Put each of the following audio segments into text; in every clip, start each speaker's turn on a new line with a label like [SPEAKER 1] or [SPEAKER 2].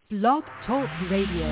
[SPEAKER 1] Blog Talk Radio.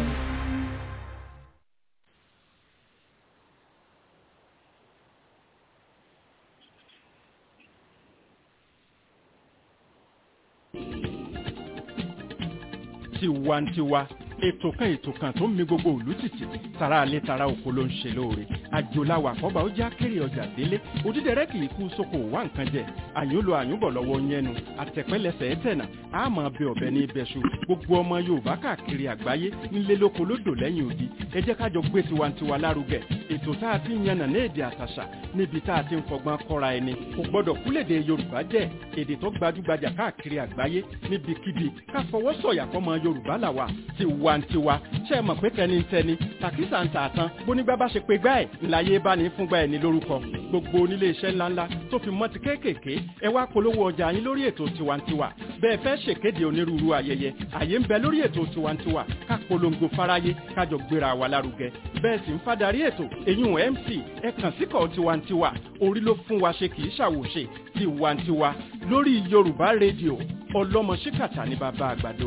[SPEAKER 2] tiwantiwa ètò kan ètò kan tó ń mi gbogbo òlú tìtì tara alẹ́ tara oko ló ń ṣe lóore àjòláwà àkọ́bà ó já kéré ọjà délé òdídẹrẹ́ kì í kú sóko wá nǹkan jẹ àyùnlò àyùnbọ̀ lọ́wọ́ yẹnu àtẹ̀pẹ́lẹsẹ̀ ẹ̀tẹ̀nà àmọ́ bẹ ọ̀bẹ ní ibẹ̀ṣu gbogbo ọmọ yorùbá káàkiri àgbáyé nílé lóko lódò lẹ́yìn odi ẹ jẹ́ kájọ gbé tiwantiwa lárugẹ ètò tá a ti ń yànnà ní èdè àtàṣà níbi tá a ti ń fọgbọ́n kọ́ra ẹni kò gbọ́dọ̀ kúlèdè yorùbá jẹ́ èdè tó gbajúgbajà káàkiri àgbáyé níbikíbi ká fọwọ́ sọ̀yà fọmọ yorùbá làwà tiwantiwa ṣe é mọ̀ pé tẹnitẹni tàkísà ń tààtàn bónígbà bá ṣe pé gbá ẹ̀ ńláyé bá ní fúngbà ẹ̀ ní lórúkọ gbogbo onílé iṣẹ́ ńláńlá tó fi mọ́ ti kéékèèké ẹ wá polówó ọjà yín lórí ètò tiwantiwa bẹ́ẹ̀ fẹ́ ṣèkéde onírúurú ayẹyẹ àyè ń bẹ lórí ètò tiwantiwa ká polongo fáráyé kájọ gbéra wa lárugẹ bẹ́ẹ̀ sì ń fadarí ètò èyún mc ẹ kàn síkọ̀ tiwantiwa orí ló fún wa ṣe kì í ṣàwòṣe tiwantiwa lórí yorùbá rédíò ọlọ́mọ ṣíkàtà ní bàbá àgbàdo.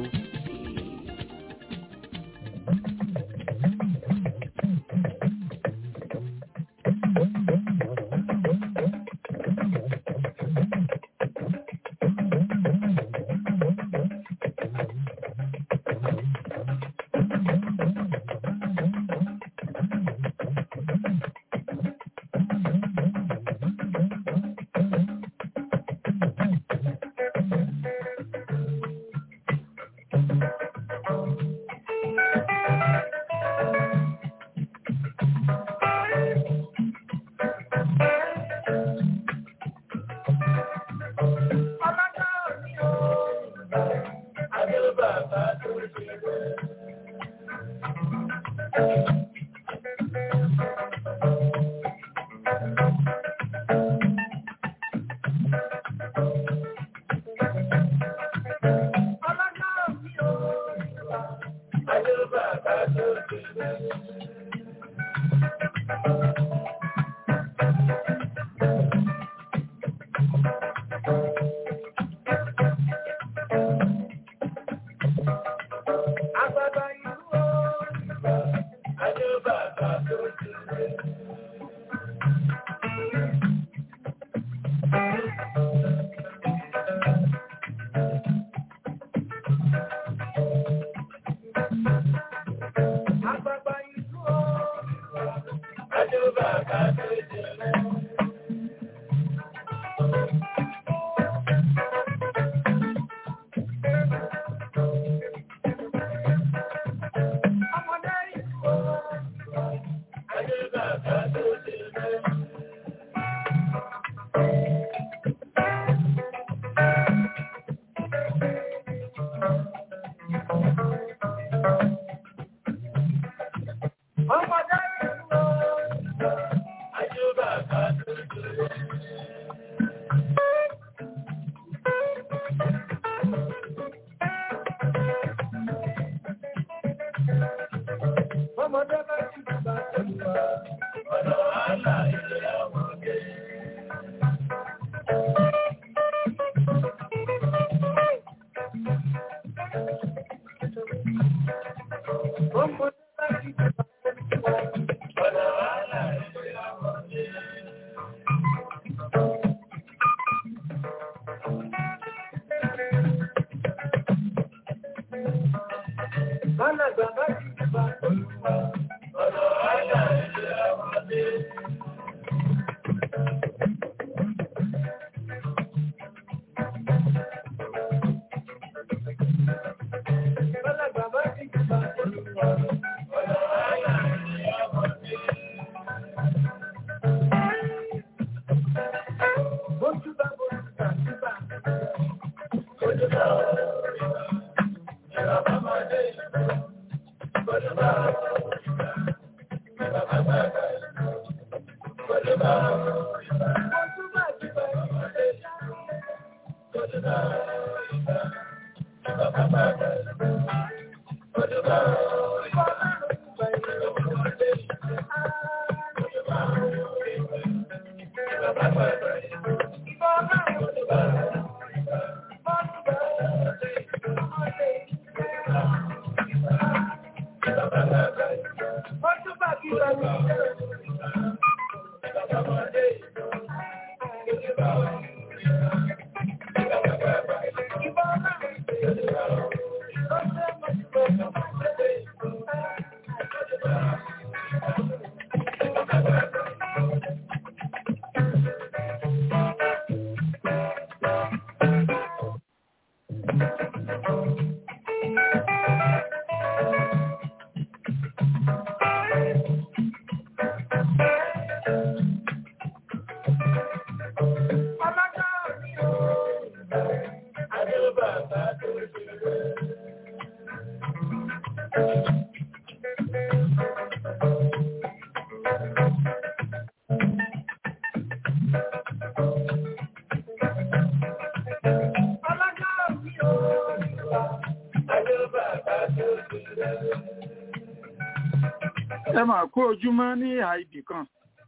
[SPEAKER 3] ẹ máa kó ojúmọ́ ní ìhà ibì kan.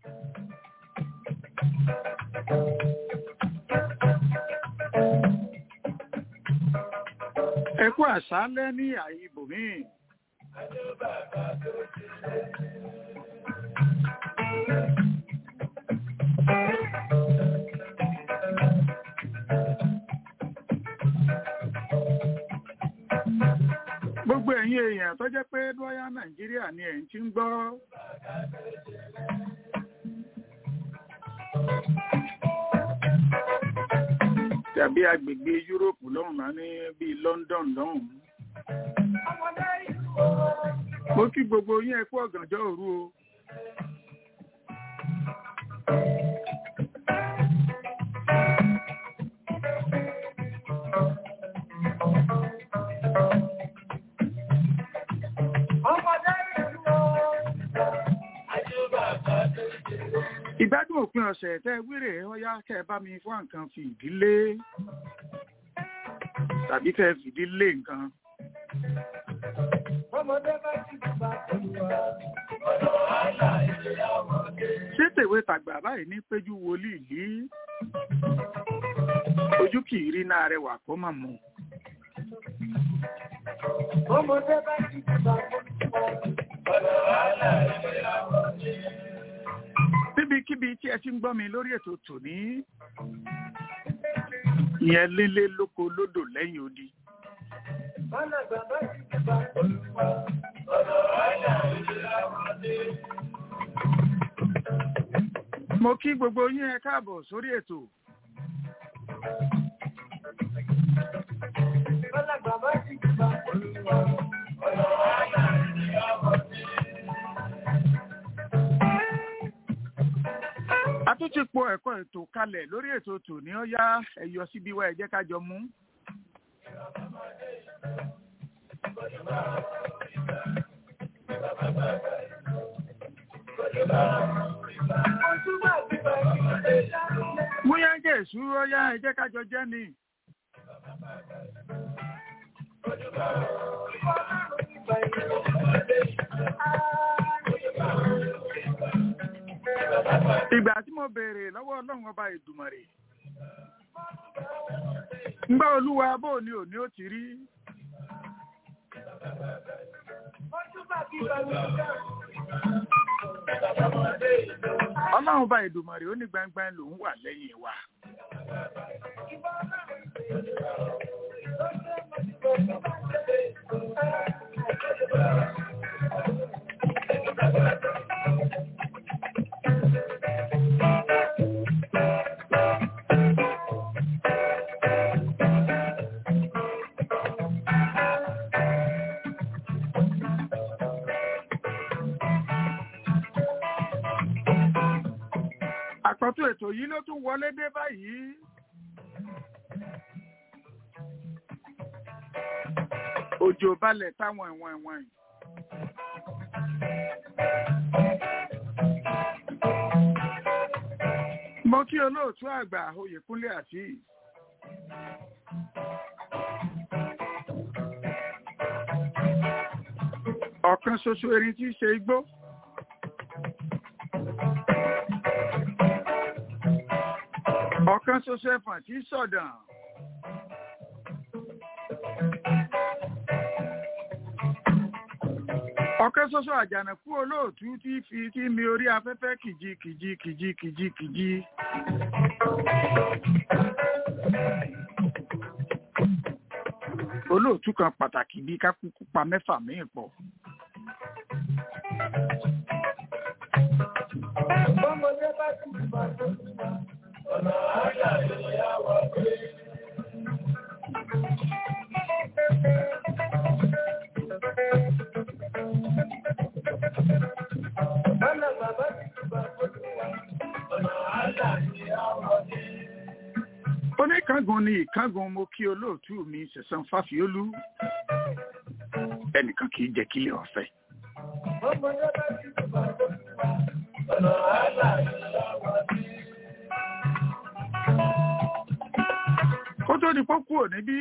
[SPEAKER 3] ẹ kú àṣálẹ́ ní ìhà ibòmíì. gbogbo ẹ̀yin èèyàn tó jẹ́ pé lọ́yà nàìjíríà ni ẹ̀ ń ti ń gbọ́. tàbí agbègbè yúróòpù lọ́hùn náà ní bíi london lọ́hùn. mo kí gbogbo yín ẹ kú ọ̀gànjọ́ òru o. ìgbádùn òpin ọ̀sẹ̀ tẹ́ wíìrè ọyá kẹ́ ẹ bá mi fún nǹkan fi ìdílé tàbí kẹ́ ẹ fìdí lé nǹkan. ṣé tèwe tàgbà báyìí ní péjú wòlíì yìí ojú kì í rí náà rẹwà kó mà mú.
[SPEAKER 4] Ọmọdé bá ti bá ọ̀nà wàhálà ìgbéyàwó ni
[SPEAKER 3] níbikíbi tí ẹ ti ń gbọ́ mi lórí ètò tòní ìyẹn lélé lóko lódò lẹ́yìn odi. mo kí gbogbo yín ẹ káàbọ̀ sórí ètò. a tún ti po ẹ̀kọ́ ètò kalẹ̀ lórí ètò tòní ó yá ẹ̀yọ síbi wá ẹ jẹ́ ká jọ mú. bóyá jẹ́ ìṣúró ó yá ẹ jẹ́ ká jọ jẹ́ ni. ìgbà tí mo béèrè lọ́wọ́ ọlọ́run ọba ìdùmọ̀rè ngbà olúwa bó ni òní ó ti rí. ọlọ́run ọba ìdùmọ̀rè ó ní gbangba lòún wà lẹ́yìn wa. àkọ́tún ètò yìí ló tún wọlé dé báyìí. òjò balẹ̀ táwọn ẹ̀wọ̀n ẹ̀wọ̀n yìí. mo kí olóòtú àgbà oyèkúnlé àti ọ̀kan ṣoṣo erin tí í ṣe igbó. ọ̀kan ṣoṣo ẹ̀fọ̀n tí í sọ̀dàn. ọ̀kẹ́ ṣoṣo àjànàkú olóòtú tí fi tí mi orí afẹ́fẹ́ kìjì kìjì kìjì kìjì kìjì. olóòtú kan pàtàkì bíi kákúkú pa mẹ́fà míì pọ̀.
[SPEAKER 4] Bọ́mọdé bá ti bá tó ti wá, ọ̀nà àyà ìyàwó pé. Bọ́lá bàbá ti bá tó ti wá, ọ̀nà àyà ìyàwó pé.
[SPEAKER 3] oníkángun ni ìkángun mo kí olóòtú mi ṣẹ̀san fáfiólú ẹnìkan kì í jẹ́ kílẹ̀ ọ̀fẹ́.
[SPEAKER 4] Bọ́mọdé bá ti bá tó ti wá, ọ̀nà àyà ìyàwó pé.
[SPEAKER 3] kó tó di pọ́kú ò níbí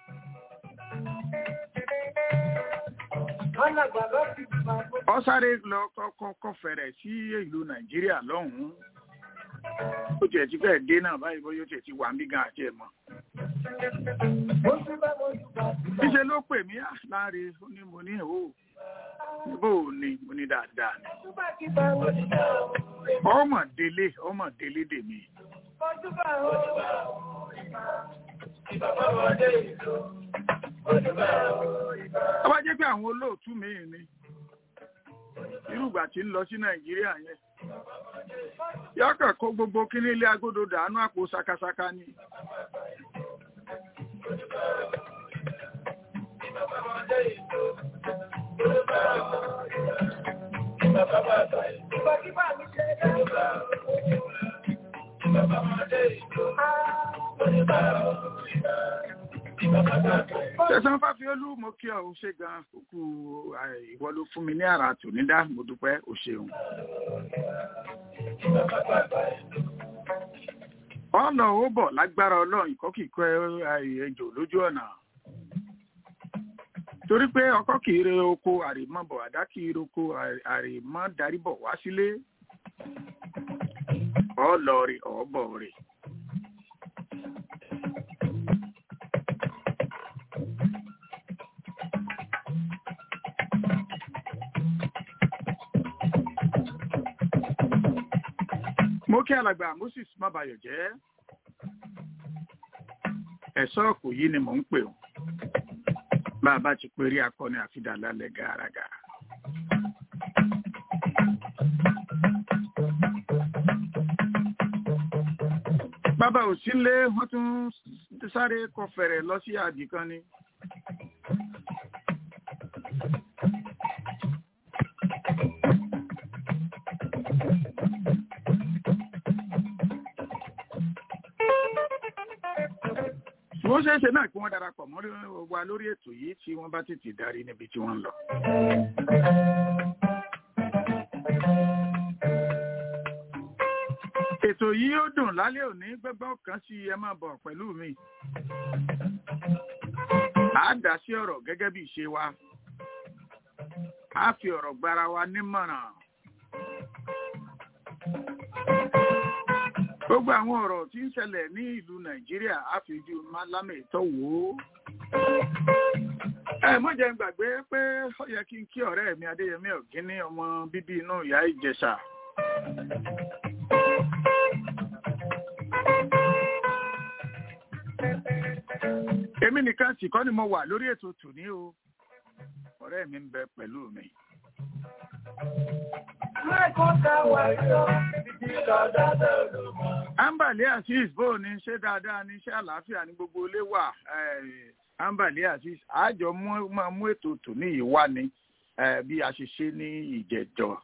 [SPEAKER 4] Bọ́lá bàbá ti bá tó ti
[SPEAKER 3] ọ sáré lọ kọ́kọ́ fẹ̀rẹ̀ sí ìlú nàìjíríà lọ́hùn-ún ó tiẹ̀ ti fẹ́ẹ̀ dé náà báyìí bóyá ó tiẹ̀ ti wà mí gan àti ẹ̀ mọ́.
[SPEAKER 4] Mo ti bá mo ti bá ti bá.
[SPEAKER 3] níṣẹ́ ló pè mí "Ah, láre ó ní mo ní ìhó bó o ní mo ní dáadáa ni.
[SPEAKER 4] Mo bá ti bá mo ti bá o.
[SPEAKER 3] ọmọ délé ọmọ délé dèmi.
[SPEAKER 4] Mo ti bá o. Bàbá ọmọdé ìlú. Mo ti bá o.
[SPEAKER 3] tó bá jẹ́ pé àwọn olóòtú mi ni irú ìgbà tí ń lọ sí nàìjíríà yẹn yọkàn kó gbogbo kíní ilé agodo dànù àpò sakasaka ni.
[SPEAKER 4] Ìgbà tí bá mi ṣe dá.
[SPEAKER 3] Ṣẹ̀san Fáfiolú mo kí ọ ò ṣe gan kúkú ìwọ ló fún mi ní àrà tònídá mo dúpẹ́ o ṣeun. ọ̀nà ó bọ̀ lágbára ọlọ́run ìkọ́kìkọ́ ejò lójú ọ̀nà. torí pé ọkọ kì í re oko àrèmọ́ bọ̀ àdá kì í roko àrèmọ́ darí bọ̀ wá sílé. ọ lọ rè ọ bọ̀ rè. mo kí alàgbà moses mábayọ̀ jẹ́ ẹ̀ṣọ́ kò yí ni mò ń pè ọ́ bá a bá ti perí akọni àfidà lálẹ́ gàràgà. bàbá òsínlé wọ́n tún sáré kọ fẹ̀rẹ̀ lọ sí àbí kan ni. bó ṣe é ṣe náà kí wọ́n darapọ̀ mọ́ wa lórí ètò yìí tí wọ́n bá tètè darí níbi tí wọ́n ń lọ. ètò yìí ó dùn lálẹ́ òní gbẹ́gbọ́n kan sí ẹ máa bọ̀ pẹ̀lú mi. a dá sí ọ̀rọ̀ gẹ́gẹ́ bí ìṣe wa. a fi ọ̀rọ̀ gbára wa nímọ̀ràn. gbogbo àwọn ọ̀rọ̀ tí ń ṣẹlẹ̀ ní ìlú nàìjíríà á fi ojú málámẹ̀ ìtọ́ wò ó. ẹ mọ̀ jẹ́ n gbàgbé pé ó yẹ kí n kí ọ̀rẹ́ mi adéyẹmí ọ̀gíní ọmọ bíbí inú ìyá ìjẹ̀ṣà. èmi nìkan sì kọ́ ni mo wà lórí ètò tòní o ọ̀rẹ́ mi ń bẹ pẹ̀lú mi. Ambali Azeez bó ni ṣé dáadáa ní ṣé àlàáfíà ní gbogbo ilé wà Ambali Azeez àjọ máa mú ètò tòní yìí wá ní bí a ṣe ṣe ní ìjẹjọ.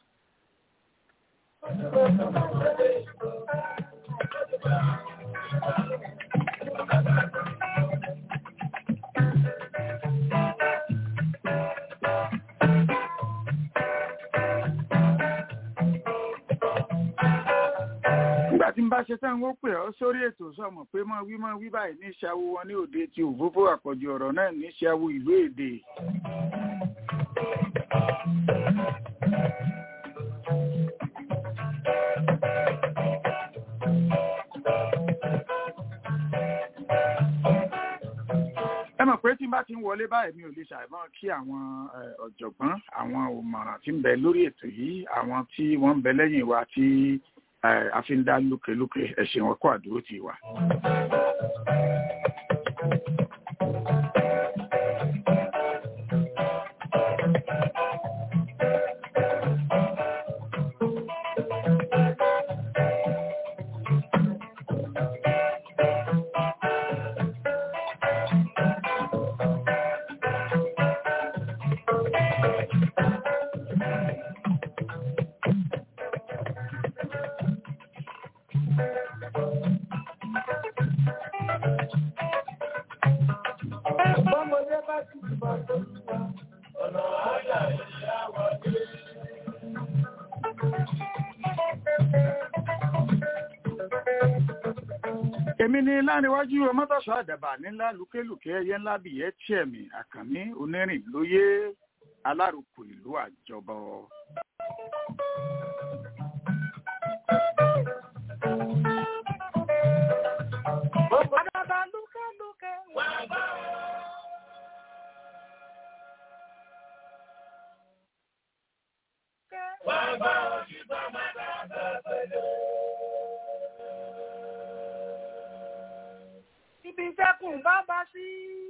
[SPEAKER 3] nígbà tí n bá ṣe tán wọ́n pè ọ́ sórí ètò sọ̀mọ̀ pé mọ́ wí mọ́ wí báyìí ní ṣàwó wọn ní òde tí òfófó àpọ̀jù ọ̀rọ̀ náà ní ṣàwó ìlú èdè. ẹ mọ̀ pé tí n bá ti ń wọlé báyìí mi ò lè ṣàìmọ̀ kí àwọn eh, ọ̀jọ̀gbọ́n àwọn òmọ̀ràn tí ń bẹ lórí ètò yìí àwọn tí wọ́n ń bẹ lẹ́yìn wa tí eh, a fi ń dá lókèlókè ẹ̀sìn wọn kó àdúró tì wá.
[SPEAKER 4] Bọ́mọdé bá ti bọ̀ tó wà, ọ̀nà àyà ìyá wọlé.
[SPEAKER 3] èmi ni láníwájú ọmọtọ̀sọ àdàbà nílá lùkélùkẹ́ ẹyẹ ńlá bìyẹ́ tíẹ̀mì àkànní onírìn lóyè alárùkù ìlú àjọbọ.
[SPEAKER 4] Àdàbà lúkẹ́lúkẹ́ wà bá ọ. Wà bá ọ ṣùgbọ́n máa dàgbà pẹ̀lú. Ibi dẹ́kun bá bá sí.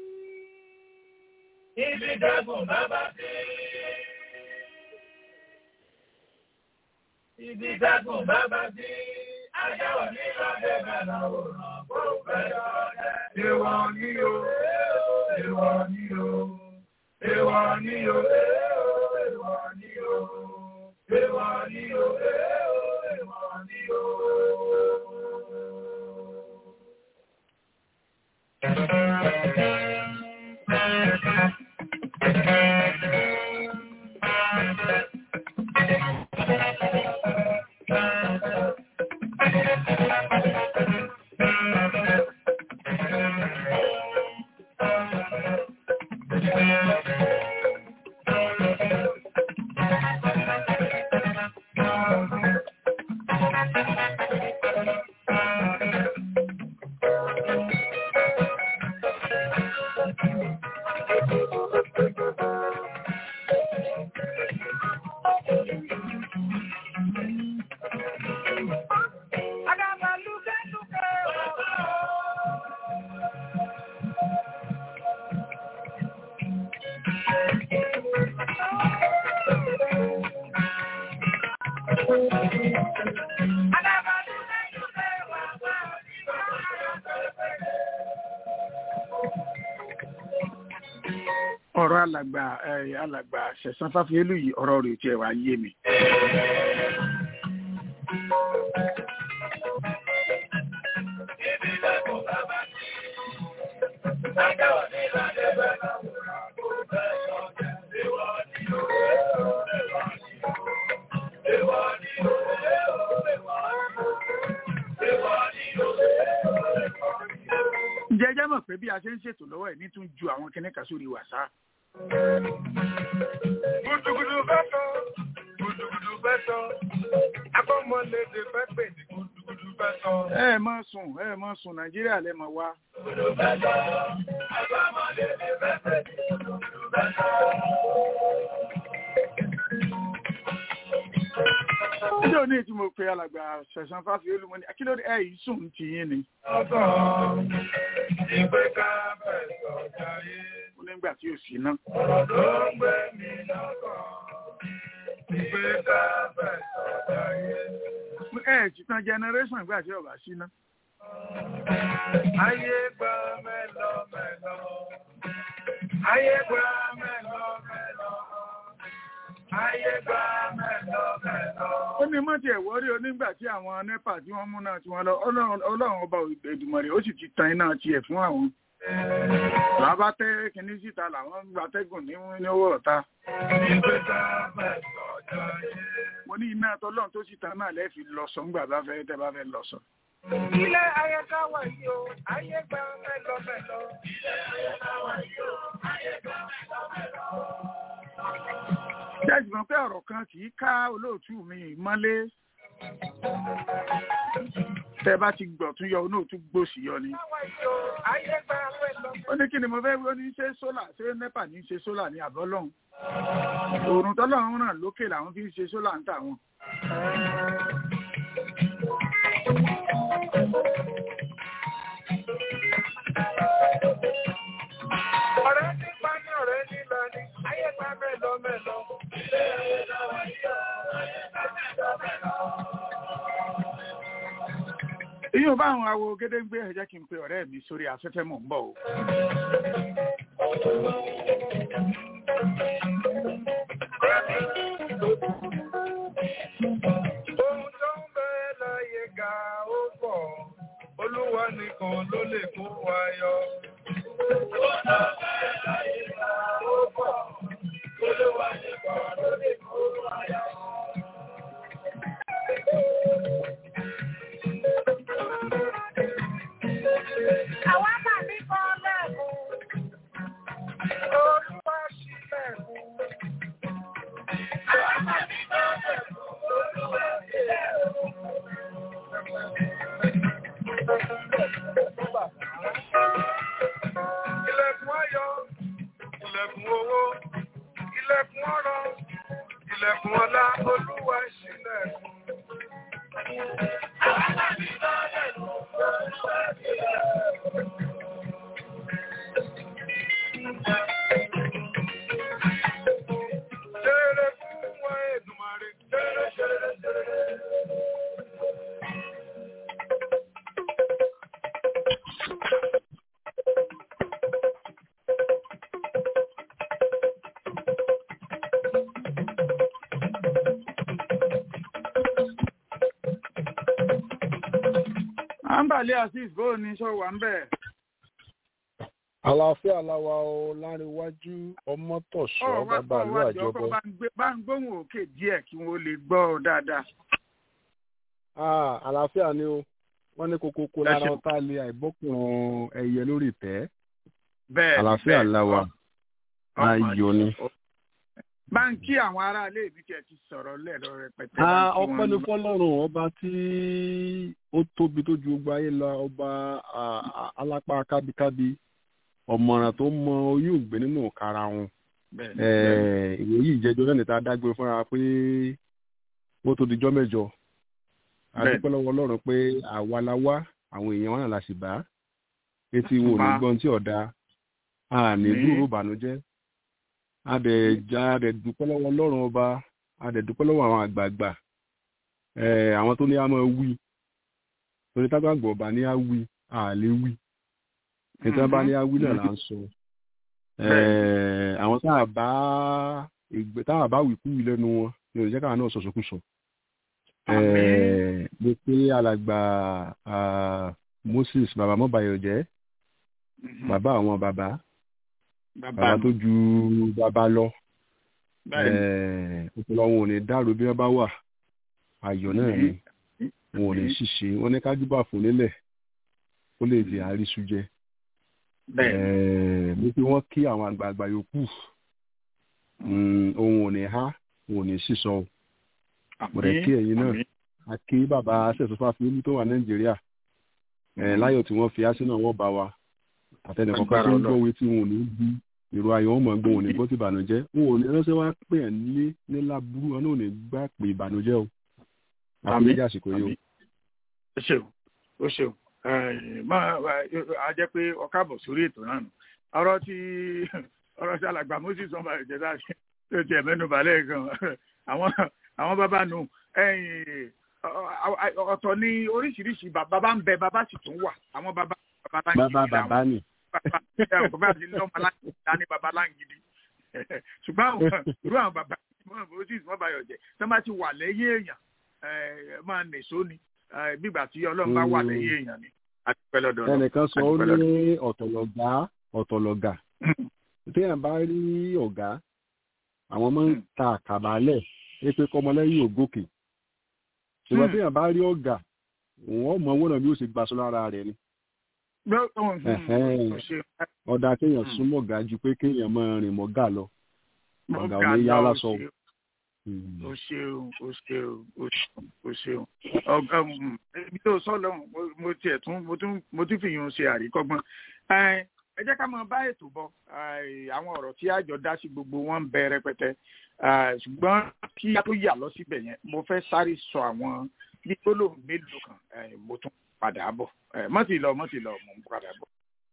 [SPEAKER 4] Ibi dẹ́kun bá bá sí. Ibi dẹ́kun bá bá sí. Ajá ò ní lọ́dẹ̀ bẹ̀rẹ̀ òràn kó bẹ̀rẹ̀ ọ̀dẹ̀. Èwọ̀ ni o, èwọ̀ ni o, èwọ̀ ni o, èwọ̀ ni o, èwọ̀ ni o, èwọ̀ ni o. Àdàbà lúkẹ́lúkẹ́ wà bá ọ. Àdàbà lúkẹ́lúkẹ́ wà bá ọ.
[SPEAKER 3] ọ̀rọ̀ alàgbà eh, alàgbà ṣẹ̀sán fáfiélù yìí ọ̀rọ̀ rẹ̀ tiẹ̀ wá yé mi.
[SPEAKER 4] Ibi dẹ́kun bá bá sí. Ajá ò ní lọ́dẹ̀ bẹ̀rẹ̀ òràn kó bẹ̀rẹ̀ ọ̀dẹ̀. Èwọ̀ ni o, èwọ̀ ni o, èwọ̀ ni o, èwọ̀ ni o, èwọ̀ ni o.
[SPEAKER 3] ǹjẹ́ ẹ jẹ́ mọ̀ pé bí a ṣe ń ṣètò lọ́wọ́ ẹ̀ ní tún ju àwọn kinní kan sórí wàsá.
[SPEAKER 4] Gudugudu fẹ́ sọ, gudugudu fẹ́ sọ, akọ́mọlédè fẹ́ pè ní gudugudu fẹ́ sọ.
[SPEAKER 3] ẹ ẹ mọ sùn ẹ ẹ mọ sùn nàìjíríà lẹ mọ wá.
[SPEAKER 4] Gudugudu fẹ́ sọ, akọ́mọlédè fẹ́ pè ní gudugudu fẹ́ sọ.
[SPEAKER 3] níjọ́ ní tí mo pe alàgbà ṣẹ̀sán fáfiélù mo ní akílódé ẹ yìí sùn ti yín ni.
[SPEAKER 4] Ọkàn ìgbé ká fẹ́ sọ jayé,
[SPEAKER 3] ó nígbà tí ò sí ná.
[SPEAKER 4] ọ̀rọ̀ ló ń gbé mi lọ́kàn. Ìgbé ká fẹ́ sọ jayé.
[SPEAKER 3] ẹ ẹ ti tan generation ìgbà tí ọba sí ná.
[SPEAKER 4] Ayé gba mẹ́lọ mẹ́lọ. Ayé gba mẹ́lọ mẹ́lọ. Ayé gba mẹ́lọ mẹ́lọ.
[SPEAKER 3] ó ní mọ́tì ẹ̀wọ́ rí onígbà tí àwọn nepa tí wọ́n mú náà tí wọ́n lọ Ọlọ́run ọlọ́run ọba Èdùmàrè ó sì ti tan iná tiẹ̀ fún àwọn. làwọn bá tẹ́ kinní síta làwọn gbatẹ́gùn ní ní owó ọ̀tá.
[SPEAKER 4] Ìgbé ká fẹ́ sọ jayé.
[SPEAKER 3] mo ní iná tọ́lọ́run tó sì tan náà lẹ́ẹ̀fi lọ sọ ńgbà bá fẹ́ tẹ́ bá fẹ́ lọ sọ.
[SPEAKER 4] Ilé ayé ká wà yìí o, ayé gba mẹ́lọ mẹ́lọ. Ilé ayé ká wà yìí o, ayé gba mẹ́lọ mẹ́lọ.
[SPEAKER 3] jẹ́jì mọ̀ pé ọ̀rọ̀ kan kì í ká olóòtú mi mọ́lé. tẹ bá ti gbọ̀ tún yọ onú tún gbòsì yọ ni. ó ní kí ni mo fẹ́ ó ní ṣe sólà ṣé nẹ́pà ní ṣe sólà ní àbọ̀ lọ́hùn. òòrùn tọ́lọ́run ràn lókè làwọn fi ń ṣe sólà ń tà wọn.
[SPEAKER 4] ọ̀rẹ́ nípa ní ọ̀rẹ́ nílọ ní ayé gba mẹ́lọ mẹ́lọ. ilé lọ́wọ́ yíyọ ayé gba mẹ́lọ mẹ́lọ.
[SPEAKER 3] ìyóò bá àwọn awo gédéǹgbé ẹ jẹ́ kí n pe ọ̀rẹ́ mi sórí afẹ́fẹ́ mò ń bọ̀ o.
[SPEAKER 4] ohun tó ń bẹ láyé ga ó pọ̀ olúwa nìkan ló lè kó wa yọ. ohun tó ń bẹ láyé ga ó pọ̀ olúwa nìkan ló lè kó wa yọ. Àwa máa ní kan lẹ́kùn. Olúwa ṣílẹ̀kùn. Àwa máa ní kan lẹ́kùn. Olúwa ṣílẹ̀kùn. Ilẹ̀kùn ayọ̀, ilẹ̀kùn owó, ilẹ̀kùn ọrọ̀, ilẹ̀kùn ọlá, Olúwa ṣílẹ̀kùn. Àwa máa ní kan lẹ́kùn. Olúwa ṣílẹ̀kùn. Ṣeré fún wa Èdùmàrè. Ṣeré ṣeré ṣeré.
[SPEAKER 3] à ń bàlẹ́ azeez bó o ní sọ wà ń bẹ̀.
[SPEAKER 5] àlàáfíà làwa o láríwájú ọmọtọ̀ṣọ́
[SPEAKER 3] ọ̀ wá
[SPEAKER 5] bàbá
[SPEAKER 3] kọ́
[SPEAKER 5] ìlú
[SPEAKER 3] wá jọ
[SPEAKER 5] àjọbọ
[SPEAKER 3] kọ́ bá ń gbé- bá ń gbóhùn òkè díẹ̀ kí wọ́n lè gbọ́ ọ dáadáa.
[SPEAKER 5] Ah, àlàáfíà ni o wọ́n ní kókókó
[SPEAKER 3] Ẹ
[SPEAKER 5] lára
[SPEAKER 3] ṣeun.
[SPEAKER 5] ọ̀tá lé àìbọ́kùnrin ẹyẹ lórí ìtẹ́
[SPEAKER 3] bẹ́ẹ̀ ni,
[SPEAKER 5] àlàáfíà
[SPEAKER 3] bẹ́ẹ̀ ni.
[SPEAKER 5] làwa
[SPEAKER 3] Ọmọ
[SPEAKER 5] ayọ̀ ni.
[SPEAKER 3] bá ń kí àwọn aráalé ìbí tí ẹ ti sọ̀rọ̀ lẹ́ẹ̀rọ rẹpẹtẹ. bá ń
[SPEAKER 5] Ah,
[SPEAKER 3] kí
[SPEAKER 5] ọpẹ́
[SPEAKER 3] wọn.
[SPEAKER 5] ni fọ́lọ́run ọba tí ó tóbi tó ju gbogbo ayé lọ ọba ah, ah, alápá kábíkábí ọ̀mọ̀ràn tó mọ oyún ògbé nínú ọ̀kara wọn
[SPEAKER 3] Bẹ́ẹ̀ ni, bẹ́ẹ̀ ni.
[SPEAKER 5] ìwé yìí ìjẹjọ náà níta dágbére fúnra pé ó tó dijọ́ mẹ́jọ
[SPEAKER 3] Bẹ́ẹ̀.
[SPEAKER 5] adúpẹ́ lọ́wọ́ ọlọ́run pé àwa la wá àwọn èèyàn wọn náà la sì bá etí wo ní
[SPEAKER 3] Bá.
[SPEAKER 5] gbọ́n tí ọ̀dà a ní
[SPEAKER 3] Ní.
[SPEAKER 5] dúró ìbànújẹ́ adẹ̀já adẹ̀dúpẹ́ lọ́wọ́ ọlọ́run ọba adẹ̀dúpẹ́ lọ́wọ́ àwọn àgbààgbà eh, àwọn tó ní a máa wí torí tágbàgbọ́ ọba ní a wí a lè wí nítorí bá ní a wí náà là ń sọ Eh, àwọn tá a bá ìgbé tá a bá wí kú lẹ́nu wọn ní òjẹ́ káwọn náà sọ̀sọ̀kùsọ.
[SPEAKER 3] Àmín.
[SPEAKER 5] mo pé alàgbà ah, Moses bàbá mọ́bàyọ̀ jẹ́
[SPEAKER 3] Mhm.
[SPEAKER 5] bàbá àwọn bàbá
[SPEAKER 3] bàbá
[SPEAKER 5] bàbá
[SPEAKER 3] mi.
[SPEAKER 5] tó ju bàbá lọ
[SPEAKER 3] bẹ́ẹ̀ ni.
[SPEAKER 5] ọpọlọ wọn ò ní dàrú bí wọ́n bá wà ayọ̀ náà ni wọn ò ní
[SPEAKER 3] Àmín.
[SPEAKER 5] ṣìṣe wọn ní kájúbà fún nílẹ̀ ó lè jẹ́ àríṣú jẹ
[SPEAKER 3] bẹ́ẹ̀ ni.
[SPEAKER 5] Eh, mo fi wọ́n kí àwọn àgbààgbà yòókù Mm, ohun ò ní há òun ò ní sísọ o mo rẹ̀ kí ẹ̀yin náà
[SPEAKER 3] Àmín.
[SPEAKER 5] a kí bàbá sẹ̀sọ́fà fún tó wà nàìjíríà ẹ̀ láyọ̀ tí wọ́n fi á sínú àwọn ọba wa àtẹnìkan kan tó ń
[SPEAKER 3] Agbára
[SPEAKER 5] gbọ́ òwe tí wọn ò ní bí ìró ayọ̀ wọn mọ̀ gbọ́ wọn ò ní gbọ́ sí ìbànújẹ́ wọn ò ní ránṣẹ́ wá pè ẹ́ nílé nílá burú wọn náà ò ní gbà pé ìbànújẹ́ o àti
[SPEAKER 3] Àmín.
[SPEAKER 5] méjì àsìkò yìí o.
[SPEAKER 3] Àmín. ó ṣeun ó ṣeun Eh, máa a jẹ́ pé ọkà bọ̀ sórí ètò náà nù ọ̀rọ̀ tí ọ̀rọ̀ tí alàgbà moses ọmọ ìjẹta tó tiẹ̀ mẹ́nu balẹ̀ gan àwọn àwọn bàbá nù ẹ̀yìn ọ̀tọ̀ ní oríṣiríṣi bàbá bá ń bẹ bàbá sì tún wà àwọn bàbá bàbá láǹgìdì
[SPEAKER 5] bàbá bàbá ni
[SPEAKER 3] bàbá bàbá àti lọ́mọ láǹgìdì dání bàbá láǹgìdì ṣùgbọ́n àwọn irú àwọn bàbá moses wọ́n bá yọ̀ jẹ́ tí wọ́n bá ti wà lẹ́yìn èèyàn ẹ máa nìṣó ni ẹ, bígbà tí ọlọ́run bá wà lẹ́yìn èèyàn ni àti pẹ́lẹ́ ọ̀dọ̀
[SPEAKER 5] ẹnìkan sọ ó
[SPEAKER 3] Àdúpẹ́
[SPEAKER 5] ní ọ̀tọ̀lọ̀gá ọ̀tọ̀lọ̀gà téèyàn bá rí ọ̀gá àwọn máa ń
[SPEAKER 3] Mm.
[SPEAKER 5] ta àkàbálẹ̀ é pé kọ́mọlẹ́yìn ògòkè ṣùgbọ́n
[SPEAKER 3] Mm.
[SPEAKER 5] téèyàn bá rí ọ̀gá òun ọmọ owó náà bí ó ṣe gbaṣọ lára rẹ̀ ni Ẹ̀hẹ́n. ọ̀dà kéèyàn
[SPEAKER 3] Mm.
[SPEAKER 5] súnmọ́ ọ̀gá ju pé kéèyàn máa rìn mọ́ gà lọ ọ̀gá ò ní yá lásọ o.
[SPEAKER 3] o ṣeun o ṣeun o ṣeun o ṣeun ọgá ibi tó sọ lọ mo tiẹ̀ tún mo tún mo tún fi yun ṣe àríkọ́gbọ́n ẹ jẹ́ ká máa bá ètò bọ̀ àwọn ọ̀rọ̀ tí àjọ dá sí gbogbo wọn ń bẹ rẹpẹtẹ ṣùgbọ́n kí a tó yà lọ síbẹ̀ yẹn mo fẹ́ sáré sọ àwọn gbígbólóhùn mélòó kan mo tún padà bọ̀ mọ́tì lọ mọ́tì lọ mo ń padà bọ̀.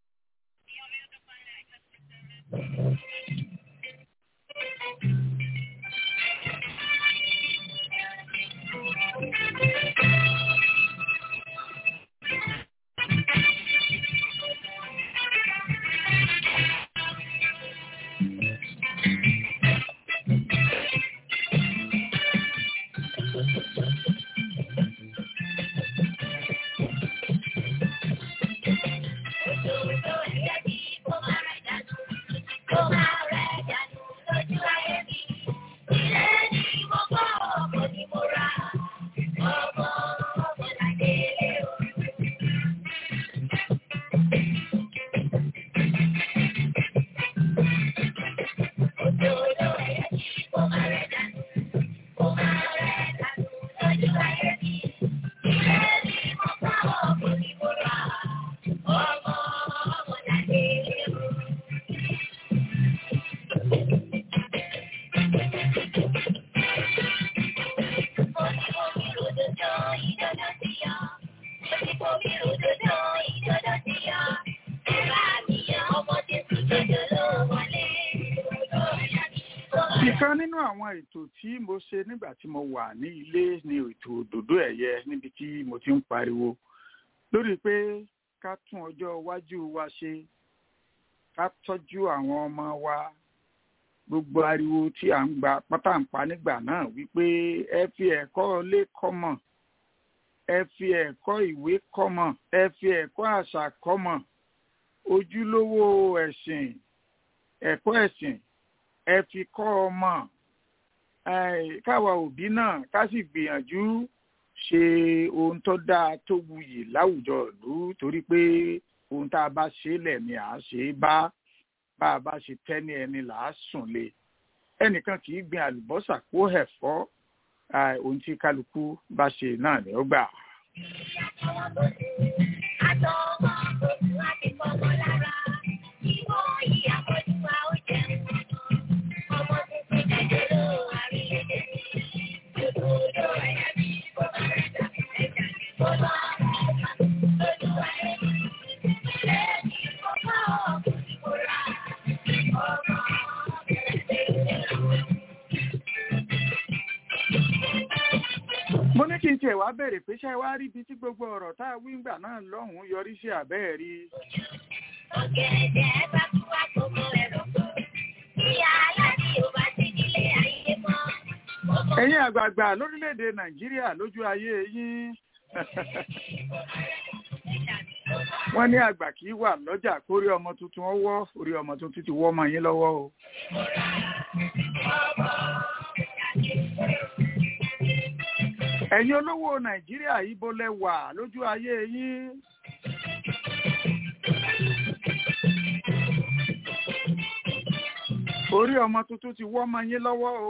[SPEAKER 3] ìkan nínú àwọn ètò tí mo ṣe nígbà tí mo wà ní ilé ni ètò òdòdó ẹ̀yẹ níbi tí mo ti ń pariwo lórí pé ká tún ọjọ́ iwájú wa ṣe ká tọ́jú àwọn ọmọ wa gbogbo ariwo tí à ń gba pátáǹpá nígbà náà wípé ẹ fi ẹ̀kọ́ ilé kọ́mọ̀ ẹ fi ẹ̀kọ́ ìwé kọ́mọ̀ ẹ fi ẹ̀kọ́ àṣà kọ́mọ̀ ojúlówó ẹ̀sìn ẹ̀kọ́ ẹ̀sìn ẹ fi kọ́ ọmọ káwa òbí náà ká sì gbìyànjú ṣe ohun tó dáa tó wuyì láwùjọ ìlú torí pé ohun tá a bá ṣe lẹ̀ ni à á ṣe é bá bá a bá ṣe tẹ́ ní ẹni là á sùn lé ẹnìkan kì í gbin àlùbọ́sà kó ẹ̀fọ́ ohun tí kálukú bá ṣe náà ni ó gbà. mo ní kí n tiẹ̀ wá bẹ̀rẹ̀ pé ṣé wá rí ibi tí gbogbo ọ̀rọ̀ tá a wí ńgbà náà lọ́hùn-ún yọrí sí àbẹ́ẹ̀ rí.
[SPEAKER 6] ọ̀gẹ̀dẹ̀ bá kú wá gbogbo ẹ̀rọ kan ìyá aláàbí ò bá ti nílé ayé mọ́.
[SPEAKER 3] ẹ̀yin àgbààgbà lórílẹ̀‐èdè nàìjíríà lójú ayé yín wọ́n ní àgbà kì í wà lọ́jà kórí ọmọ tuntun ọwọ́ orí ọmọ tuntun ti wọ́ ọmọ yín lọ́wọ́ o. ẹ̀yin olówó nàìjíríà ibo lẹ wà lójú ayé yín. orí ọmọ tuntun ti wọ́ ọmọ yín lọ́wọ́ o.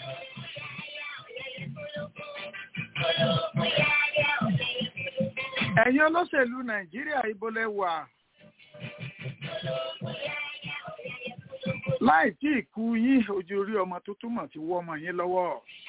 [SPEAKER 3] ẹ̀yin olóṣèlú nàìjíríà ibo lẹ wà. láì tí ì kú yín ojú orí ọmọ tuntun mọ̀ ti wọ́ ọmọ yín lọ́wọ́.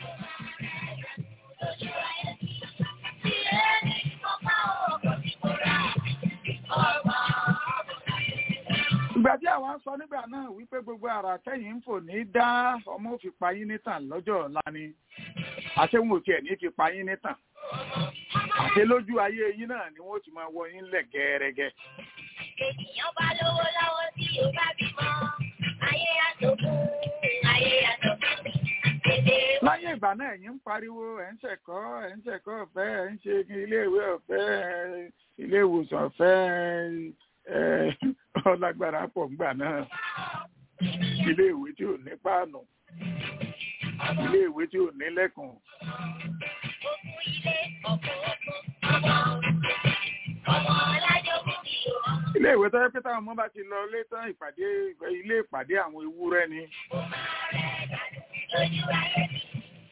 [SPEAKER 3] ìgbà tí àwọn sọ nígbà náà wípé gbogbo ara tẹ̀yìn ń fò ní dá ọmọ òfin pa yín nítàn lọ́jọ́ ọ̀la ni àṣẹ́wọ̀n òkè ní fi pa yín nítàn àṣẹ lójú ayé yín náà ni wọ́n ti máa wọ yín lẹ̀ gẹ́rẹ́gẹ́.
[SPEAKER 6] ènìyàn bá lówó lọ́wọ́ tí ó bá bímọ ayé àtòkù ayé àtòkù èdè
[SPEAKER 3] láyé ìgbà náà ẹ̀yin ń pariwo ẹ̀ ń ṣẹ̀kọ́ ẹ̀ ń ṣẹ̀kọ́ ọ̀fẹ́ ẹ̀ ń ṣe iléèwé ọ̀fẹ́ ilé ìwòsàn ọ̀fẹ́ ọlágbára pọ̀ ńgbà náà iléèwé tí ò ní páànù iléèwé tí ò ní lẹ́kùn.
[SPEAKER 6] òkú ilé ọ̀pọ̀ ọ̀pọ̀ ọmọ ọmọ ọlájọ́gún mi ò ọmọ
[SPEAKER 3] iléèwé tó yẹ pé táwọn ọmọ bá ti lọ lé tán ìpàdé ilé ìpàdé àwọn ewúrẹ́ ni
[SPEAKER 6] rẹ̀ dànù lójú ayé mi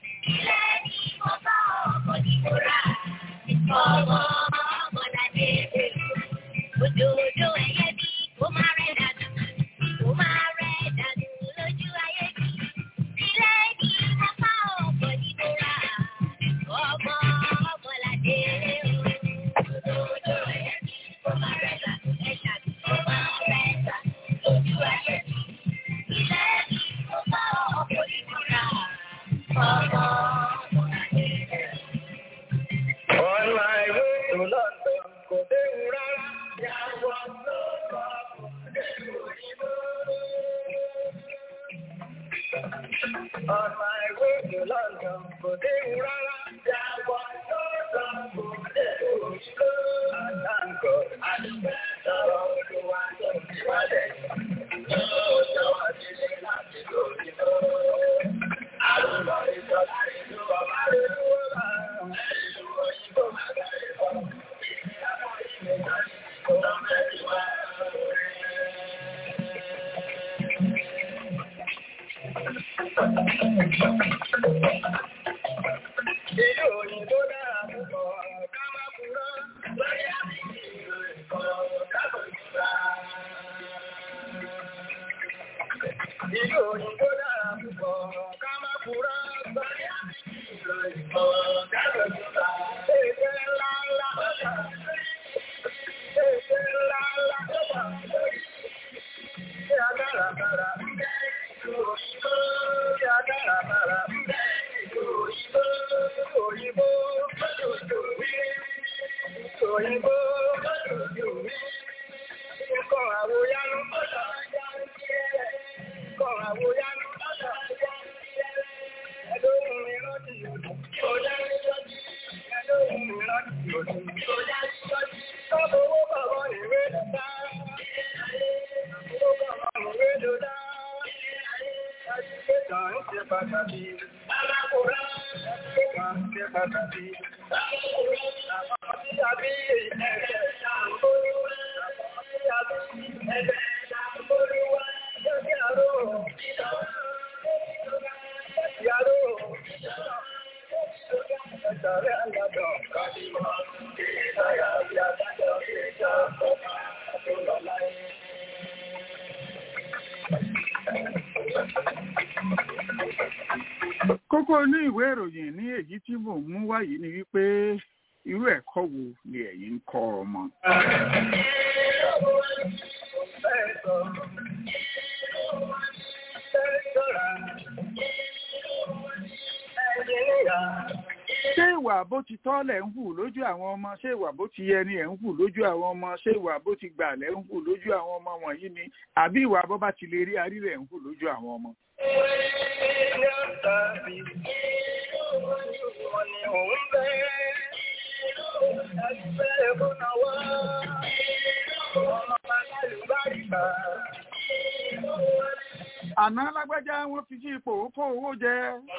[SPEAKER 6] ọmọ ọmọlàdé ojú ojú ẹyẹ bí ó máa rẹ̀ dànù ó máa rẹ̀ dànù lójú ayé bí ilé ní apá ọ̀pọ̀ nínú ra ọmọ ọmọlàdé ojú ojú ẹyẹ bí ó máa rẹ̀ dànù ẹ̀ dànù ó máa rẹ̀ dànù lójú ayé bí ilé ní apá ọ̀pọ̀ nínú ra ọmọ ọmọlàdé.
[SPEAKER 4] On my way to London, kò déhùn rárá. Yàwọ̀ lọ́kọ̀ kò déhùn òyìnbó. On my way to London, kò déhùn rárá. Yàwọ̀ lọ́kọ̀ kò déhùn òyìnbó. Àtàǹkọ̀ àdúgbò sọ̀rọ̀ olúwa tó ti wálẹ̀. Yóò jọ̀wọ́ sílé láti lóyìnbó. Àrùn ìjọba ìlú ọba rẹ̀ ló wà. Ìlú òyìnbó máa bẹ̀rẹ̀ fún mi. Ìyàwó ìlú ìjọba ìlú ọba rẹ̀ wà. Ìlú òyìnbó dára púpọ̀, ká má purọ́. Bóyá ìlú ìkọ̀ ká kò jùlọ. Ìlú òyìnbó dára púpọ̀, ká má purọ́. Bóyá ìlú ìkọ̀ ká kò jùlọ. Èdè ńlá ńlá ọ̀dà. Èdè ńlá ńlá ọ̀dà. Ṣé agbára bára ń bẹ́ ìlú òyìnbó? Ṣé agbára bára ń bẹ́ ìlú òyìnbó? Òyìnbó lójoojú wí. Òyìnbó lójoojú wí. Nǹkan àwòyánú ọ̀dà Nǹkan àwòyánú ọ̀dà Ẹlóhùn mi rántí òdù. Ọjà ń tọ́jú. Ẹlóhùn mi rántí òdù. Ọjà ń tọ́jú. Tọ́bù owó bàbá ìwé ló dá. Owó bàbá ìwé ló dá. Ẹ̀sìkéta ń ṣe pàtàkì. Alákòrá. Ẹ̀sìkéta ń ṣe pàtàkì. Àwọn tí a bí ẹ̀jẹ̀ ṣàǹkóríwá. Àwọn tí a bí ẹ̀jẹ̀ ṣàǹkóríwá. Lókè àrò. Lókè àrò. Ẹ̀sàrẹ́ àgbàdàn kàdìmọ̀. Ìsáyà bí adájọ́ ìjọ ọ̀pá tó lọ láyé.
[SPEAKER 3] kókó ní ìwé ìròyìn ní èyí tí mò ń mú wáyé ni wípé irú ẹ̀kọ́ wo ni ẹ̀yin ń kọ́ ọmọ. ṣé ìwà bó ti tọ́ lẹ̀ ń hù lójú àwọn ọmọ ṣé ìwà bó ti yẹ ni ẹ̀ ń hù lójú àwọn ọmọ ṣé ìwà bó ti gbà lẹ̀ ń hù lójú àwọn ọmọ wọ̀nyí ni àbí ìwà bó bá ti lè rí arí rẹ̀ ń hù lójú àwọn ọmọ. àná lágbájá wọn fi sí ipò kó owó jẹ.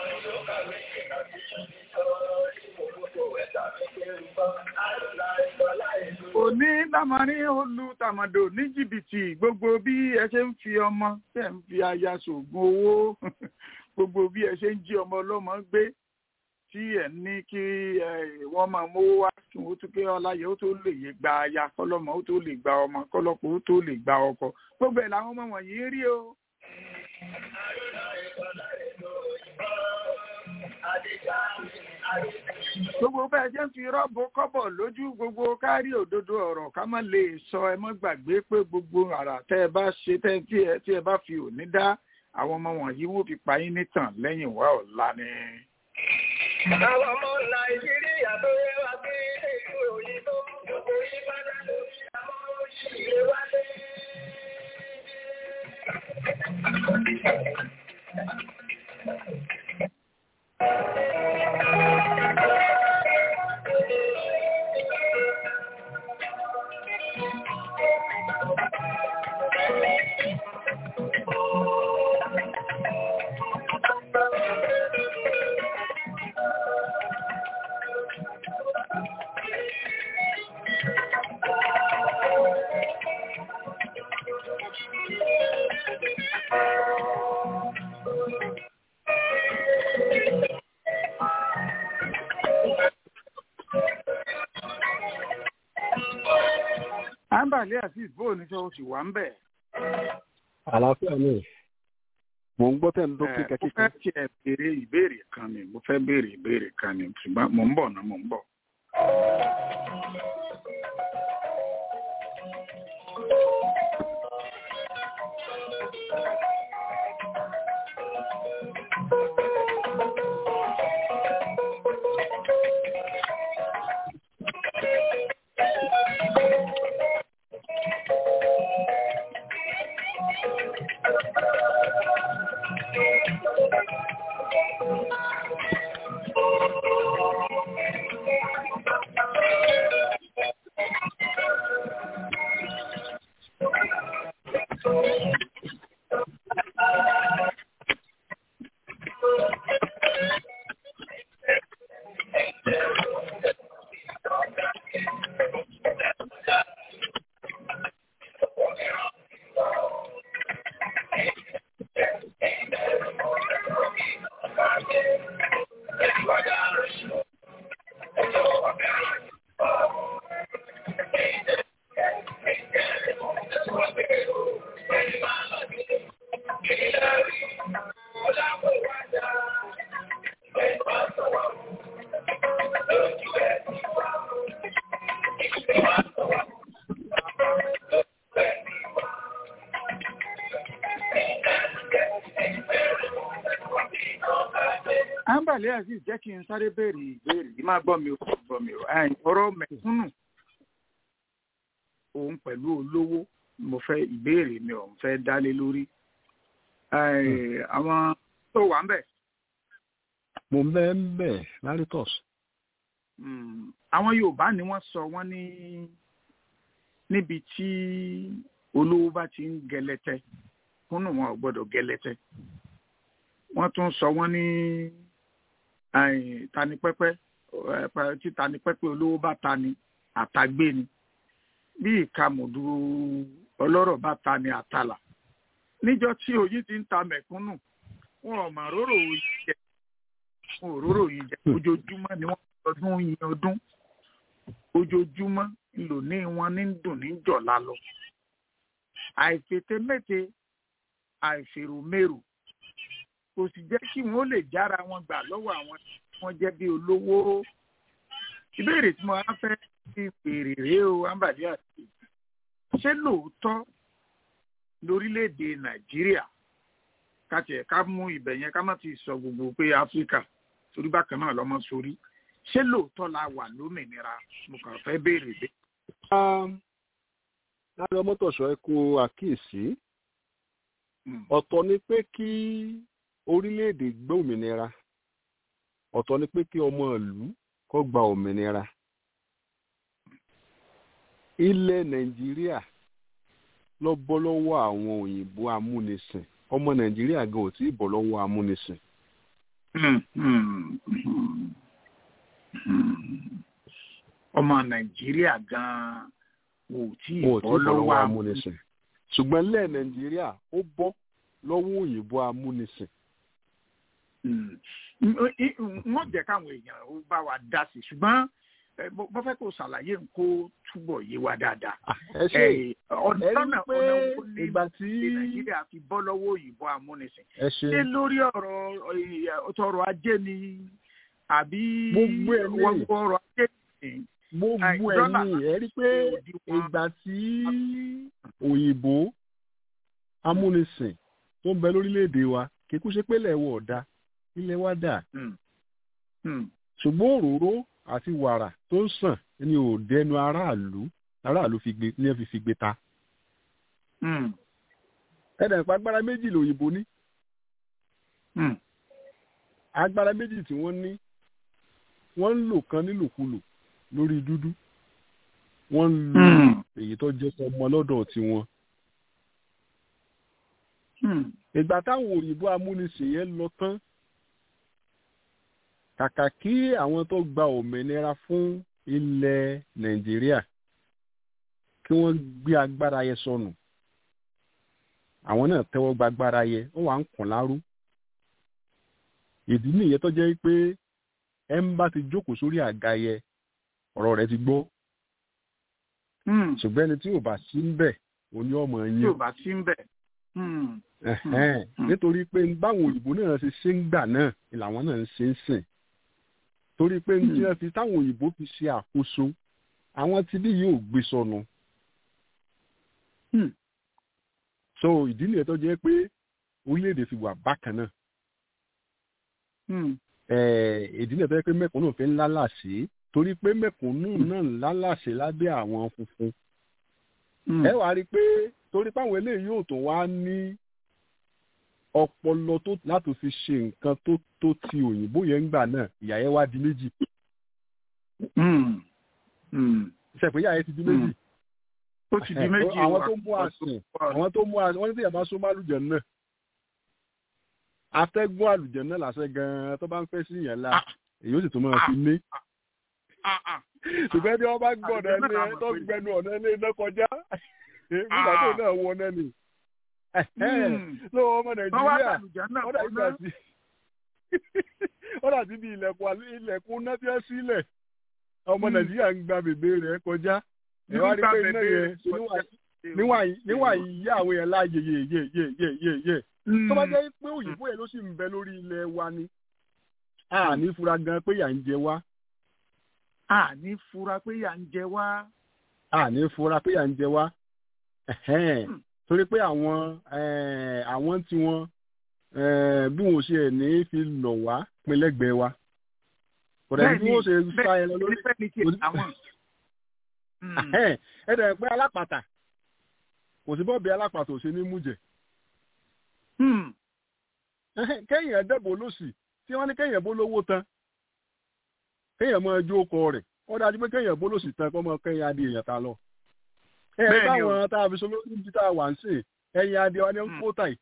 [SPEAKER 3] òní lámarin olú tàmàdò ní jìbìtì gbogbo bí ẹ ṣe ń fi ọmọ tẹ̀ ń fi aya ṣògùn owó gbogbo bí ẹ ṣe ń jí ọmọ ọlọ́mọ gbé tí ẹ ní kí wọ́n máa mówó wá kí wọ́n tún pé ọláyẹ ó tó lè yé gba aya kọ́lọ́mọ ó tó lè gba ọmọ kọ́lọ́pọ̀ ó tó lè gba ọkọ gbogbo ẹ̀ làwọn ọmọ wọ̀nyí ń rí o. gbogbo bẹ́ẹ̀ ṣe ń fi rọ́bù kọ́bọ̀ lójú gbogbo kárí òdodo ọ̀rọ̀ ká má lè sọ ẹ mọ́ gbàgbé pé gbogbo àrà tẹ́ ẹ bá ṣe tẹ́ tí ẹ tí ẹ bá fi òní dá àwọn ọmọ wọ̀nyí wọ́n fi pa yín nítàn lẹ́yìn wá ọ̀la ni.
[SPEAKER 4] Àwọn ọmọ Nàìjíríà tó yẹ wá sí ìlú òyìnbó, gbogbo Ìbàdàn lórí àwọn òṣìṣẹ́ wálé.
[SPEAKER 3] ambale azeez bó o ní sọ o sì wà ń bẹ̀.
[SPEAKER 5] àlàáfíà ni mò ń gbọ́ tẹ̀ ń dókè
[SPEAKER 3] mo fẹ́
[SPEAKER 5] kẹ́kẹ́
[SPEAKER 3] tiẹ̀ béèrè ìbéèrè kan ni mo fẹ́ béèrè ìbéèrè kan ni ṣùgbọ́n mò ń bọ̀ náà mò ń bọ̀. ambale azeez jẹ́ kí n sáré béèrè ìbéèrè yìí máa gbọ́ mi ò gbọ́ mi ò ẹ̀yìn ọ̀rọ̀ mẹ̀kúnnù òun pẹ̀lú olówó mo fẹ́ ìbéèrè mi ò ń fẹ́ dálé lórí Ẹ̀yìn, àwọn tó wà ń bẹ̀
[SPEAKER 5] mò ń bẹ́ ń bẹ̀ laritos
[SPEAKER 3] Mm, àwọn yorùbá ni wọ́n sọ wọ́n ní níbi tí olówó bá ti ń gẹlẹtẹ kúnnù wọn ò gbọ́dọ̀ gẹlẹtẹ wọ́n tún sọ wọ́n ní ẹ̀yìn, tanipẹpẹ ẹ, pa- tí tanipẹpẹ olówó bá tani àtàgbé ni bí ìkàmùdù ọlọ́rọ̀ bá tani àtàlà níjọ́ tí oyin ti ń ta mẹ̀kúnnù wọn ò mà róró oyin jẹ wọn ò róró oyin jẹ ojoojúmọ́ ni wọ́n ọdún yin ọdún ojoojúmọ́ ńlò ní wọn ní dùn ní jọ̀la lọ àìfètémété àìfèròmérò kò sì jẹ́ kí wọ́n lè jára wọn gbà lọ́wọ́ àwọn tí wọ́n jẹ́ bí olówó ìbéèrè tí mo á fẹ́ fi béèrè rèé o ambali àti ṣé lóòótọ́ lórílẹ̀‐èdè nàìjíríà ká tiẹ̀ ká mú ibẹ̀ yẹn ká má ti sọ gbogbo pé áfíríkà torí bákan náà lọ́mọ sórí ṣé lóòótọ́ la wà lómìnira mo kàn fẹ́ béèrè bẹ́ẹ̀.
[SPEAKER 5] lára ọmọtọ̀ṣọ́ ẹ kó àkíyèsí
[SPEAKER 3] Mm.
[SPEAKER 5] ọ̀tọ̀ ni pé kí orílẹ̀-èdè gbé òmìnira ọ̀tọ̀ ni pé kí ọmọ ìlú kó gba òmìnira ilẹ̀ nàìjíríà lọ bọ́ lọ́wọ́ àwọn òyìnbó amúnisìn ọmọ nàìjíríà gan ò tí ì bọ́ lọ́wọ́ amúnisìn
[SPEAKER 3] Mm, mm, mm, mm. ọmọ nàìjíríà gan-an wò tí ì
[SPEAKER 5] wọn ò tí
[SPEAKER 3] bọ́
[SPEAKER 5] ì bọ́ lọ́wọ́
[SPEAKER 3] lọ́wọ́
[SPEAKER 5] amúnisìn ṣùgbọ́n ilẹ̀ nàìjíríà ó bọ́ lọ́wọ́ òyìnbó amúnisìn
[SPEAKER 3] Mm. N- i- wọ́n jẹ́ káwọn èèyàn ó bá wa dá sí i ṣùgbọ́n eh, mo mo fẹ́ kó ṣàlàyé nǹkó túbọ̀ yé wa dáadáa.
[SPEAKER 5] Ah, ẹ ṣe
[SPEAKER 3] Eh, ọ̀nà
[SPEAKER 5] ẹ rí
[SPEAKER 3] ọ̀nà
[SPEAKER 5] pé
[SPEAKER 3] wo ni
[SPEAKER 5] ìgbà tí
[SPEAKER 3] nàìjíríà fi bọ́ lọ́wọ́ òyìnbó amúnisìn
[SPEAKER 5] ẹ ṣe
[SPEAKER 3] ṣé lórí ọ̀rọ̀ eh, ọ̀rọ̀ ajé ni àbí
[SPEAKER 5] Gbogbo ẹ̀ ní.
[SPEAKER 3] wọ́n gbọ́ ọ̀rọ̀ ajé ni
[SPEAKER 5] gbogbo
[SPEAKER 3] Ai,
[SPEAKER 5] ẹ̀
[SPEAKER 3] dọ́là
[SPEAKER 5] ní ẹ rí pé
[SPEAKER 3] òdiwọ̀n
[SPEAKER 5] ìgbà tí òyìnbó amúnisìn tó ń bẹ lórílẹ̀‐èdè wa kíkú ṣe pé ilẹ̀ wa ọ̀dà ilẹ̀ wa dà
[SPEAKER 3] Mm. Mm.
[SPEAKER 5] ṣùgbọ́n òróró àti wàrà tó ń sàn ni ò dẹnu aráàlú aráàlú fi gbé ní ẹ fi fi gbé ta
[SPEAKER 3] Mm.
[SPEAKER 5] ẹ̀dà ìpa agbára méjì lòyìnbó ní
[SPEAKER 3] Mm.
[SPEAKER 5] agbára méjì tí wọ́n ní wọ́n ń lò kan nílòkulò lórí dúdú wọ́n ń lo
[SPEAKER 3] Mm.
[SPEAKER 5] èyí tó jẹ́ ọmọ lọ́dọ̀ tiwọn
[SPEAKER 3] Mm.
[SPEAKER 5] ìgbà táwọn òyìnbó amúnisìn yẹn lọ tán kàkà kí àwọn tó gba òmìnira fún ilẹ̀ nàìjíríà kí wọ́n gbé agbára yẹn sọnù àwọn náà tẹ́wọ́ gba agbára yẹn ó wà ń kùn lárú ìdí nìyẹn tó jẹ́ pé ẹ ń bá ti jókòó sórí àga yẹn ọ̀rọ̀ rẹ̀ ti gbọ́
[SPEAKER 3] Hmm.
[SPEAKER 5] ṣùgbọ́n ẹni tí ò bá sí ń bẹ̀ òní ọmọ
[SPEAKER 3] tí
[SPEAKER 5] yín
[SPEAKER 3] ò bá sí ń bẹ̀. Hmm.
[SPEAKER 5] Ẹ̀hẹ́n.
[SPEAKER 3] Mm.
[SPEAKER 5] nítorí pé báwọn òyìnbó náà ṣe ṣe ń gbà náà ni làwọn náà ń ṣe ń sìn torí pé ní tí
[SPEAKER 3] Mm.
[SPEAKER 5] wọ́n fi táwọn òyìnbó fi ṣe àkóso àwọn tí bí yóò gbé sọnù
[SPEAKER 3] Hmm.
[SPEAKER 5] so ìdí nìyẹn tó jẹ́ pé orílẹ̀-èdè fi wà bákan náà
[SPEAKER 3] Hmm.
[SPEAKER 5] Eh, ìdí nìyẹn tó jẹ́ pé mẹ̀kúnnù fi ń lálàsí torí pé mẹ̀kúnnù náà ń lálàsí lábẹ́ àwọn funfun
[SPEAKER 3] Hmm.
[SPEAKER 5] ẹ wàá rí i pé torí páwọn eléyìí yóò tó wá ní ọpọlọ tó láti fi ṣe nǹkan tó tó ti òyìnbó yẹn ń gbà náà ìyá yẹn wá di méjì
[SPEAKER 3] Hmm. Hmm.
[SPEAKER 5] ṣẹpẹ ìyá yẹn ti di méjì
[SPEAKER 3] ó ti di méjì
[SPEAKER 5] àwọn
[SPEAKER 3] wà-
[SPEAKER 5] tó mú àsìn àwọn tó mú àsìn wọn ní tí yàrá súnmọ́ àlùjẹ náà atẹ́gùn àlùjẹ náà làṣẹ gan-an tó bá ń fẹ́ sí yẹn la èyí ó sì tún máa fi ní
[SPEAKER 3] Ah, ah.
[SPEAKER 5] ṣùgbọ́n bí wọ́n bá gbọ́ ọ̀nà
[SPEAKER 3] Àlùjànnà
[SPEAKER 5] ẹni
[SPEAKER 3] làwọn
[SPEAKER 5] tó
[SPEAKER 3] pè é.
[SPEAKER 5] gbẹnu ọ̀nà ẹni iná kọjá nígbà tó náà wọ náà ni
[SPEAKER 3] Hmm.
[SPEAKER 5] lọ́wọ́ ọmọ
[SPEAKER 3] wọ́n wá
[SPEAKER 5] nàìjíríà
[SPEAKER 3] sàlùjá náà
[SPEAKER 5] ó dà
[SPEAKER 3] kọ́ná.
[SPEAKER 5] ìgbà sí ó dà sí bí ilẹ̀kùn àlẹ́- ilẹ̀kùn náà tí wọ́n sílẹ̀ ọmọ
[SPEAKER 3] Mm.
[SPEAKER 5] nàìjíríà ń gba bèbè rẹ̀ kọjá ẹ
[SPEAKER 3] Irú
[SPEAKER 5] wá rí
[SPEAKER 3] gba
[SPEAKER 5] pé iná
[SPEAKER 3] bèbè
[SPEAKER 5] yẹn
[SPEAKER 3] rẹ̀
[SPEAKER 5] ṣe
[SPEAKER 3] kọjá.
[SPEAKER 5] níwà- níwà yìí yá àwọn yẹn láàyè yé yé yé yé yé yé
[SPEAKER 3] Hmm.
[SPEAKER 5] tó bá jẹ́ pé òyìnbó yẹn ló sì ń bẹ lórí ilẹ̀ wa ni a ní fura gan pé yà ń jẹ wá
[SPEAKER 3] a ní fura pé yà ń jẹ wá.
[SPEAKER 5] a ní fura pé yà ń jẹ wá Ẹ̀hẹ́n.
[SPEAKER 3] Hmm.
[SPEAKER 5] torí pé àwọn eh, àwọn tí wọn eh, bí wọn ò ṣe ẹ̀ ní fi lọ̀ wá pinlẹ́gbẹ̀ẹ́ wa kódà bí wọn ò ṣe sá ẹ lọ lórí
[SPEAKER 3] bẹ́ẹ̀ ni kí
[SPEAKER 5] Orí-
[SPEAKER 3] àwọn. Hmm.
[SPEAKER 5] Ẹ̀hẹ́n. ẹ dẹ̀ pé alápàtà kò sí bọ́ọ̀bì alápàtà ò ṣe ní mújẹ
[SPEAKER 3] Hmm.
[SPEAKER 5] Ẹ̀hẹ́n. kéèyàn dẹ́bò lọ́sì tí wọ́n ní kéèyàn bó lówó tán kéèyàn máa jó ọkọ rẹ̀ ó dájú pé kéèyàn bó lọ́sì tán kọ́ mọ kéèyàn adé èèyàn ta lọ. ẹ ẹ
[SPEAKER 3] Bẹ́ẹ̀ ni o.
[SPEAKER 5] báwọn tá a fi sọ lórí ibi tá a wà ń sè ẹyin adé wa ní ń
[SPEAKER 3] Hmm.
[SPEAKER 5] kó tàì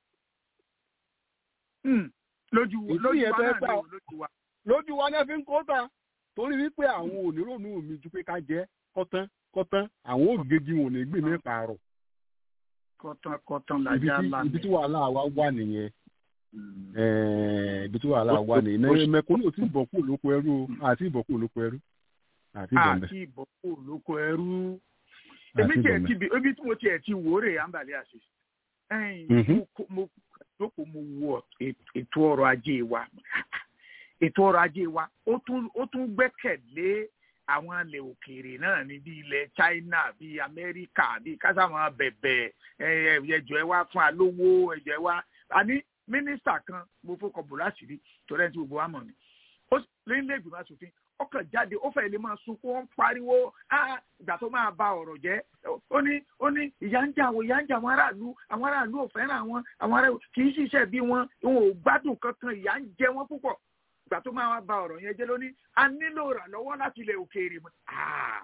[SPEAKER 3] Hmm. lójú
[SPEAKER 5] Ìdí
[SPEAKER 3] lójú
[SPEAKER 5] yẹn
[SPEAKER 3] wa
[SPEAKER 5] fẹ́
[SPEAKER 3] náà
[SPEAKER 5] gbà-
[SPEAKER 3] ni o, lójú wa.
[SPEAKER 5] lójú wa ní ẹ fi ń kó tà torí wípé àwọn onírònú mi ju pé ká jẹ kọ́tán kọ́tán àwọn ògègì wọn ò ní gbé mi pààrọ̀
[SPEAKER 3] kọ̀tàn kọ̀tàn
[SPEAKER 5] ibi
[SPEAKER 3] làjà
[SPEAKER 5] tí
[SPEAKER 3] lánàá.
[SPEAKER 5] ibi tí wàhálà wa wà nìyẹn
[SPEAKER 3] Hmm.
[SPEAKER 5] Eh, ibi tí wàhálà
[SPEAKER 3] Ó-
[SPEAKER 5] wà
[SPEAKER 3] ó-
[SPEAKER 5] nìyẹn
[SPEAKER 3] ó-
[SPEAKER 5] náà mẹkúnnù tí ìbọn kú lóko ẹrú o àti ìbọn kú lóko ẹrú àti ìbọn bẹ
[SPEAKER 3] àti ìbọ̀kú lóko ẹrú.
[SPEAKER 5] àti
[SPEAKER 3] èmi tiẹ̀
[SPEAKER 5] ìbọn
[SPEAKER 3] ti
[SPEAKER 5] bẹ.
[SPEAKER 3] bi ebi tí mo tiẹ̀ ti wò ó rè àǹbàlẹ̀ àṣẹ. ẹ̀yìn
[SPEAKER 5] Mhm.
[SPEAKER 3] mo kó- mo jókòó mo wo èt- ètò ọrọ̀ ajé wa ètò ọrọ̀ ajé wa ó tún ó tún gbẹ́kẹ̀lé àwọn ilẹ̀ òkèèrè náà ní bí ilẹ̀ China bí Amẹ́ríkà bí kásáwọn bẹ̀bẹ̀ ẹ, ẹ, ẹjọ́ ẹ wá fún alówó ẹjọ́ ẹ wá àní mínísítà kan mo fọkàn bò láṣìírí torí ẹni tí gbogbo wa mọ̀ ni ó sì- lórílẹ̀ ìgbìmọ̀ asòfin ọkàn jáde ó fẹ́ lè máa sunkún ó ń pariwo "Ah, ìgbà tó máa ba ọ̀rọ̀ jẹ́ ó ní ó ní ìyà ń jẹ àwọn ìyà ń jẹ àwọn aráàlú àwọn aráàlú ò fẹ́ràn àwọn àwọn aráàlú kì í ṣiṣẹ́ bí wọn wọn ò gbádùn kankan ìyà ń jẹ wọn púpọ̀ ìgbà tó máa ba ọ̀rọ̀ yẹn jẹ́ lóní a nílò ìrànlọ́wọ́ láti ilẹ̀ òkèèrè mọ́ Ah.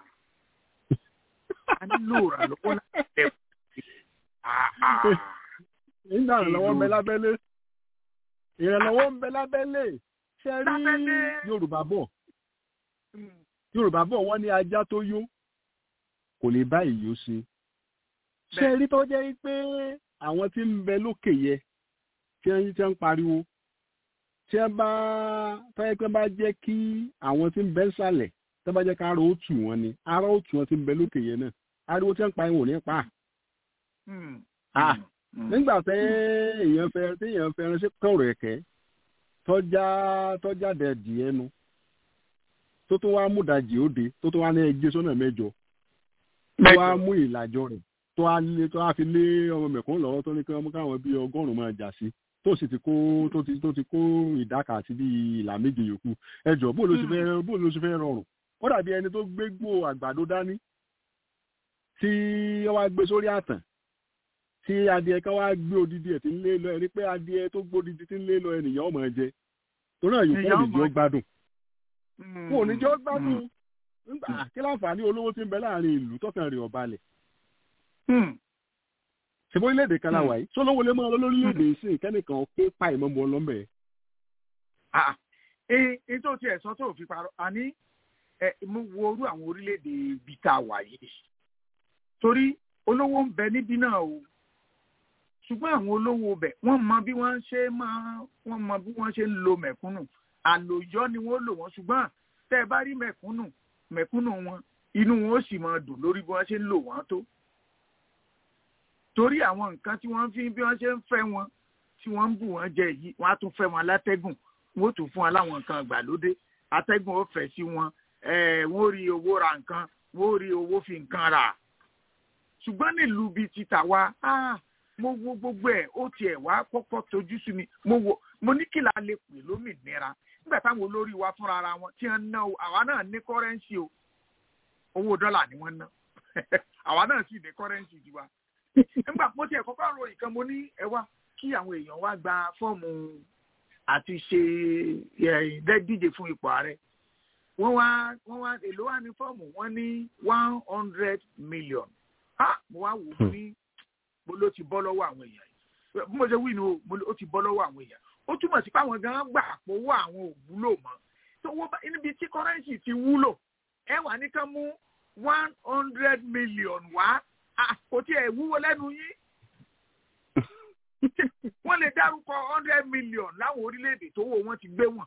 [SPEAKER 3] a nílò ìrànlọ́wọ́ láti ilẹ̀ òkèèrè Ah, ah.
[SPEAKER 5] nígbà ìrànlọ́wọ́ ń bẹ
[SPEAKER 3] Ìlú-
[SPEAKER 5] lábẹ́lé ìrànlọ́wọ́ ń bẹ lábẹ́lé ṣe rí
[SPEAKER 3] Lábẹ́lé.
[SPEAKER 5] Yorùbá bọ̀
[SPEAKER 3] Mm.
[SPEAKER 5] Yorùbá bọ̀ wọ́n ní ajá tó yó kò lè bá ìyó ṣe ṣe
[SPEAKER 3] Bẹ́ẹ̀.
[SPEAKER 5] rí tó jẹ́ pé àwọn tí ń bẹ lókè yẹ tí wọ́n tí wọ́n ń pariwo tí wọ́n bá tọ́yẹ pé bá jẹ́ kí àwọn tí ń bẹ nsàlẹ̀ tí wọ́n bá jẹ́ ká ara ó tù wọ́n ni ara ó tù wọ́n tí ń bẹ lókè yẹ náà ariwo tí wọ́n ń pa ìwọ̀n ò ní pa á.
[SPEAKER 3] Mm.
[SPEAKER 5] Ah.
[SPEAKER 3] Mm.
[SPEAKER 5] nígbà tẹ èèyàn fẹ́ tí èèyàn fẹ́ ránṣẹ́ kọ̀rọ̀ ẹ̀kẹ́ tọ́já tọ́já dẹ̀ díẹ̀ nu tó tó wá mú dajì òde tó tó wá ní ẹgbẹ́ sọ́nà mẹ́jọ tó wá
[SPEAKER 3] Mẹ́jọ.
[SPEAKER 5] mú ìlàjọ rẹ̀ tó wá lé tó wá fi lé ọmọ mẹ̀kún lọ́wọ́ tó ní kí wọ́n káwọn bíi ọgọ́rùn-ún máa jà sí tó sì ti kó tó ti tó ti kó ìdáka àti bíi ìlà méje yòókù ẹjọ bó ló ti fẹ́ bó ló ti fẹ́ rọrùn ó dàbí ẹni tó gbégbó àgbàdo dání tí wọ́n wá gbé sórí àtàn tí adìẹ kan wá gbé odidi ẹ̀ tí ń lé lọ ẹni pé adìẹ tó gbó odidi tí ń lé lọ ènìyàn ọmọ ẹ jẹ torí náà yòókù
[SPEAKER 3] Èèyàn
[SPEAKER 5] òní jọ
[SPEAKER 3] ọmọ-
[SPEAKER 5] gbádùn
[SPEAKER 3] Mm.
[SPEAKER 5] kò ní jọ gbádùn nígbà kí láǹfààní olówó tí ń bẹ láàrin ìlú tọkàn rẹ̀ ọ̀balẹ̀
[SPEAKER 3] Mm.
[SPEAKER 5] ṣèbó orílẹ̀-èdè kan
[SPEAKER 3] Hmm.
[SPEAKER 5] láwàá yìí sólówó lè máa lọ lórílẹ̀-èdè ìsìn kẹ́nìkan ké pa ìmọ̀mọ́ ọlọ́mọbẹ̀
[SPEAKER 3] Ah, eh, eh, tó tiẹ̀ sọ tó fi parọ́ àní ẹ mo wo orú àwọn orílẹ̀-èdè ibi tá a wà yìí torí olówó ń bẹ níbí náà o ṣùgbọ́n àwọn olówó bẹ̀ wọ́n mọ bí wọ́n ṣe máa wọ́n mọ bí wọ́n ṣe ń lo mẹ̀kúnnù àlòyọ́ ni wọ́n lò wọ́n ṣùgbọ́n tẹ́ ẹ bá rí mẹ̀kúnnù mẹ̀kúnnù wọn inú wọn ó sì máa dùn lórí bí wọ́n ṣe ń lò wọ́n tó torí àwọn nǹkan tí wọ́n fi bí wọ́n ṣe ń fẹ́ wọn tí wọ́n ń bù wọ́n jẹ yìí wọ́n á tún fẹ́ wọn látẹ́gùn wọ́n ó tún fún wọn láwọn nǹkan ìgbàlódé atẹ́gùn ó fẹ́ sí wọn eh, wọ́n ó rí owó ra nǹkan wọ́n ó rí owó fi nǹkan rà ṣùgbọ́n nílùú bíi ti tàwa ah, mo wo gbogbo ẹ̀ ó tiẹ̀ wá kọ́kọ́ tojú sí mi mo wo mo ní kí la lè pè lómìnira nígbà táwọn olórí wa fúnra ara wọn tí wọ́n ná o àwa náà ní kọ́rẹ́ǹsì o owó dọ́là ni wọ́n ná àwa náà sì ní kọ́rẹ́ǹsì tiwa nígbà mo tiẹ̀ kọ́kọ́ ro nǹkan mo ní ẹ wá kí àwọn èèyàn wá gba fọ́ọ̀mù àti ṣe ẹ, dẹ́- díje fún ipò ààrẹ wọ́n wá wọ́n wá èló wá ní fọ́ọ̀mù wọ́n ní one hundred million ah mo wá wò ó ní mo ló ti bọ́ lọ́wọ́ àwọn èèyàn yìí bí mo ṣe wí ni o mo ló- ó ti bọ́ lọ́wọ́ àwọn èèyàn ó túmọ̀ sí pé àwọn gan gbà pówó àwọn ò wúlò mọ́ tó wọ́n bá níbi tí kọ́rẹ́ǹsì ti wúlò ẹ wà ní kán mú one hundred million wá ah, kò tiẹ̀ wúwo lẹ́nu yín wọ́n lè dárúkọ hundred million láwọn orílẹ̀-èdè tó wò wọ́n ti gbé wọn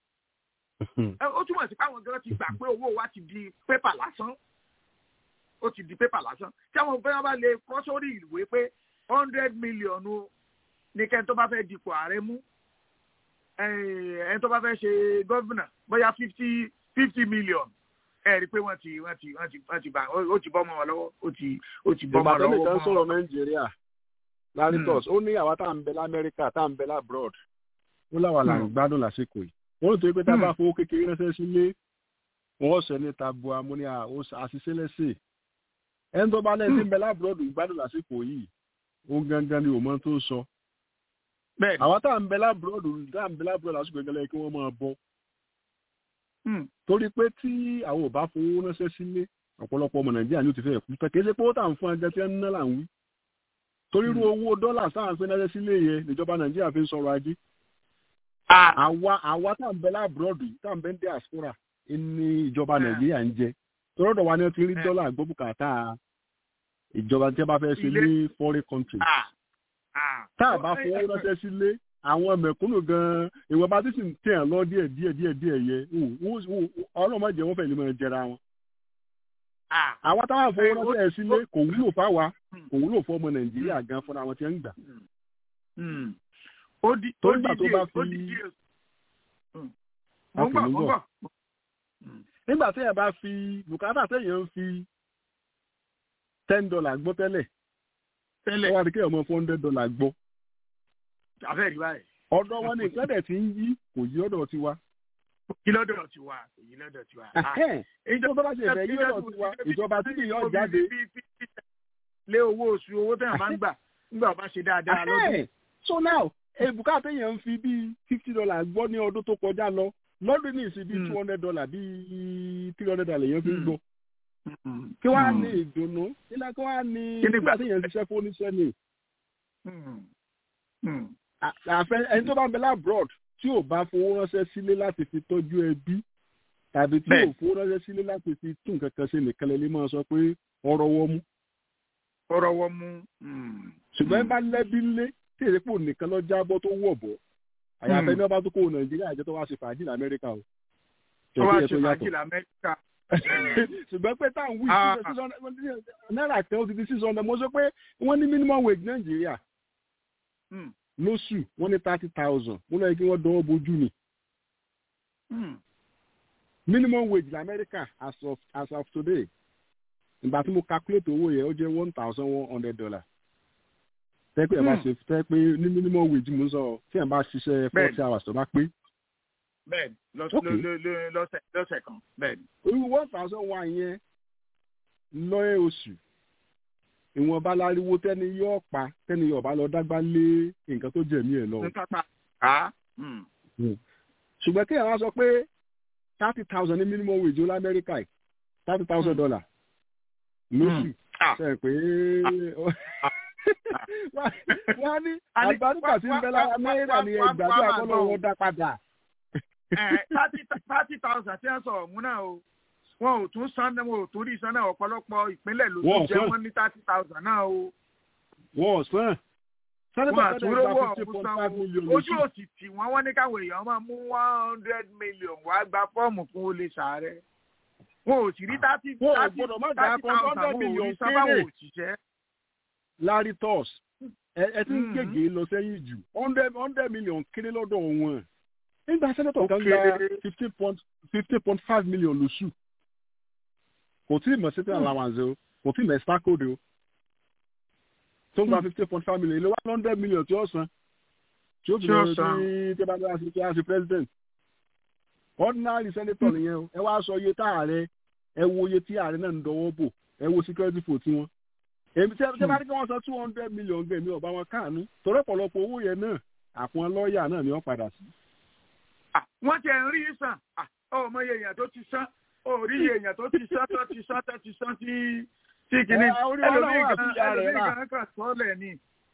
[SPEAKER 3] ẹ, ó túmọ̀ sí pé àwọn gan ti gbà pé owó wa ti di pépà lásán ó ti di pépà lásán tí àwọn fẹ́ràn bá lè kọ́ sórí ìwé pé hundred million o ní kẹ́ni tó bá fẹ́ dipò ààrẹ mú eh, ẹni tó bá fẹ́ ṣe gọ́vùnà bóyá fifty fifty million ẹ rí i pé wọ́n ti wọ́n ti wọ́n ti wọ́n ti bá ó ti bọ́ mọ́ wọn lọ́wọ́ ó ti ó ti bọ́ mọ́
[SPEAKER 5] ìbàdàn
[SPEAKER 3] wọn
[SPEAKER 5] nìkan
[SPEAKER 3] lọ́wọ́
[SPEAKER 5] sọ̀rọ̀ nàìjíríà laritos ó ní àwa tá à ń bẹ lamẹ́ríkà tá à ń bẹ labroad ó láwa là ń
[SPEAKER 3] Hmm.
[SPEAKER 5] gbádùn lásìkò yìí wọ́n tó yẹ pé tá a bá
[SPEAKER 3] Hmm.
[SPEAKER 5] fowó kékeré ránṣẹ́ sílé wọ́n sọ ní tabu amúníà ó s- àṣìṣe lẹ́sẹ̀ ẹni tó bá lẹ́yìn tí ń bẹ labroad gbádùn lásìkò yìí ó gangan ni òmọ tó sọ
[SPEAKER 3] bẹ́ẹ̀ ni
[SPEAKER 5] àwa tá à ń bẹ labroad tá à ń bẹ labroad lásìkò gẹ́gẹ́ kí wọ́n máa bọ́
[SPEAKER 3] Hmm.
[SPEAKER 5] torí pé tí àwọn ò bá fowó ránṣẹ́ sílé ọ̀pọ̀lọpọ̀ ọmọ nàìjíríà ni ó ti fẹ́ kú tẹ̀ kí ẹ ṣe pé ó tà ń fún ẹgbẹ́ tí wọ́n ń ná là ń wí torí irú owó dọ́là sáà ń pín ránṣẹ́ sílé yẹn níjọba nàìjíríà fi ń sọ̀rọ̀ ajé
[SPEAKER 3] Ah,
[SPEAKER 5] àwa àwa tá à ń bẹ láàbùrọ̀dù tá à ń bẹ ní diaspora ní ìjọba
[SPEAKER 3] Ah.
[SPEAKER 5] nàìjíríà ń jẹ tọ́lọ́dọ̀ wa ni wọ́n ti rí
[SPEAKER 3] Eh.
[SPEAKER 5] dọ́là gbọ́ bùkátà ìjọba tí wọ́n bá fẹ́ ṣe
[SPEAKER 3] Ilé.
[SPEAKER 5] ní foreign country
[SPEAKER 3] ah, ah.
[SPEAKER 5] tá a bá
[SPEAKER 3] Ó-
[SPEAKER 5] fowó
[SPEAKER 3] ẹ- ẹ-
[SPEAKER 5] ránṣẹ́ sílé àwọn mẹ̀kúnnù gan-an ìwọ̀n bá ti sì ń tẹ̀ ẹ́ lọ díẹ̀ díẹ̀ díẹ̀ díẹ̀ yẹ ọlọ́mọdé wọn fẹ́ lè máa jẹra wọn
[SPEAKER 3] ah.
[SPEAKER 5] àwa táwọn
[SPEAKER 3] Eh,
[SPEAKER 5] fowó
[SPEAKER 3] ó-
[SPEAKER 5] ránṣẹ́ sílé kò wúlò fáwa
[SPEAKER 3] Hmm.
[SPEAKER 5] kò wúlò fún ọmọ nàìjíríà gan fúnra wọn tí ń gbà
[SPEAKER 3] Hmm. ó di ó
[SPEAKER 5] Torí
[SPEAKER 3] di
[SPEAKER 5] ìgbà tó
[SPEAKER 3] díẹ̀
[SPEAKER 5] bá
[SPEAKER 3] ó
[SPEAKER 5] fi-
[SPEAKER 3] di díẹ̀. Hmm.
[SPEAKER 5] A
[SPEAKER 3] mo ń
[SPEAKER 5] kì
[SPEAKER 3] bọ̀
[SPEAKER 5] í
[SPEAKER 3] mo ń
[SPEAKER 5] bọ̀.
[SPEAKER 3] bọ̀. Hmm.
[SPEAKER 5] nígbà téèyàn bá fi bùkátà téèyàn ń fi ten dollar gbọ́ tẹ́lẹ̀
[SPEAKER 3] tẹ́lẹ̀
[SPEAKER 5] ó wá di kéèyàn mọ four hundred dollar gbọ́
[SPEAKER 3] abẹ́rẹ́ báyìí
[SPEAKER 5] ọ̀dọ̀ wọn ni nǹkan dẹ̀ ti ń yí kò yí ọ̀dọ̀ tiwa
[SPEAKER 3] kí lọ́dọ̀ ti wà kí lọ́dọ̀ ti wà. Ah.
[SPEAKER 5] ìjọba tó bá ṣe ìfẹ́ yí ọ̀dọ̀ tiwa ìjọba tí kì í yọ jáde
[SPEAKER 3] lé owó oṣù owó tẹ̀yàn máa ń gbà nígbà bá ṣe dáadáa lọ́dún.
[SPEAKER 5] Ahẹ́. so now bùkátà téèyàn ń fi bíi fifty dollar gbọ́ ní ọdún tó kọjá lọ lọ́dún ní ìsìn bíi
[SPEAKER 3] Hmm.
[SPEAKER 5] two hundred dollar bíi three hundred dollar èèyàn fi ń
[SPEAKER 3] Hmm.
[SPEAKER 5] gbọ́
[SPEAKER 3] Hmm.
[SPEAKER 5] kí wàá
[SPEAKER 3] Hmm.
[SPEAKER 5] ní ìdùnnú nílá kí wàá ní
[SPEAKER 3] Kí ni
[SPEAKER 5] nígbà
[SPEAKER 3] gbà-
[SPEAKER 5] téèyàn ń ṣiṣẹ́ fún oníṣẹ́ ni
[SPEAKER 3] Hmm. Hmm.
[SPEAKER 5] àfẹ ẹni tó bá ń bẹ labroad tí ò bá fowó ránṣẹ́ sílé láti fi tọ́jú ẹbí tàbí tí ò
[SPEAKER 3] Bẹ́ẹ̀.
[SPEAKER 5] fowó ránṣẹ́ sílé láti fi tún nǹkan kan ṣe nìkan lè lè máa sọ pé ọ̀rọ̀ wọ́n mú
[SPEAKER 3] ọ̀rọ̀ wọ́n mú. Hmm.
[SPEAKER 5] ṣùgbọ́n ẹ bá lẹ́bí lé tí èdè pò nìkan lọ jábọ́ tó wọ̀ bọ̀ àyàfẹ́ ní ọba tó kó nàìjíríà jẹ́ tó wá ṣe fàájì lamẹ́ríkà o
[SPEAKER 3] tó wá
[SPEAKER 5] Tẹ̀sí ẹ̀
[SPEAKER 3] ṣe
[SPEAKER 5] tó
[SPEAKER 3] fàájì
[SPEAKER 5] yàtọ̀.
[SPEAKER 3] lamẹ́ríkà.
[SPEAKER 5] ṣùgbọ́n pé táwọn wí
[SPEAKER 3] Ah.
[SPEAKER 5] six hundred náírà kan ó ti di six hundred mo sọ pé wọ́n ní minimum wage nàìjíríà
[SPEAKER 3] Hmm.
[SPEAKER 5] lóṣù wọ́n ní thirty thousand mo lọ yẹ kí wọ́n dánwó bojú ni
[SPEAKER 3] Hmm.
[SPEAKER 5] minimum wage lamẹ́ríkà as of as of today ìgbà tí mo calculate owó yẹn ó jẹ́ one thousand one hundred dollar tẹ́ pé ẹ̀ bá
[SPEAKER 3] Hmm.
[SPEAKER 5] ṣe tẹ́ pé ní minimum wage mo ń sọ tí ẹ̀ bá ṣiṣẹ́
[SPEAKER 3] Bẹ́ẹ̀ni.
[SPEAKER 5] forty hours tó bá pé
[SPEAKER 3] bẹ́ẹ̀ni lọ́s-
[SPEAKER 5] Okay.
[SPEAKER 3] ló- ló- ló- lọ́sẹ̀ lọ́sẹ̀ kan bẹ́ẹ̀ni.
[SPEAKER 5] orí one thousand one yẹn lọ́yẹ̀ oṣù ìwọ̀nba láriwo tẹ́ni yóò pa tẹ́ni yóò bá lọ dágbá lé nǹkan tó jẹ̀mí ẹ̀ lọ.
[SPEAKER 3] ní pápá. Ah. Hmm.
[SPEAKER 5] ṣùgbọ́n kí ẹ̀ wá sọ pé thirty thousand ní minimum wage ó lamẹ́ríkà yìí thirty thousand dollar lóṣù
[SPEAKER 3] Ah.
[SPEAKER 5] ṣe pé wọ́n á ní
[SPEAKER 3] Àní-
[SPEAKER 5] àgbàdùkà tí ń bẹ lára
[SPEAKER 3] wá- wá-
[SPEAKER 5] náírà ni
[SPEAKER 3] wá- wá-
[SPEAKER 5] ẹgbàdo
[SPEAKER 3] wá máa
[SPEAKER 5] àkọlọ́
[SPEAKER 3] gbọ́
[SPEAKER 5] wọn dá padà.
[SPEAKER 3] thirty thousand tí wọ́n sọ ọ̀hún náà o wọn ò tún san wọn ò tún rí san náà ọ̀pọ̀lọpọ̀ ìpínlẹ̀ ló
[SPEAKER 5] Wọn ò
[SPEAKER 3] tún jẹ́
[SPEAKER 5] san.
[SPEAKER 3] wọ́n ní thirty thousand náà o
[SPEAKER 5] wọn ò sàn. sẹ́nẹ́tọ̀
[SPEAKER 3] wọn
[SPEAKER 5] sẹ́nẹ́tọ̀
[SPEAKER 3] àtúrówó
[SPEAKER 5] gba fifty
[SPEAKER 3] ọ̀hún
[SPEAKER 5] point
[SPEAKER 3] san
[SPEAKER 5] five
[SPEAKER 3] o
[SPEAKER 5] million
[SPEAKER 3] ojú
[SPEAKER 5] lóṣù.
[SPEAKER 3] òsì tì wọ́n wọ́n ní káwọn èèyàn máa mú one hundred million wá gba fọ́ọ̀mù fún olè sàárẹ̀ wọn ò sì rí thirty
[SPEAKER 5] Wọn ò
[SPEAKER 3] thirty
[SPEAKER 5] gbọ́dọ̀ má dà
[SPEAKER 3] thirty
[SPEAKER 5] kan
[SPEAKER 3] thousand
[SPEAKER 5] hundred
[SPEAKER 3] wọn ò
[SPEAKER 5] million
[SPEAKER 3] rí sábàwọn
[SPEAKER 5] kéré.
[SPEAKER 3] òṣìṣẹ́.
[SPEAKER 5] larry toss ẹ ẹ ti ń
[SPEAKER 3] Mhm.
[SPEAKER 5] gègé lọ sẹ́yìn jù hundred hundred million kéré lọ́dọ̀ wọn nígbà sẹ́nẹ́tọ̀ kan
[SPEAKER 3] Ó
[SPEAKER 5] gba
[SPEAKER 3] kéré.
[SPEAKER 5] fifteen point fifteen point five million lóṣù kò tí ì mọ̀ sí allowance o kò tí ì mọ̀ extra code o tó ń gba fifteen point five million ilé wa hundred million tí ó san tí ó fi
[SPEAKER 3] Tí ó
[SPEAKER 5] lọ
[SPEAKER 3] san.
[SPEAKER 5] sí tí bá bá sí tí a ṣe president ordinary senator nìyẹn o ẹ wá sọ iye tá ààrẹ ẹ wo iye tí ààrẹ náà ń dọwọ́ bò ẹ wo security fò tiwọn èmi tí ẹ bá ní kí wọ́n san two hundred million gbẹ̀mí ọba wọn káànú torí ọ̀pọ̀lọpọ̀ owó yẹn náà àpọn lọ́ọ̀yà náà ni wọ́n padà sí.
[SPEAKER 3] Ah, wọ́n ti ẹ̀ ń rí sàn Ah, ó mọ iye èèyàn tó ti san ó rí iye èèyàn tó ti san tó ti san tó ti san tí tí kìíní
[SPEAKER 5] Ẹ, orí wa náà
[SPEAKER 3] ẹlòmíì
[SPEAKER 5] wà
[SPEAKER 3] gan
[SPEAKER 5] tí ìyá rẹ̀
[SPEAKER 3] ẹlòmíì
[SPEAKER 5] rà.
[SPEAKER 3] gan kàn sọ́ọ̀lẹ̀ ni.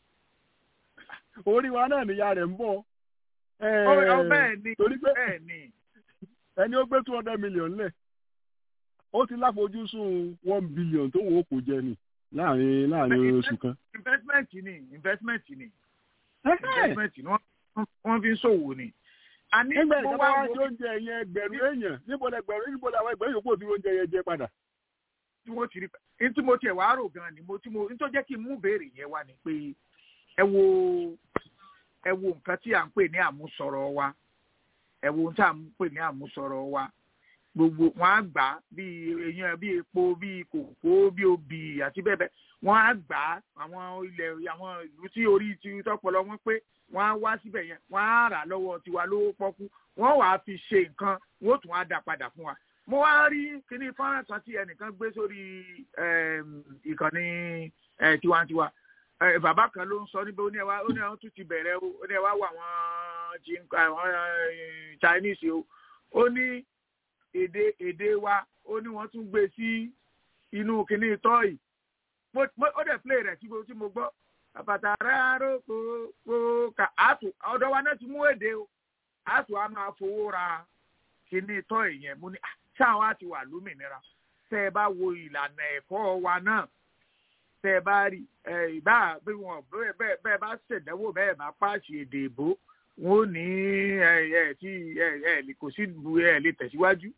[SPEAKER 5] orí wa náà níyà rẹ̀ ń bọ̀.
[SPEAKER 3] Ó ó bẹ́ẹ̀ ni
[SPEAKER 5] torí pé
[SPEAKER 3] bẹ́ẹ̀ ni
[SPEAKER 5] ẹni ó gbé two hundred million lẹ̀ ó ti láfojúsùn one billion tó wọ́n kò jẹ ni láàrin láàrin oṣù kan.
[SPEAKER 3] investment ni investment ni investment ni wọ́n wọ́n fi ń ṣòwò ni. àní
[SPEAKER 5] nígbà
[SPEAKER 3] mo
[SPEAKER 5] ìjọba
[SPEAKER 3] wá
[SPEAKER 5] wa
[SPEAKER 3] wo
[SPEAKER 5] jẹ oúnjẹ yẹn ẹgbẹ̀rún èèyàn níbo lẹ gbẹ̀rún níbo làwọn ẹgbẹ̀rún yòókù tí oúnjẹ yẹn jẹ padà.
[SPEAKER 3] tí wọ́n ti rí ní tí mo tiẹ̀ wá rò gan ni mo tí mo ní tó jẹ́ kí n mú béèrè yẹn wá ni pé ẹ wo ẹ wo nǹkan tí à ń pè ní àmúsọ̀rọ̀ wa ẹ wo ohun tí à ń pè ní àmúsọ̀rọ̀ wa gbogbo wọn á gbà á bíi èèyàn bíi epo bíi kòkó bíi obì àti bẹ́ẹ̀ bẹ́ẹ̀ wọn á gbà á àwọn ilẹ̀ àwọn ìlú tí orí ti tọpọlọ wọn pé wọn á wá síbẹ̀ yẹn wọn á rà lọ́wọ́ tiwa lówó pọ́kú wọn wàá fi ṣe nǹkan wọn ó tún á dá padà fún wa mo wá rí kíní fọ́nrán kan tí ẹnìkan gbé sórí ẹm, ìkànnì ẹ, tiwantiwa ẹ, bàbá kan ló ń sọ níbi ó ní ẹ wá ó ní àwọn tún ti bẹ̀rẹ̀ o ó ní ẹ wá wà àwọn Chin- àwọn ẹ, Chinese o ó ní èdè èdè wa ó ní wọ́n tún gbé sí inú kíní tọ́ì mo mo- ó dẹ̀ play rẹ̀ tí mo tí mo gbọ́ àbàtà rárá kó kó ka àtù ọ̀dọ̀ wa náà ti mú èdè o àtù á máa fowó ra kíní tọ́ì yẹn mo ní "Ah, ṣáà wá ti wà lómìnira tẹ́ ẹ bá wo ìlànà ẹ̀kọ́ wa náà tẹ́ ẹ bá rí ẹ ìbá bí wọn bẹ́ẹ̀ bẹ́ẹ̀ bẹ́ẹ̀ bá ṣèdánwò bẹ́ẹ̀ bá páàsì èdè ìbò wọn ò ní ẹ ẹ tí ẹ ẹ lè- kò sí bu ẹ lè tẹ̀síwájú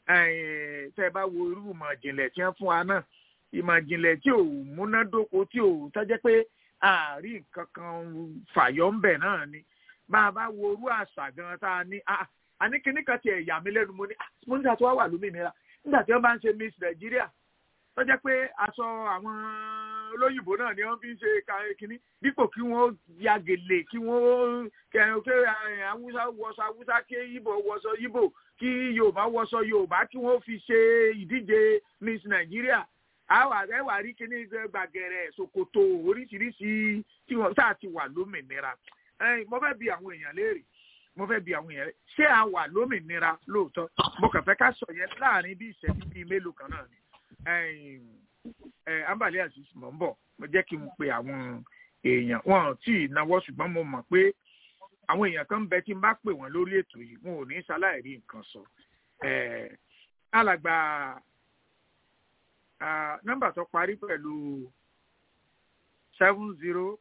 [SPEAKER 3] ẹ tẹ́ ẹ bá wo irú ìmọ̀ ìjìnlẹ̀ tí wọ́n fún wa náà ìmọ̀ ìjìnlẹ̀ tí ò múnádóko tí ò tọ́jẹ́ pé àárín nǹkan kan fàyọ́ ń bẹ̀ náà ni bá a bá wo irú àṣà gan tá a ní ah, a ní kíní kan tiẹ̀ yà mí lẹ́nu mo ní ah, mo nígbà tó wá wà lómìnira nígbà tí wọ́n bá ń ṣe miss nàìjíríà tó jẹ́ pé aṣọ àwọn olóyìnbó náà ni wọ́n fi ń ṣe ka- kínní dípò kí wọ́n ya gèlè kí wọ́n kẹ kí awúsá wọṣọ awúsá kí ibo wọṣọ ibo kí yorùbá wọṣọ yorùbá kí wọ́n fi ṣe ìdíje miss nàìjíríà àwa ẹ wà rí kíní gbàgẹ̀rẹ̀ ṣòkòtò oríṣiríṣi tí wọ́n tá a ti wà lómìnira Ẹ̀yin, mo fẹ́ bi àwọn èèyàn léèrè mo fẹ́ bi àwọn èèyàn ṣé a wà lómìnira lóòótọ́ mo kàn fẹ́ ká sọ yẹn láàrin bí ìṣẹ́jú bíi mélòó kan náà ni ẹ̀yin, ẹ ambale aziz mọ̀ ń bọ̀ mo jẹ́ kí n pe àwọn èèyàn wọn ò tí ì náwó ṣùgbọ́n mo mọ̀ pé àwọn èèyàn kan ń bẹ tí n bá pè wọ́n lórí ètò yìí wọn ò ní ṣaláì rí nǹkan sọ ẹ̀, alàgbà ah, nọ́mbà tó parí pẹ̀lú seven zero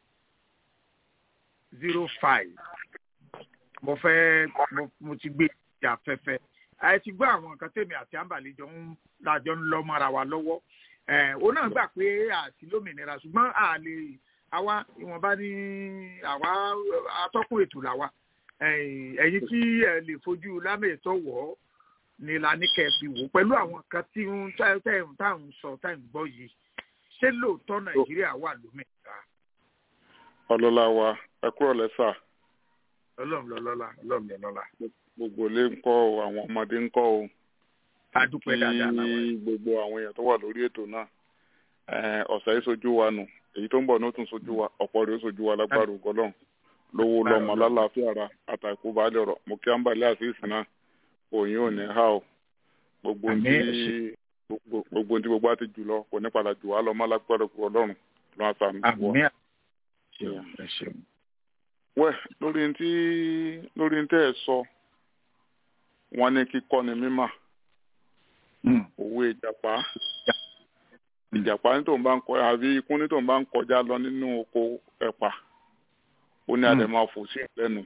[SPEAKER 3] zero five mo fẹ́ mo, mo ti gbé ìjà afẹ́fẹ́ ẹ ti gbọ́ àwọn nǹkan tèmi àti àǹbàlẹ̀ jọ ń lájọ ń lọ mọ́ra wa lọ́wọ́ ẹ̀ òun náà gbà pé àti lómìnira ṣùgbọ́n a lè àwa ìwọ̀nba ní àwa atọ́kùn ètò làwa ẹ̀yin ẹ̀yin tí ẹ lè fojú lámẹ̀tọ́ wọ̀ ọ́ ni la ní kẹ́ ẹ fi wò pẹ̀lú àwọn kan tí ń tẹ̀ tẹ̀ ń tà ń sọ tà ń gbọ́ yìí ṣé lóòótọ́ nàìjíríà wà lómìnira
[SPEAKER 7] ọlọ́lá wa ẹ kúrò lẹ́sà
[SPEAKER 3] ọlọ́run lọ́lọ́lá ọlọ́run lọ́lọ́lá
[SPEAKER 7] gbogbo ilé ń kọ́ o àwọn ọmọdé ń kọ́ o
[SPEAKER 3] a dúpẹ́ dáadáa làwọn
[SPEAKER 7] kí gbogbo àwọn èèyàn tó wà lórí ètò náà Eh, ọ̀sẹ̀ yìí sojú wa nù èyí tó ń bọ̀ ní ó tún sojú wa ọ̀pọ̀ rẹ̀ ó sojú wa lágbára ògọ́lọ́n lówó lọ́mọ lálàáfíà ara àtàkù balẹ̀ ọ̀rọ̀ mo kí àǹbálẹ̀ àṣìṣe náà òyìn ò ní há o gbogbo
[SPEAKER 3] Àmín,
[SPEAKER 7] tí
[SPEAKER 3] ẹ ṣé.
[SPEAKER 7] gbogbo gbogbo tí gbogbo á ti jù lọ kò ní padà jù wá lọ mọ́ lágbára ògọ́lọ́run lọ́wọ́ sàmì wọ.
[SPEAKER 3] àmì ṣeun ẹ ṣeun.
[SPEAKER 7] wẹ́ lórí tí lórí tẹ́ ẹ sọ wọ́n ní kíkọ́ ni mímọ̀ òwe ìjàpá ìjàpá ní tòun bá ń kọ àbí ikún ní tòun bá ń kọjá lọ nínú oko ẹ̀pà ó ní àdè máa fò sí ìlẹ́nu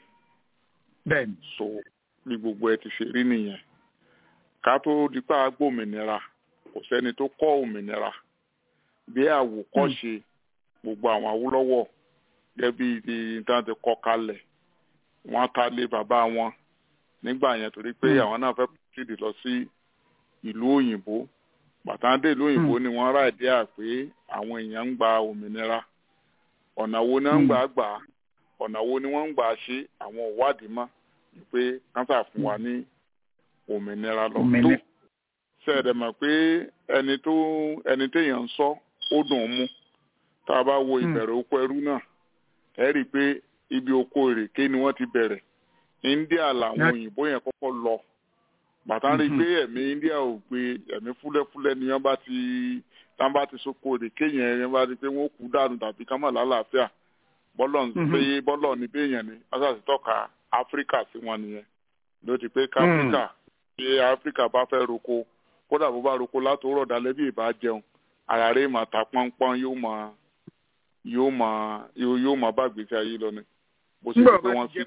[SPEAKER 3] bẹ́ẹ̀ni
[SPEAKER 7] so bí gbogbo ẹ ti ṣe rí nìyẹn ká tó di pé a gbòmìnira kò sẹ́ni tó kọ́ òmìnira bí àwòkọ́ṣe gbogbo àwọn Awólọ́wọ̀ gẹ́bí ti nǹkan ti kọ́ kalẹ̀ wọ́n ta lé bàbá wọn nígbà yẹn torí pé àwọn náà fẹ́ pòtìdì lọ sí ìlú òyìnbó bàtàndé ìlú òyìnbó ni wọ́n rà dé à pé àwọn èèyàn ń gba òmìnira ọ̀nà wo ni wọ́n ń gbà gbà á ọ̀nà wo ni wọ́n ń gbà ṣe àwọn ìwádìí mọ́ pé kánsà fún wa ní òmìnira lọ tó ṣẹ̀dẹ̀ mọ̀ pé ẹni tó ẹni téèyàn ń sọ ó dùn ún mú tá a bá wo ìbẹ̀rẹ̀ oko ẹrú náà ẹ rí i pé ibi oko ìrèké ni wọ́n ti bẹ̀rẹ̀ India làwọn òyìnbó yẹn kọ́kọ́ lọ bàtà rí i pé ẹ̀mí India ò gbé ẹ̀mí fúlẹ́fúlẹ́ ni wọ́n bá ti tá bá ti soko ìrèké yẹn wọ́n bá ti pé wọ́n kú dànù tàbí ká má lálàáfíà bọ́lọ̀ ń pé bọ́lọ̀ ní béèyàn ni wọ́n sàti tọ́ka Áfíríkà sí wọn nìyẹn ló ti pé káfíríkà ṣé Áfíríkà bá fẹ́ roko kódà bó bá roko látòórọ̀ dalẹ́ bí ìbá jẹun ara rẹ̀ máa ta pọ́npọ́n yóò máa yóò máa yóò máa bá gbèsè ayé lọ ni bó ṣe di pé wọ́n sí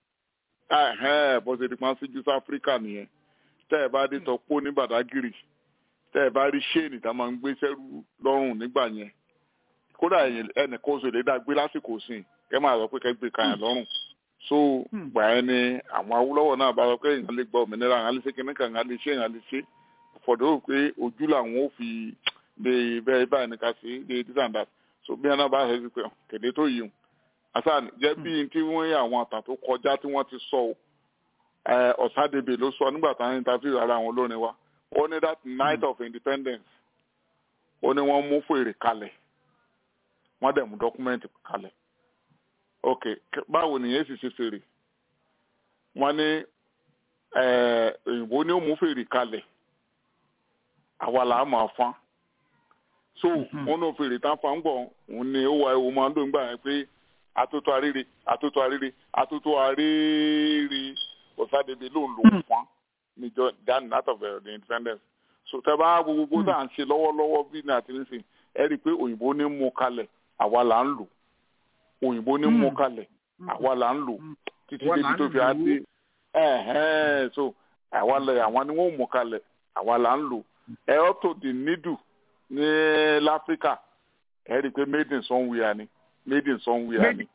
[SPEAKER 7] bó ṣe di pé wọ́n sí jùsọ Áfíríkà nìyẹn tẹ́ ẹ bá dé tọ́pọ̀ ní Bàdágìrì tẹ́ ẹ bá rí ṣéènì tá a máa ń gbé sẹ́rù lọ́rùn nígbà yẹn kódà ẹnì kan oṣù lè dá gbé lásìkò sí kẹ́ máa sọ pé kẹ́ gbé kàyàn lọ́rùn so gbà ẹ́ ni àwọn Awólọ́wọ̀ náà bá sọ pé èèyàn lè gba òmìnira àwọn àlè ṣe kíní kan àwọn àlè ṣe èèyàn lè ṣe fọ̀dọ̀ pé ojú làwọn ò fi de bẹ́ẹ̀ báyìí ní ká sí de this and that so bí ẹ náà bá ṣe pé kéde tó yìí asan jẹ́ bí tí wọ́n yẹ àwọn àtà tó kọjá tí wọ́n ti sọ ọ̀sádébè ló sọ nígbà táwọn interview ara àwọn olórin wa ó ní that night of independence ó ní wọ́n mú fèrè kalẹ̀ wọ́n dẹ̀ mú dọ́kúmẹ́ǹtì kalẹ̀ ok báwo nìyẹn sì ṣe fèrè wọ́n ní òyìnbó ní ó mú fèrè kalẹ̀ àwa là á máa fán so wọn náà fèrè tá a fa ń gbọ òun ni ó wà ewu máa ń lò nígbà yẹn pé atótó arére atótó arére atótó arére ọ̀sádébé ló ń lò fún níjọ dan out of the independence so tẹ bá gbogbo tá à ń ṣe lọ́wọ́lọ́wọ́ bí ní àti nísìn ẹ rí i pé òyìnbó ní mú kalẹ̀ àwa là ń lò òyìnbó ní mú kalẹ̀ àwa là ń lò títí débi tó fi á dé so àwa lẹ àwọn ni wọn mú kalẹ̀ àwa là ń lò ẹ up to the needle ní láfíríkà ẹ rí i pé made in somewhere ni made in somewhere ni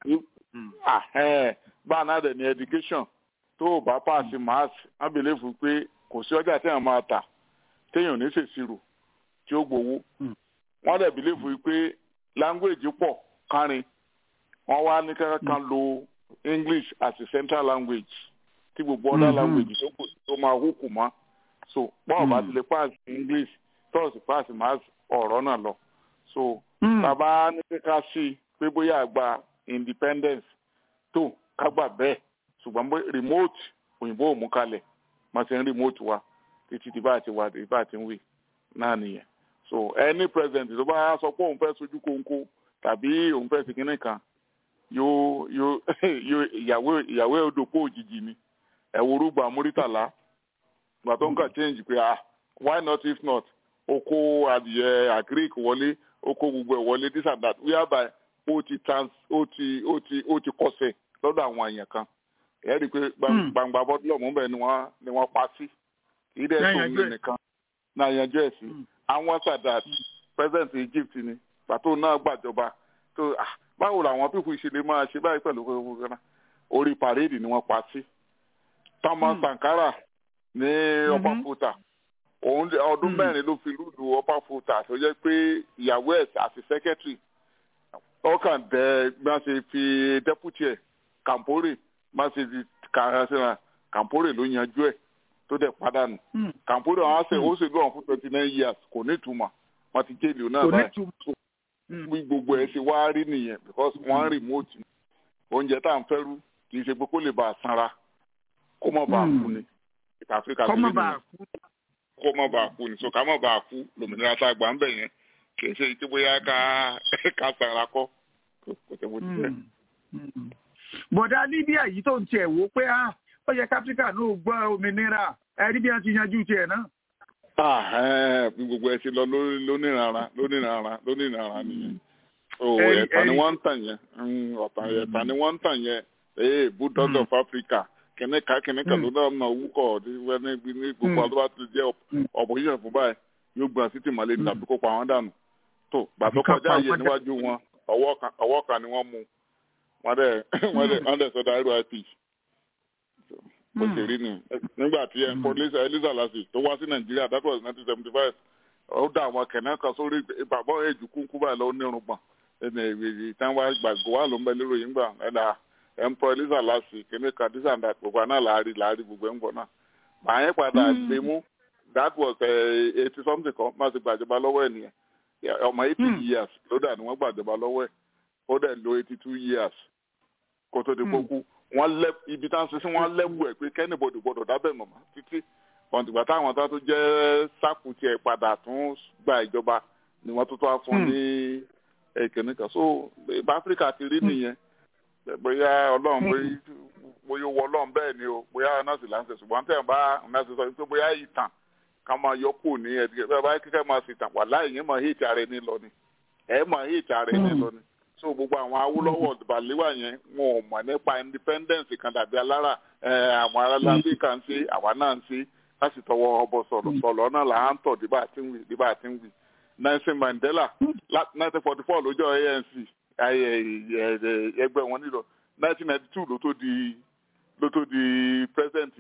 [SPEAKER 7] báà náà dẹ̀ ní education tó o bá paasi mass ábẹ̀lẹ̀ fún pé kò sí ọjà téèyàn máa tà téèyàn ní ṣèṣirò tí ó gbowó wọ́n dẹ̀ bìlẹ̀ fún pé language pọ̀ kárin wọ́n wá ní kankan kan lo English as a central language tí gbogbo other language tó kù tó máa hùkù mọ́ so bọ́ọ̀ bá ti lè pass English tọ́ọ̀sì pass mass ọ̀rọ̀ náà lọ so bàbá ní kíkà sí i pé bóyá àgbà independence tó kágbà bẹ́ẹ̀ ṣùgbọ́n bó remote òyìnbó ò mú kalẹ̀ máa ṣe ń remote wa títí tí bá ti wà tí bá ti ń wí náà nìyẹn so any president tó bá sọ pé òun fẹ́ sojú kóńkó tàbí òun fẹ́ fi kínní kan yóò yóò yóò ìyàwó ìyàwó òdòpó òjijì ni ẹ̀wòrúgba múrítàlá gbà tó ń kà change pé ah why not if not oko adìyẹ agric wọlé oko gbogbo ẹ̀ wọlé this and that whereby ó ti trans ó ti ó ti ó ti kọsẹ̀ lọ́dọ̀ àwọn èèyàn kan ẹ rí i pé gbangba bọ́dúlọ̀ mú bẹ́ẹ̀ ni wọ́n ni wọ́n pa sí kì í dẹ̀ tó ń lé nìkan náà yanjú ẹ̀ sí àwọn Sadat president Egypt ni pàtó náà gbàjọba tó báwo làwọn pípọ̀ ìṣẹ̀lẹ̀ máa ṣe báyìí pẹ̀lú gbogbo kan orí parade ni wọ́n pa sí Thomas Sankara ní upper futa òun ọdún mẹ́rin ló fi rúdù upper futa tó jẹ́ pé ìyàwó ẹ̀ àti secretary ọkàn dẹ bí wọ́n ṣe fi deputy ẹ̀ Kampore má ṣe fi kàrẹ́sìnà Kampore ló yanjú ẹ̀ tó dẹ̀ padànù Kampore àwọn àṣẹ ó sì lọ́wọ́ fún twenty nine years kò ní ìtumọ̀ wọ́n ti jẹ́ ìlú náà báyìí bí gbogbo ẹ̀ ṣe wá rí nìyẹn because wọ́n ń remote oúnjẹ tá à ń fẹ́ rú kì í ṣe pé kó lè bá a sanra kó mọ̀ bá a kú ni ìta Áfíríkà tó lé nìyẹn kó mọ̀ bá a kú ni so ká mọ̀ bá a kú lòmìnira tá a gbà ń bẹ̀ yẹn kì í ṣe ìtí bóyá ká ká sanra kọ́ kò tẹ́ bó ti jẹ́
[SPEAKER 3] bọ̀dá Libya yìí tó ń tiẹ̀ wò pé ó yẹ káfíríkà náà gbọ́ òmìnira ẹ̀rí bí wọ́n ti yanjú tiẹ̀ náà.
[SPEAKER 7] bí gbogbo ẹ ti lọ lónìrànra lónìrànra lónìrànra nìyẹn ẹ̀ta ni wọ́n ń tàn yẹn ẹ̀ta ni wọ́n ń tàn yẹn ee bulldog of Africa kìnìkà kìnìkà ló náà nà wúkọ̀ ní gbogbo àdúrà tó jẹ́ opposition fún báyìí yóò gbọ́n sí tìmọ́lé ní tàbí kó pa wọ́n dànù tó gbà tó
[SPEAKER 3] Àbí ká
[SPEAKER 7] kọjá
[SPEAKER 3] pa
[SPEAKER 7] yẹ
[SPEAKER 3] wọ́n dànù.
[SPEAKER 7] níwájú wọn ọwọ́ kan ọwọ́ kan ni wọ́n mú wọ́n dẹ̀ wọ́n dẹ̀ wọ́n dẹ̀ sọdọ̀ àìrò ip bó ṣe rí ni nígbà tí ẹ̀ ń pọ̀ Eliza Eliza Lassie tó wá sí Nàìjíríà that was nineteen seventy five ó dá àwọn kẹ̀nẹ́ kan sórí bàbá èjì kúnkú báyìí lọ́wọ́ nírùngbọ̀n ẹnì ìrìn tí wọ́n gbàgbọ́ wà ló ń bẹ lérò yìí ń gbà ẹ̀dá ẹ̀ ń pọ̀ Eliza Lassie kìíní kan dísà ń dà gbogbo àná làárí làárí gbogbo ẹ̀ ń bọ̀ náà màá yẹn padà gbé mú that was eighty something kan má ti gbàjọba lọ́wọ́ ẹ̀ nìyẹn Yeah, ọmọ eighty years ló dà ní wọ́n gbàjọba lọ́wọ́ ẹ̀ ó dẹ̀ lo eighty two years kó tó di kókú wọ́n lẹ́ ibi tá à ń ṣe sí wọ́n lẹ́wù ẹ̀ pé kẹ́nìbọ̀dì gbọ́dọ̀ dábẹ̀ mọ̀mọ́ títí ọ̀ǹtìgbà táwọn tó tún jẹ́ sáàkù tiẹ̀ padà tún gba ìjọba ni wọ́n tún tó wá fún ní ẹ̀kẹ́ni kan so ìbá áfíríkà ti rí nìyẹn bóyá ọlọ́run bóyá- bóyá owó ọlọ́run bẹ́ẹ̀ ni o bóyá nọ́ọ̀sì là ń ṣe ṣùgbọ́n tẹ̀ ń bá nọ́ọ̀sì sọ pé bóyá ìtàn ká máa yọ kù ní ẹ̀dígẹ́ bẹ́ẹ̀ bá kíkẹ́ máa sì tàn wà láì yín máa hìtì ara ẹni lọ ni ẹ̀ máa hìtì ara ẹni lọ ni so gbogbo àwọn Awólọ́wọ̀ bàlíwà yẹn wọn ò mọ̀ nípa independence kan dàbí alára ẹ̀ àwọn aráàlú kan ń ṣe àwa náà ń ṣe láti tọwọ́ ọbọ sọ̀rọ̀ sọ̀rọ̀ náà là ń tọ̀ díbà tí ń wì díbà tí ń wì Nelson Mandela nineteen forty four lójó ANC ayẹ- ẹ- ẹgbẹ́ wọn nílò nineteen ninety two ló tó di ló tó di president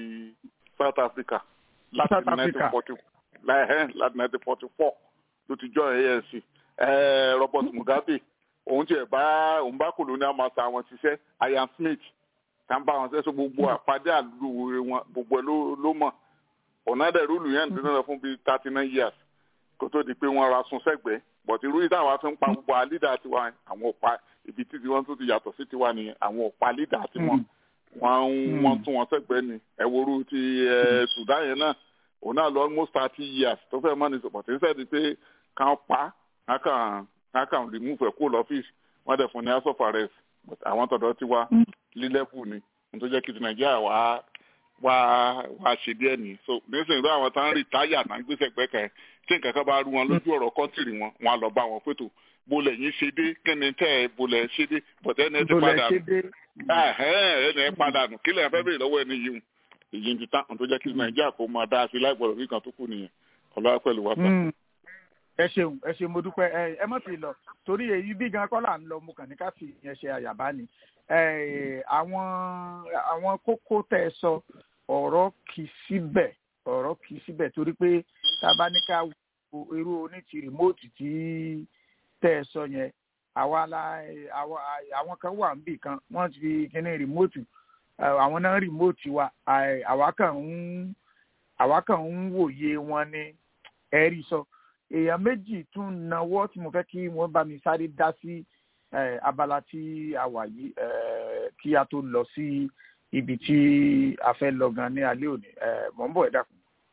[SPEAKER 7] South Africa láti
[SPEAKER 3] South
[SPEAKER 7] nineteen
[SPEAKER 3] Africa.
[SPEAKER 7] forty láti nineteen forty four ló ti join ANC Eh, Robert Mugabe òun tiẹ̀ bá òun bá colonial master àwọn ṣiṣẹ́ Ian Smith tá n bá wọn ṣe gbogbo àpàdé àlùwẹ̀ wọn gbogbo ẹ̀ ló ló mọ̀ ọ̀nà dẹ̀ rúlù yẹn nínú rẹ̀ fún bíi thirty nine years kó tó di pé wọ́n ra sun sẹ́gbẹ̀ẹ́ bọ̀tí irú yìí táwa fi ń pa gbogbo àlídà tiwa yẹn, àwọn òpa ibi tí tiwọn tó ti yàtọ̀ sí tiwa nìyẹn àwọn òpa àlídà tiwọn wọ́n ń wọ́n tún wọn sẹ́gbẹ̀ẹ́ ni ẹ̀wòrú ti ẹ̀ Sudan yẹn náà òun náà lọ almost thirty years tó fẹ́ mọ́ ni bọ̀tí ń sẹ́ni pé kàn pa á kàn á kàn remove ẹ̀ kó lọ́fíìsì wọ́n dẹ̀ fún ní house of arrest but àwọn tọ̀dọ̀ tiwa lílẹ́kù ni n tó jẹ́ kí ti Nàìjíríà wá wá wá ṣe díẹ̀ ní so nísìnyí ló àwọn tán rí táyà náà ń gbèsè pẹ́kẹ́ tí nǹkan kan bá rú wọn lójú ọ̀rọ̀ kọ́ńtìrì wọn wọn á lọ bá wọn pẹ̀tò bolẹ̀ yín ṣe dé kíni tẹ́ ẹ bolẹ̀ ṣe dé bọ̀tẹ́ ẹni ẹ ti
[SPEAKER 3] Bolẹ̀
[SPEAKER 7] padà
[SPEAKER 3] ṣe dé.
[SPEAKER 7] ẹ̀hẹ́n, ẹni ẹ padà nù kílẹ̀ ẹ fẹ́ bèrè lọ́wọ́ ẹni yìí èyí ti tán n tó jẹ́ kí Nàìjíríà kó máa dá sí láìpẹ́ lórí kan tó kù nìyẹn ọlọ́wà pẹ̀lú wa sá.
[SPEAKER 3] Mm. ẹ ṣeun ẹ ṣeun mo dúpẹ́ ẹ ẹ mọ̀ sí lọ torí èyí bí gan kọ́ là ń lọ mo kàn ní ká fi ìyẹn ṣe àyàbá ni ẹ àwọn àwọn kókó tẹ́ ẹ sọ ọ̀rọ̀ kì í síbẹ̀ ọ̀rọ̀ kì í síbẹ̀ torí pé tá a bá ní ká wo irú oní ti rìmóòtì tí tẹ́ ẹ sọ yẹn àwa la àwa àwọn kan wà níbì kan wọ́n ti fi kíní rìmóòtì ẹ, àwọn náà rìmóòtì wa àì- àwa kàn ń àwa kàn ń wòye wọn ní ẹ̀rí sọ èèyàn méjì tún nawọ́ tí mo fẹ́ kí wọ́n bá mi sáré dá sí eh, abala tí a wà yìí eh, kí a tó lọ sí ibi tí a fẹ́ lọ gan ní alẹ́ òní Eh, mò ń bọ̀ ẹ dákun.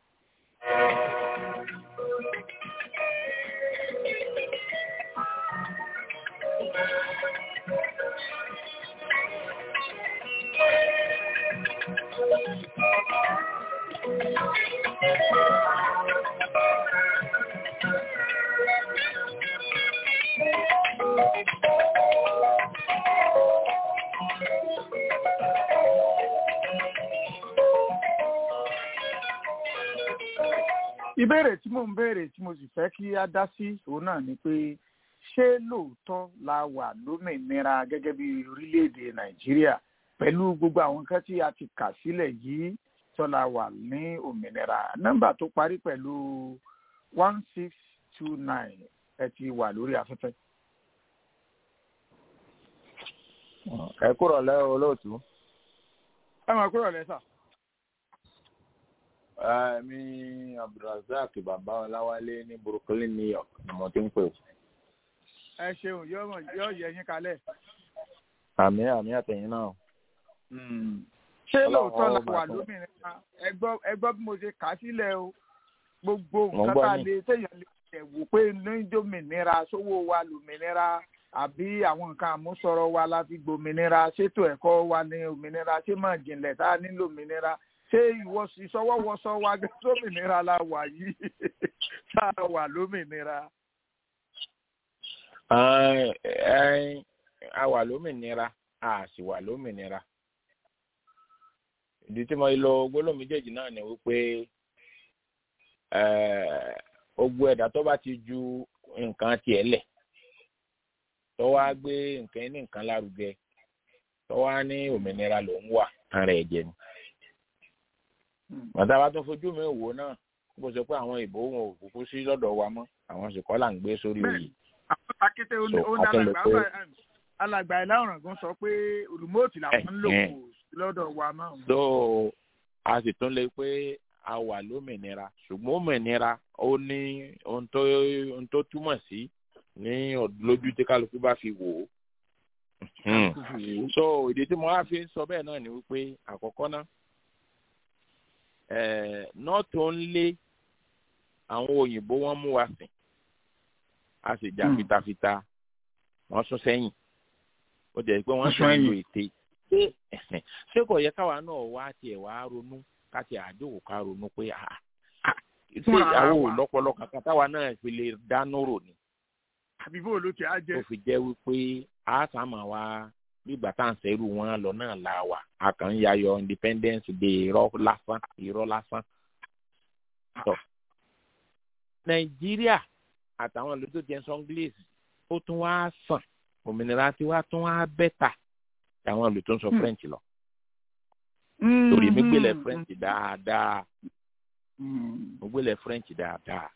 [SPEAKER 3] ìbéèrè tí mò ń béèrè tí mo sì fẹ́ kí a dá sí òun náà ni pé ṣé lóòótọ́ la wà lómìnira gẹ́gẹ́ bí orílẹ̀-èdè nàìjíríà pẹ̀lú gbogbo àwọn nǹkan tí a ti kà sílẹ̀ yìí tó la wà ní òmìnira nọ́mbà tó parí pẹ̀lú one six two nine ẹ ti wà lórí afẹ́fẹ́.
[SPEAKER 8] ẹ kúrò lẹ́ olóòtú.
[SPEAKER 3] ẹ máa kúrò lẹ́sà.
[SPEAKER 8] mi abdulrasaq bàbá ọláwálé ní brooklyn new york ni mo ti ń pè.
[SPEAKER 3] ẹ ṣeun yóò mọ̀- yóò yẹ yín kalẹ̀.
[SPEAKER 8] àmì àmì àtẹ̀yìn náà.
[SPEAKER 3] ṣé
[SPEAKER 8] Ọlọ́run
[SPEAKER 3] lóòótọ́ la
[SPEAKER 8] ọmọ
[SPEAKER 3] wà
[SPEAKER 8] àtọ́.
[SPEAKER 3] lómìnira ẹ gbọ́ ẹ gbọ́ bí mo ṣe kà á sílẹ̀ o gbogbo
[SPEAKER 8] Mo ń
[SPEAKER 3] nǹkan
[SPEAKER 8] gbọ́
[SPEAKER 3] tá a
[SPEAKER 8] yín.
[SPEAKER 3] lè téèyàn lè tẹ̀ wò pé níjòmìnira sówó wa lòmìnira àbí àwọn nǹkan àmúṣọrọ̀ wa la fi gbòmìnira ṣètò ẹ̀kọ́ wa ní òmìnira ṣé mọ̀ jìnlẹ̀ tá a ní lòmìnira ṣé ìwọ- ìṣọwọ́wọṣọ wa gẹ́gẹ́ lómìnira la wà yìí tá a wà lómìnira.
[SPEAKER 8] Ẹ, ẹ, a wà lómìnira a sì wà lómìnira. ìdí tí mo lo gbólóhùn méjèèjì náà ni wípé ẹ, gbogbo ẹ̀dá tó bá ti ju nǹkan tiẹ̀ lẹ̀ tó wá gbé nǹkan ní nǹkan lárugẹ tó wá ní òmìnira ló ń wà ara ẹ̀ jẹ ni. bàtà bá tún fojú mi wò náà bó ṣe pé àwọn ìbò wọn ò kúkú sí lọ́dọ̀ wa mọ́ àwọn sì kọ́ là ń gbé sórí oyè.
[SPEAKER 3] àwọn akété ó ní
[SPEAKER 8] So,
[SPEAKER 3] ó ní
[SPEAKER 8] akẹ́lẹ̀
[SPEAKER 3] alàgbà
[SPEAKER 8] pé-
[SPEAKER 3] alàgbà ìlà ọ̀ràngún sọ pé olùmọ́ọ̀tì làwọn ń lò
[SPEAKER 8] Eh,
[SPEAKER 3] kò sí lọ́dọ̀ wa mọ́.
[SPEAKER 8] so a sì tún lè pé a wà lómìnira ṣùgbọ́n òmìnira ó ní ohun tó ohun tó túmọ̀ sí ní ọ̀d- lójú tí kálukú bá fi wò ó. Hmm. so ìdí tí mo wá fi ń sọ bẹ́ẹ̀ náà ni wípé àkọ́kọ́ náà eh, not only àwọn òyìnbó wọ́n mú wa sìn a sì jà
[SPEAKER 3] Hmm.
[SPEAKER 8] fitafita wọ́n sún sẹ́yìn ó jẹ́ pé wọ́n
[SPEAKER 3] Wọ́n
[SPEAKER 8] sì
[SPEAKER 3] sún
[SPEAKER 8] ń lo
[SPEAKER 3] ẹ̀yìn.
[SPEAKER 8] ète ṣé ṣé kò yẹ káwa náà wá tiẹ̀ wá ronú ká tiẹ̀ àdéhùn ká ronú pé ah, ah, ṣé
[SPEAKER 3] Fúnra ara
[SPEAKER 8] àwọn
[SPEAKER 3] wa.
[SPEAKER 8] ò lọ́pọlọ kankan táwa náà fi lè dáná rò ní
[SPEAKER 3] àbí bó ló ti á
[SPEAKER 8] tó
[SPEAKER 3] jẹ́.
[SPEAKER 8] fi jẹ́ wípé a sá máa wá nígbà tá à ń sẹ́rù wọn lọ náà la wà a kàn ń yayọ independence day irọ́ lásán irọ́ lásán. Tọ́. nàìjíríà àtàwọn ìlú tó jẹ́ sọ́ngílẹ̀sì ó tún wá sàn òmìnira tí wá tún wá bẹ́tà àwọn ìlú tó ń sọ
[SPEAKER 3] Hmm.
[SPEAKER 8] french lọ torí mi gbélé french dáadáa mo gbélé french dáadáa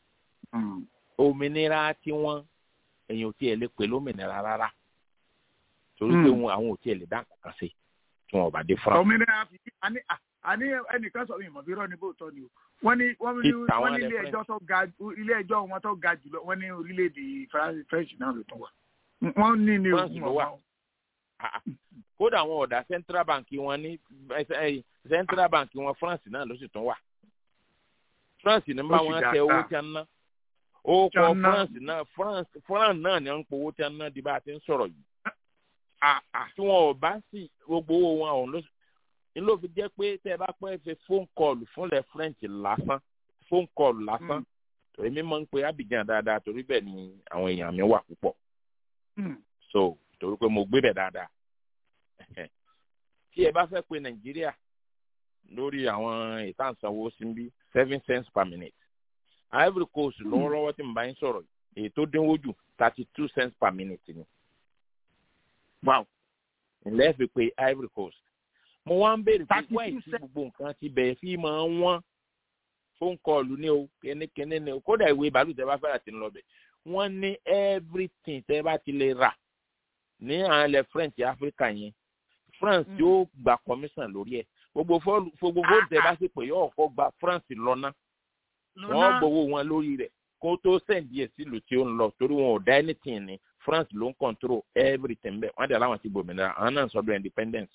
[SPEAKER 8] òmìnira tí wọ́n èèyàn ò tiẹ̀ lè pè lómìnira rárá torí pé
[SPEAKER 3] Hmm.
[SPEAKER 8] wọn àwọn ò tiẹ̀ lè dá kankan sí tí wọn ò bá dé france.
[SPEAKER 3] òmìnira fi àní à- àní ẹnìkan sọ ìmọ̀ bí rọ́ ni bóòtọ́ ni o wọ́n ní wọ́n ní
[SPEAKER 8] Ìtàn
[SPEAKER 3] wọ́n
[SPEAKER 8] wọn
[SPEAKER 3] ní
[SPEAKER 8] lẹ
[SPEAKER 3] ilé
[SPEAKER 8] French.
[SPEAKER 3] ẹjọ́ tó ga ilé ẹjọ́ wọn tó ga jùlọ wọ́n ní orílẹ̀-èdè Fra- French náà ló tún wà wọ́n ní ní
[SPEAKER 8] France
[SPEAKER 3] ogun
[SPEAKER 8] ló wà.
[SPEAKER 3] ọ̀gbọ́n.
[SPEAKER 8] Ah, ah. kódà àwọn ọ̀dà central bank wọn ní eh, eh, central bank wọn france náà ló sì tún wà france ní bá
[SPEAKER 3] Ó sì
[SPEAKER 8] wọn
[SPEAKER 3] dáa.
[SPEAKER 8] tẹ owó tí wọn ná ó
[SPEAKER 3] Tí
[SPEAKER 8] kọ
[SPEAKER 3] wọ́n ná.
[SPEAKER 8] france náà france france náà ní wọn ń powó tí wọn ná di bá a ti ń sọ̀rọ̀ yìí
[SPEAKER 3] Ah, ah.
[SPEAKER 8] tí wọn ò bá sì gbogbo owó wọn ọ̀hún ló ní ló fi jẹ́ pé tẹ́ ẹ bá pẹ́ fi phone call fúnlẹ̀ french lásán phone call lásán
[SPEAKER 3] Mm.
[SPEAKER 8] torí mi máa ń pe abidjan dáadáa torí bẹ́ẹ̀ ni àwọn èèyàn mi wà púpọ̀
[SPEAKER 3] Hmm.
[SPEAKER 8] so torí pé mo gbé bẹ̀ dáadáa tí ẹ bá fẹ́ pe nàìjíríà lórí àwọn ìtànsanwó síbí seven cents per minute ivory coast lọ́wọ́lọ́wọ́ tí mo bá ń sọ̀rọ̀ yìí, èyí tó dínwó jù thirty two cents per minute ni
[SPEAKER 3] wow
[SPEAKER 8] ńlẹ́ fi pe ivory coast mo wá ń béèrè pé
[SPEAKER 3] 32
[SPEAKER 8] wáyé tí
[SPEAKER 3] cents.
[SPEAKER 8] gbogbo nǹkan ti bẹ̀rẹ̀ fi máa ń wọ́n fóun kọlù ní o kẹ́nẹ́kẹ́nẹ́ ní o kódà ìwé bàálù tẹ́ bá fẹ́ràn tí ń lọ bẹ̀ wọ́n ní everything tẹ́ bá ti lè rà ní àwọn ilẹ̀ french africa yẹn france
[SPEAKER 3] Mm.
[SPEAKER 8] yóò gba commission lórí ẹ̀ gbogbo fọ́ọ̀lù gbogbo fóònù tẹ́ bá sì pé yóò kọ́ gba france lọ́nà wọ́n gbowó wọn lórí rẹ̀ kó tó sẹ́ǹdì ẹ̀ sílùú tí ó ń lọ torí wọn ò dá anything ní france ló ń control everything bẹ́ẹ̀ wọ́n dẹ̀ láwọn ti gbòmìnira àwọn náà ń sọdọ̀ independence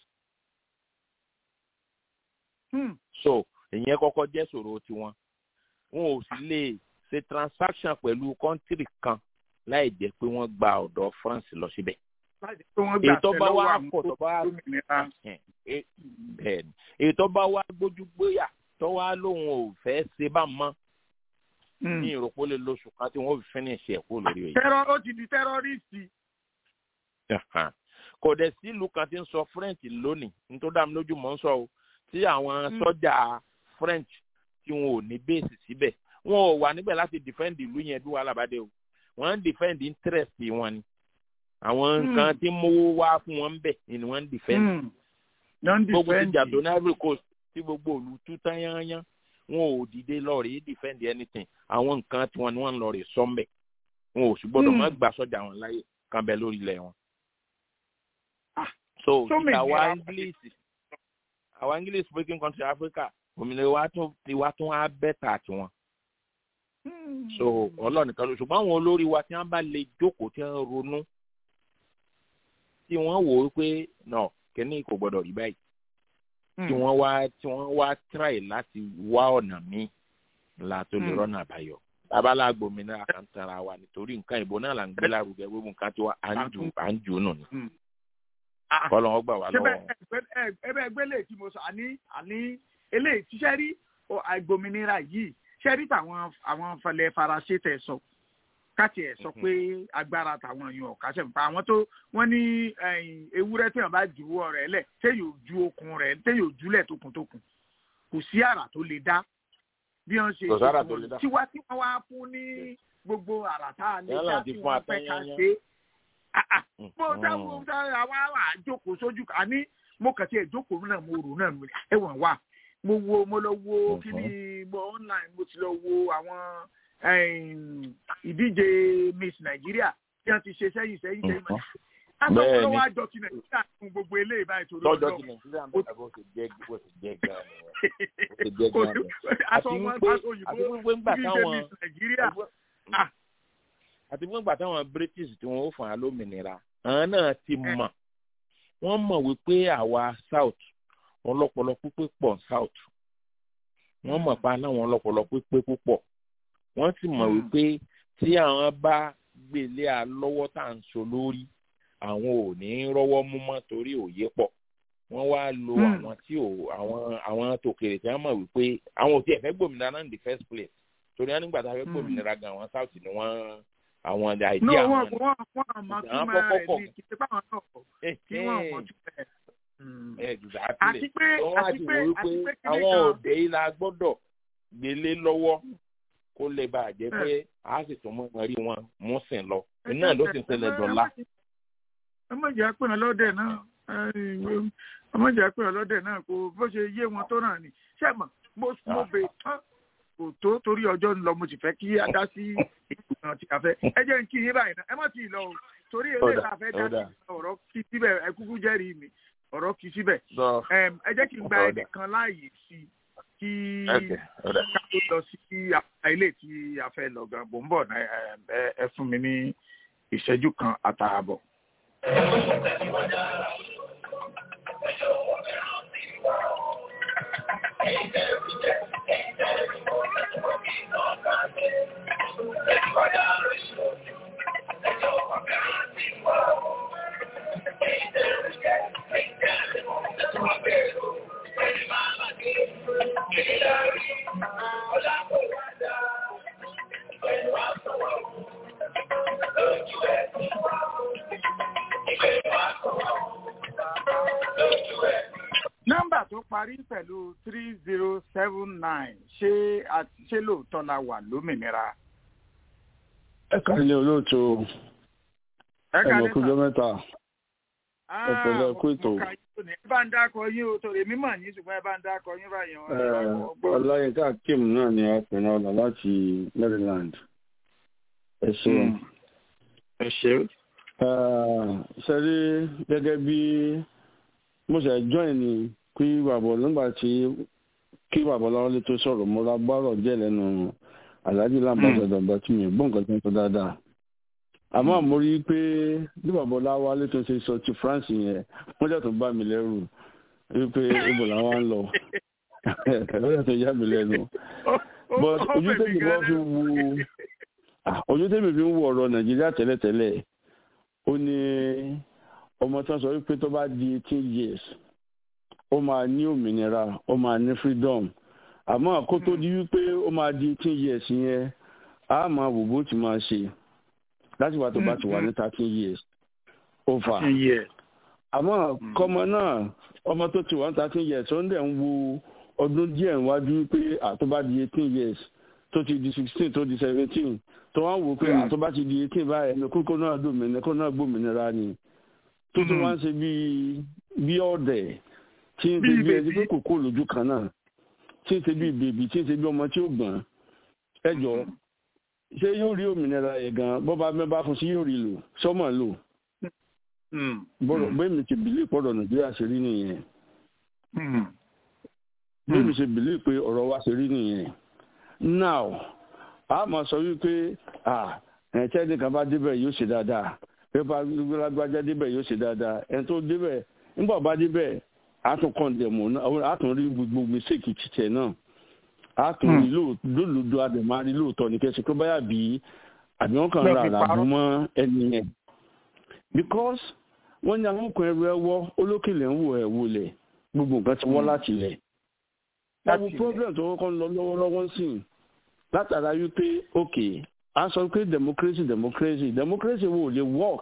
[SPEAKER 3] Hmm.
[SPEAKER 8] so ìyẹn kọ́kọ́ jẹ́ ṣòro tiwọn wọn ò sì lè ṣe transaction pẹ̀lú kọ́ńtìrì kan láì jẹ́ pé wọ́n gba ọ̀dọ̀ france lọ síbẹ̀
[SPEAKER 3] láti pé wọ́n gbà
[SPEAKER 8] èyí tó
[SPEAKER 3] tẹ
[SPEAKER 8] bá
[SPEAKER 3] lọ́wọ́
[SPEAKER 8] wá
[SPEAKER 3] àwọn
[SPEAKER 8] pọ̀ tó bá
[SPEAKER 3] gómìnira.
[SPEAKER 8] Ẹhẹn, e- bẹ́ẹ̀ ni èyí tó bá wá gbójú gbóyà tó wá lóun ò fẹ́ ṣe bá mọ́
[SPEAKER 3] Hmm.
[SPEAKER 8] ní ìròpó lè lóṣù kan tí wọ́n fi finish ẹ̀ kó lórí èyí.
[SPEAKER 3] tẹ́rọ ó ti di tẹ́rọ́rìsì.
[SPEAKER 8] Ẹhàn. kò dẹ̀ sí ìlú kan tí ń sọ french lónìí nítorí dá mi lójú mọ́ ń sọ o tí àwọn
[SPEAKER 3] Mm.
[SPEAKER 8] sọ́jà french tí wọn ò ní bẹ́ẹ̀sì síbẹ̀ wọn ò wà níbẹ̀ láti defend ìlú yẹn bí wàhálà bá dé o wọ́n ń defend interest wọn ni àwọn
[SPEAKER 3] Mm.
[SPEAKER 8] nǹkan tí mówó wá fún wọn bẹ̀ ni wọ́n ń defend
[SPEAKER 3] Hmm. non
[SPEAKER 8] gbogbo ti
[SPEAKER 3] defend.
[SPEAKER 8] jà tó ní ivory coast tí gbogbo òlu tú tán yányán wọn ò dìde lọ́ọ̀rì defend anything àwọn nǹkan tí wọn ni wọ́n ń lọ́ọ̀rì sọ́mbẹ̀ wọn ò sì gbọ́dọ̀ má
[SPEAKER 3] Hmm.
[SPEAKER 8] gba sọ́jà wọn láyè kan bẹ lórí ilẹ̀ wọn.
[SPEAKER 3] Ah,
[SPEAKER 8] so
[SPEAKER 3] so many
[SPEAKER 8] àwa
[SPEAKER 3] are-
[SPEAKER 8] english àwa english speaking country africa òmìnira wa tún tiwa tún á bẹ́tà tiwọn.
[SPEAKER 3] Hmm.
[SPEAKER 8] so ọlọ́ọ̀nìkan ló ṣùgbọ́n àwọn olórí wa tí wọ́n bá lè jókòó tí wọ́n ronú tí wọ́n wò ó pé nọ kẹ́ni kò gbọ́dọ̀ rí báyìí tí wọ́n wá tí wọ́n wá try láti wá ọ̀nà míì la tó lè
[SPEAKER 3] Mm.
[SPEAKER 8] rọ́nà àbáyọ. abala gbòmìnira kan tara wa nítorí nǹkan ìbò náà là ń gbé lárugẹ gbogbo nǹkan tí wọ́n à ń jù à ń jù nù ni.
[SPEAKER 3] Hmm. Ah,
[SPEAKER 8] kọ́lọ́ wọn gbà wá
[SPEAKER 3] ṣé
[SPEAKER 8] lọ́wọ́.
[SPEAKER 3] bẹ́ẹ̀ ẹbẹ́ ẹgbẹ́ lè tí mo sọ àní àní eléyìí tí ṣẹ́rí àìgbòmìnira yìí ṣẹ́rí tàwọn àwọn falẹ̀ faransé tẹ̀ sọ káàtì ẹ̀ sọ
[SPEAKER 8] Mhm.
[SPEAKER 3] pé agbára tàwọn èèyàn ọ̀ká ṣẹ̀ nípa àwọn tó wọ́n ní ẹ̀yìn, ewúrẹ́ tí wọ́n bá juwọ́ rẹ̀ lẹ̀ téyò ju okun rẹ̀ téyò júlẹ̀ tókùntókùn kò sí àrà tó lè dá bí wọ́n ṣe
[SPEAKER 8] Kò sára tó lè dá.
[SPEAKER 3] tiwa tí wọ́n wá fún ní gbogbo àràtà lè
[SPEAKER 8] Yálà
[SPEAKER 3] dá
[SPEAKER 8] ti
[SPEAKER 3] tí
[SPEAKER 8] fún
[SPEAKER 3] wọ́n fẹ́ ká
[SPEAKER 8] atẹ́yẹnyẹn.
[SPEAKER 3] ṣe Ah, ah. mo
[SPEAKER 8] Mm.
[SPEAKER 3] dáwọ́ àwa wà á jókòó sójú kan àní mo kàn sí ẹ̀ jókòó náà mo rò náà mo ní ẹ̀wọ̀n wà mo wo mo lọ wo
[SPEAKER 8] Mhm.
[SPEAKER 3] kíní mo online mo ti lọ wo àwọn em, ìdíje Miss Nigeria tí wọ́n ti ṣe sẹ́yìn sẹ́yìn sẹ́yìn
[SPEAKER 8] Mhm.
[SPEAKER 3] àtọ́kọ́
[SPEAKER 8] Bẹ́ẹ̀ni.
[SPEAKER 3] lọ́wọ́ àjọ ti Nàìjíríà fún gbogbo eléyìí báyìí torí
[SPEAKER 8] lọ́jọ́
[SPEAKER 3] Ọlọ́run.
[SPEAKER 8] tí nàìjíríà ń bọ̀ bó ti jẹ́ bó ti jẹ́ gan-an nìyẹn. Ó ti jẹ́
[SPEAKER 3] kò
[SPEAKER 8] gan-an
[SPEAKER 3] sí
[SPEAKER 8] nìyẹn.
[SPEAKER 3] aṣọ
[SPEAKER 8] àti
[SPEAKER 3] wọn
[SPEAKER 8] wípé
[SPEAKER 3] aṣọ òyìnbó
[SPEAKER 8] àti wípé ńgbà
[SPEAKER 3] ìdíje
[SPEAKER 8] táwọn
[SPEAKER 3] Miss Nàìjíríà Ah.
[SPEAKER 8] àti wípé ńgbà táwọn british tí wọ́n ó fún wa lómìnira àwọn náà ti mọ̀ wọ́n mọ̀ wípé àwa south wọn lọ́pọlọ pípé pọ̀ south wọ́n mọ̀ pa náà wọn lọ́pọlọ pípé púpọ̀ wọ́n sì mọ̀
[SPEAKER 3] Mm.
[SPEAKER 8] wípé tí àwọn bá gbélé a lọ́wọ́ tá à ń so lórí àwọn ò ní rọ́wọ́ mú mọ́ torí òye pọ̀ wọ́n wá lo
[SPEAKER 3] Mm.
[SPEAKER 8] àwọn tí ò àwọn àwọn tòkèrè tí wọ́n mọ̀ wípé àwọn ò tiẹ̀ fẹ́ gbòmìnira náà in the first place torí wọn nígbà tá a fẹ́
[SPEAKER 3] Mm.
[SPEAKER 8] gbòmìnira gan àwọn south ni wọ́n àwọn àìdí
[SPEAKER 3] no
[SPEAKER 8] àwọn
[SPEAKER 3] wọn
[SPEAKER 8] ni.
[SPEAKER 3] wọn wọn àmọ́
[SPEAKER 8] Àwọn
[SPEAKER 3] túmọ̀ rẹ̀
[SPEAKER 8] kọ́kọ́
[SPEAKER 3] ní kí ṣe báwọn náà kọ kí wọn mọ̀ túmọ̀ rẹ̀.
[SPEAKER 8] exactly
[SPEAKER 3] àti pé
[SPEAKER 8] wọ́n wá
[SPEAKER 3] àti
[SPEAKER 8] ti
[SPEAKER 3] pé
[SPEAKER 8] wò
[SPEAKER 3] àti
[SPEAKER 8] wípé
[SPEAKER 3] pé kíní
[SPEAKER 8] àwọn
[SPEAKER 3] kan
[SPEAKER 8] òde yìí la gbọ́dọ̀ gbélé lọ́wọ́ kó lè bá a jẹ́ pé a sì tún mọ́ rí wọn mú sìn lọ iná ló sì ń ṣẹlẹ̀ dọ́là.
[SPEAKER 3] ẹ má jẹ́ àpẹẹrẹ lọ́dẹ̀ náà ẹ má jẹ́ àpẹẹrẹ lọ́dẹ̀ náà kò bó ṣe yé wọn tó náà ni ṣé mọ̀ mo mo bè tán kò tó torí ọjọ́ ń lọ mo sì fẹ́ kí a dá sí ìgbìmọ̀ tí a fẹ́ ẹ jẹ́ n kí yín báyìí náà ẹ má ti lọ o torí
[SPEAKER 8] Ó
[SPEAKER 3] eléyìí
[SPEAKER 8] dà,
[SPEAKER 3] tá a fẹ́
[SPEAKER 8] ó
[SPEAKER 3] dá
[SPEAKER 8] dà.
[SPEAKER 3] sí ọ̀rọ̀ kí síbẹ̀ ẹ kúkú jẹ́rìí mi ọ̀rọ̀ kí síbẹ̀
[SPEAKER 8] Sọ
[SPEAKER 3] Em, ẹ jẹ́ kí n gba
[SPEAKER 8] Ó dà.
[SPEAKER 3] ẹnìkan láàyè sí i kí
[SPEAKER 8] Okay, ó dà.
[SPEAKER 3] ká tó lọ sí àpá ilé tí a fẹ́ lọ gan bò ń bọ̀ náà em, ẹ- ẹ fún mi ní ìṣẹ́jú kan àtààbọ̀. nọ́mbà tó parí pẹ̀lú three zero seven nine ṣé àti ṣé lóòótọ́ la wà lómìnira.
[SPEAKER 5] ẹ kàlẹ́ olóòtú
[SPEAKER 3] ẹ
[SPEAKER 5] ẹ mọ̀
[SPEAKER 3] kálẹ́
[SPEAKER 5] kújọ́
[SPEAKER 3] sà.
[SPEAKER 5] mẹ́ta ẹ pẹ̀lú ẹ kú
[SPEAKER 3] mo-
[SPEAKER 5] ètò.
[SPEAKER 3] mo ka yín lónìí. ẹ bá ń dákọ yín o torí èmi mọ̀ yín ṣùgbọ́n ẹ bá ń dákọ yín báyìí wọn. ẹ bá kọ́ gbọ́.
[SPEAKER 5] ọláyínká kim náà ni apẹ̀nà ọ̀la láti maryland ẹ ṣeun.
[SPEAKER 3] ẹ ṣe.
[SPEAKER 5] ṣe rí gẹ́gẹ́ bí mo ṣe join ni kí bàbá nígbà tí kí bàbá lọ́wọ́lé tó sọ̀rọ̀ mo ra gbọ́rọ̀ díẹ̀ lẹ́nu aláàjì làǹbàṣẹ dọ̀gbà tí mi ò gbọ́ nǹkan tó ń sọ dáadáa àmọ́ mo rí i pé bí bàbá láwálé tó ṣe sọ ti france yẹn wọ́n jẹ́ tó bá mi lẹ́rù wípé ibo làwọn ń lọ wọ́n jẹ́ tó yá mi lẹ́nu but ojú tèmi wọ́n fi wo ah, ojú tèmi fi ń wo ọ̀rọ̀ nàìjíríà tẹ́lẹ̀tẹ́lẹ̀ ó ní ọmọ tó ń sọ wípé tó bá di eighteen years ó máa ní òmìnira ó máa ní freedom àmọ́ kó tó di wípé ó máa di eighteen years yẹn á máa wò bó ti máa ṣe láti wá tó bá ti wà ní thirteen years over àmọ́ kọ́mọ náà ọmọ tó ti wà ní thirteen years ó ń dẹ̀ ń wo ọdún díẹ̀ níwájú pé àtó di eighteen years tó ti di sixteen tó di seventeen tó wá ń wò pé àtó bá ti di eighteen báyìí ní kókó náà dòmìnira kó náà gbòmìnira ni tó tún wá ń ṣe bíi bí ọ̀dẹ̀ tí ń ṣe bí ẹni pé kòkó lójú kan náà tí ń ṣe bí bèbí tí ń ṣe bí ọmọ tí ó gbọ̀n ẹ jọ ṣé yóò rí òmìnira yẹn gan bọ́ba mẹ́bàá fún sí yóò rí lò sọ́mọ̀ lò bọ́dọ̀ bẹ́ẹ̀ mi ti bìlí pọ̀dọ̀ nàìjíríà ṣe rí nìyẹn bẹ́ẹ̀ mi ṣe bìlí pé ọ̀rọ̀ wa ṣe rí nìyẹn now a máa sọ wípé ẹ̀ẹ́tẹ́ nìkan bá débẹ̀ yóò ṣe dáadáa pépà gbájá débẹ̀ yóò ṣe dáadáa ẹni tó débẹ̀ nígbà bá débẹ̀ a tún kọ́ndẹ̀mù náà a tún rí gbogbo mistake títẹ̀ náà a tún rí lóòótọ́ àdèmá rí lóòótọ́ ní kẹsì pé báyà bí àbí wọn kàn ra àràbù mọ́ ẹni yẹn because wọ́n ní àwọn ọkùnrin ẹrù ẹwọ́ olókèlè ń wò ẹ̀ wọlé gbogbo nǹkan ti wọ́ láti lẹ̀ ẹ̀wù problem tó kọ́kọ́ ń lọ lọ́wọ́lọ́wọ́ sí i látara wípé ok a sọ pé democracy democracy democracy wo lè work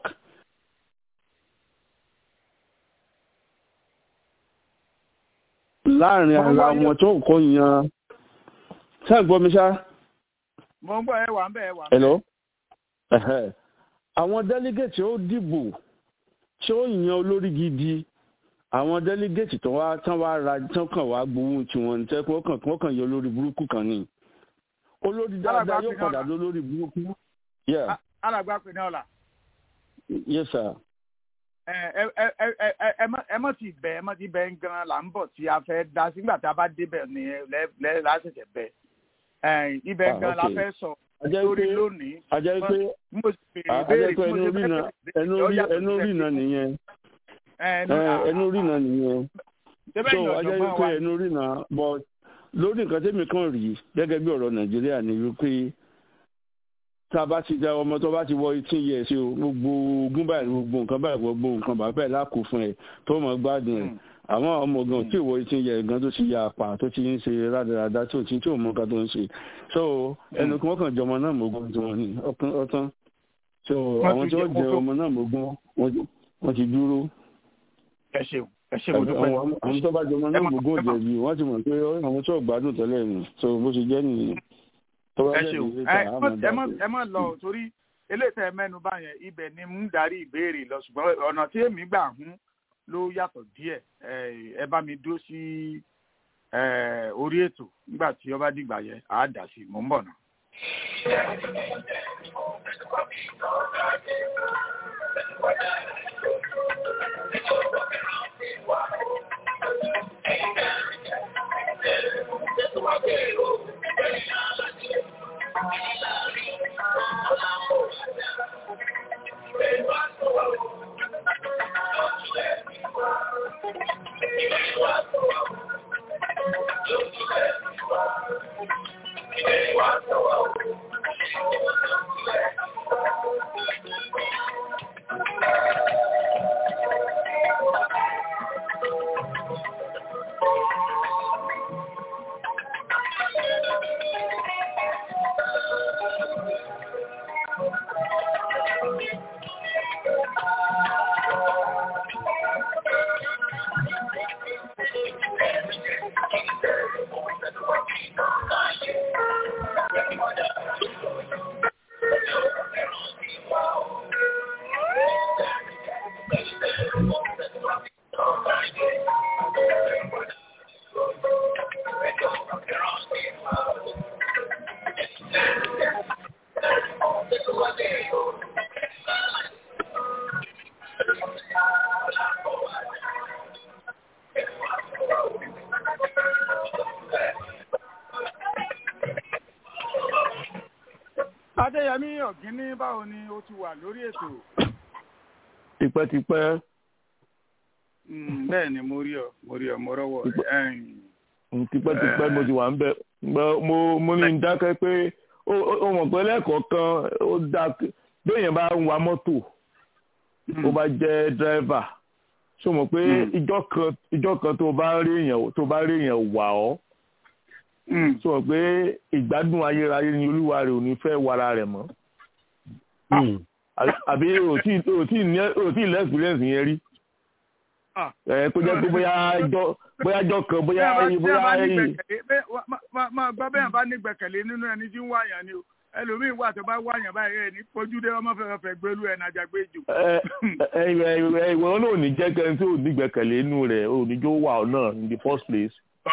[SPEAKER 5] láàrin ara wọn tó kọ́ yan
[SPEAKER 9] ṣáà gbọ́ mi ṣá.
[SPEAKER 3] mo ń gbọ́ ẹ wà ń bẹ̀ ẹ wà ń bẹ̀.
[SPEAKER 9] hello. Ẹ̀hẹ́. àwọn délégéètì ó dìbò tí ó yan olórí gidi àwọn délégéètì tó wá tán wá ra tán kàn wá gbowó tiwọn tẹ́ kí wọ́n kàn kí wọ́n kàn yọ olórí burúkú kan ni olórí dáadáa yóò padà lọ lórí burúkú. Yeah.
[SPEAKER 3] alàgbà pinnu ọ̀la.
[SPEAKER 9] yes sir.
[SPEAKER 3] ẹ ẹ ẹ ẹ ẹ má ẹ má ti bẹ ẹ má ti bẹ gan là ń bọ̀ tí a fẹ́ da sígbà tá a bá débẹ̀ ni lẹ lẹ lásìkò bẹ ibẹ̀ gan la fẹ́ sọ lórí lónìí.
[SPEAKER 9] ajẹ́ pé
[SPEAKER 3] mo sì béèrè béèrè
[SPEAKER 9] ajẹ́ pé ẹnu rí na ẹnu rí ẹnu rí na nìyẹn ẹnu rí na nìyẹn so ajẹ́ pé ẹnu rí na but lórí nǹkan tẹ́mi kan rí gẹ́gẹ́ bí ọ̀rọ̀ nàìjíríà ni wípé tá a bá ti da ọmọ tó bá ti wọ eighteen years o gbogbo ogún báyìí gbogbo nǹkan báyìí gbogbo nǹkan bàbá ẹ̀ lákò fún ẹ tó mọ̀ gbádùn ẹ̀ àwọn ọmọ gan tí ìwọ eighteen years gan tó ti ya apá tó ti ń ṣe rádaràda tó ti tí ò mọ nǹkan tó ń ṣe so ẹnu kan kàn jọmọ náà mọ̀gbọ́n tí wọ́n ní ọtán so àwọn tí wọ́n jẹ ọmọ náà mọ̀gbọ́n wọ́n ti dúró.
[SPEAKER 3] ẹ ṣeun ẹ ṣe mo dúpẹ́.
[SPEAKER 9] àwọn tó bá jọmọ náà mọ̀gbọ́n ò jẹ̀bi wọ́n ti mọ̀ pé àwọn tó gbádùn tẹ́lẹ̀ nù so bó ṣe jẹ́ nìyẹn
[SPEAKER 3] ẹ ṣeun ẹ má lọ torí eléyìí ẹ mẹ́nu báyẹn ibẹ̀ ni mú darí ìbéèrè lọ ṣùgbọ́n ọ̀nà tí èmi gbà hún ló yàtọ̀ díẹ̀ ẹ bá mi dúró sí orí ètò nígbà tí ọba dìgbà yẹn àá dà sí mò ń bọ̀ náà. adéyẹmí ọ̀gíní báwo ni ó ti wà lórí ètò.
[SPEAKER 10] tipẹ́tipẹ́.
[SPEAKER 3] bẹ́ẹ̀ ni mo rí ọ mo rí ọ mo rọ́wọ́
[SPEAKER 10] tipẹ́tipẹ́ mo ti wà ń bẹ̀ mo mo ní dákẹ́ pé ó mọ̀ pé lẹ́ẹ̀kọ̀ọ̀kan ó dá béèyàn bá ń wa mọ́tò ó bá jẹ́ dírẹ́fà ṣó mọ̀ pé ìjọ kan tó bá rí èèyàn wà ọ́ sọ pé ìgbádùn ayérayé ni olúwa rẹ̀ ò ní fẹ́ wara rẹ̀ mọ́ àbí ò tí ì lẹ́ experience yẹn rí ẹ kó jẹ́ pé bóyá jọ kan bóyá bóyá
[SPEAKER 3] ẹyìn. máa gbọ́ bẹ́ẹ̀ bá nígbẹ̀kẹ̀lé nínú ẹni tí ń wáyàn ni o ẹlòmíín wà tó bá wáyàn báyìí ẹ ní pojúdé ọmọ fẹ́ẹ́ fẹ́ gbélú ẹ̀ nàjà gbé jù.
[SPEAKER 10] ìwọ náà ò ní jẹ́ kẹ́ni tí ò nígbẹ̀kẹ̀lé inú rẹ̀ ò ní jó wà náà in the first place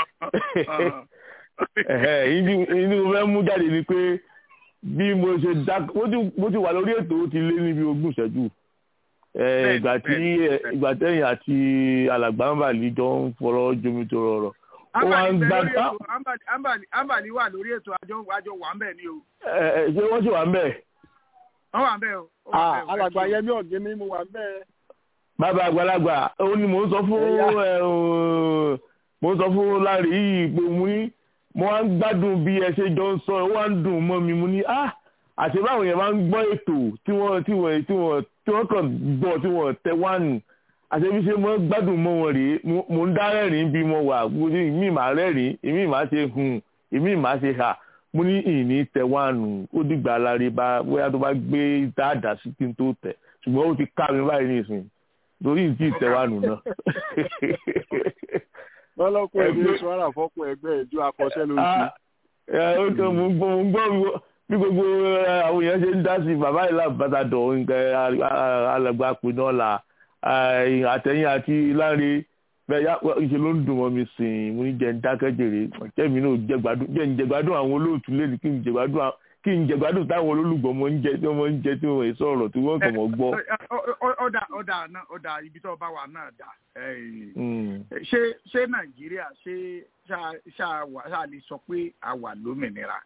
[SPEAKER 10] inú fẹ́ mú jáde ni pé bí mo ṣe dá mo ti wà lórí ètò ó ti lé níbi ogún ìṣẹ́jú ìgbà tí ìgbà tẹ̀yìn àti alàgbàǹbàlì jọ ń fọ̀rọ̀ jomi tó rọrọ̀ ó wá ń gbá.
[SPEAKER 3] àǹbàlì wà lórí ètò àjọ àjọ wà ń bẹ̀ ni o.
[SPEAKER 10] ṣé wọ́n sì wà ń bẹ̀.
[SPEAKER 3] wọ́n wà ń bẹ̀ o.
[SPEAKER 5] alàgbà yẹmí ọ̀gẹ́ mi mo wà ń bẹ̀.
[SPEAKER 10] bàbá àgbàlagbà ó ní mò ń sọ fún mò ń sọ fún lárí yìí pé mo ní mo wá ń gbádùn bí ẹ ṣe jọ ń sọ ẹ wá ń dùn mọ́ mi mo ní ah àti báwọn yẹn máa ń gbọ́ ètò tí wọ́n tí wọ́n tí wọ́n tí wọ́n kàn gbọ́ tí wọ́n tẹ wánu àti bí ṣe mo gbádùn mọ́ wọn rèé mo ń dá rẹ́rìn bí mo wà mo ní ìmí màá rẹ́rìn ìmí màá ṣe hùn ìmí màá ṣe hà mo ní ìní tẹ wánu ó dìgbà láre bá bóyá tó bá gbé dáadáa sí kí n tó tẹ ṣùgbọ́n ó ti ká mi báyìí nísìnyí torí ìdí tẹ wánu náà
[SPEAKER 5] lọ́lọ́kùn ẹgbẹ́ sọ́ra fọ́kùn ẹgbẹ́ ìjọ akọ́ṣẹ́ lóṣù.
[SPEAKER 10] ó tó mo ń gbọ́ mo ń gbọ́ bí gbogbo àwọn èèyàn ṣe ń dá sí bàbá ìlà bàtàdọ̀ nǹkan alàgbà pinnu ọ̀la àtẹ̀yìn àti láre bẹ́ẹ̀ ìṣe ló ń dùn mọ́ mi sìn mo ní jẹ́ ń dákẹ́jèrè jẹ́mi náà jẹ́gbádùn jẹ́ ń jẹ́gbádùn àwọn olóòtú lẹ́nu kí n jẹ́gbádùn kí n jẹ́gbádùn táwọn olólùgbọ́ mọ́ ń jẹ tí wọ́n ń jẹ tí wọ́n sọ̀rọ̀ tí wọ́n kàn mọ́ gbọ́.
[SPEAKER 3] ọ̀dà ọ̀dà náà ọ̀dà ibi tó bá wà náà dà ṣé ṣé nàìjíríà ṣé ṣáà lè sọ pé a wà lómìnira.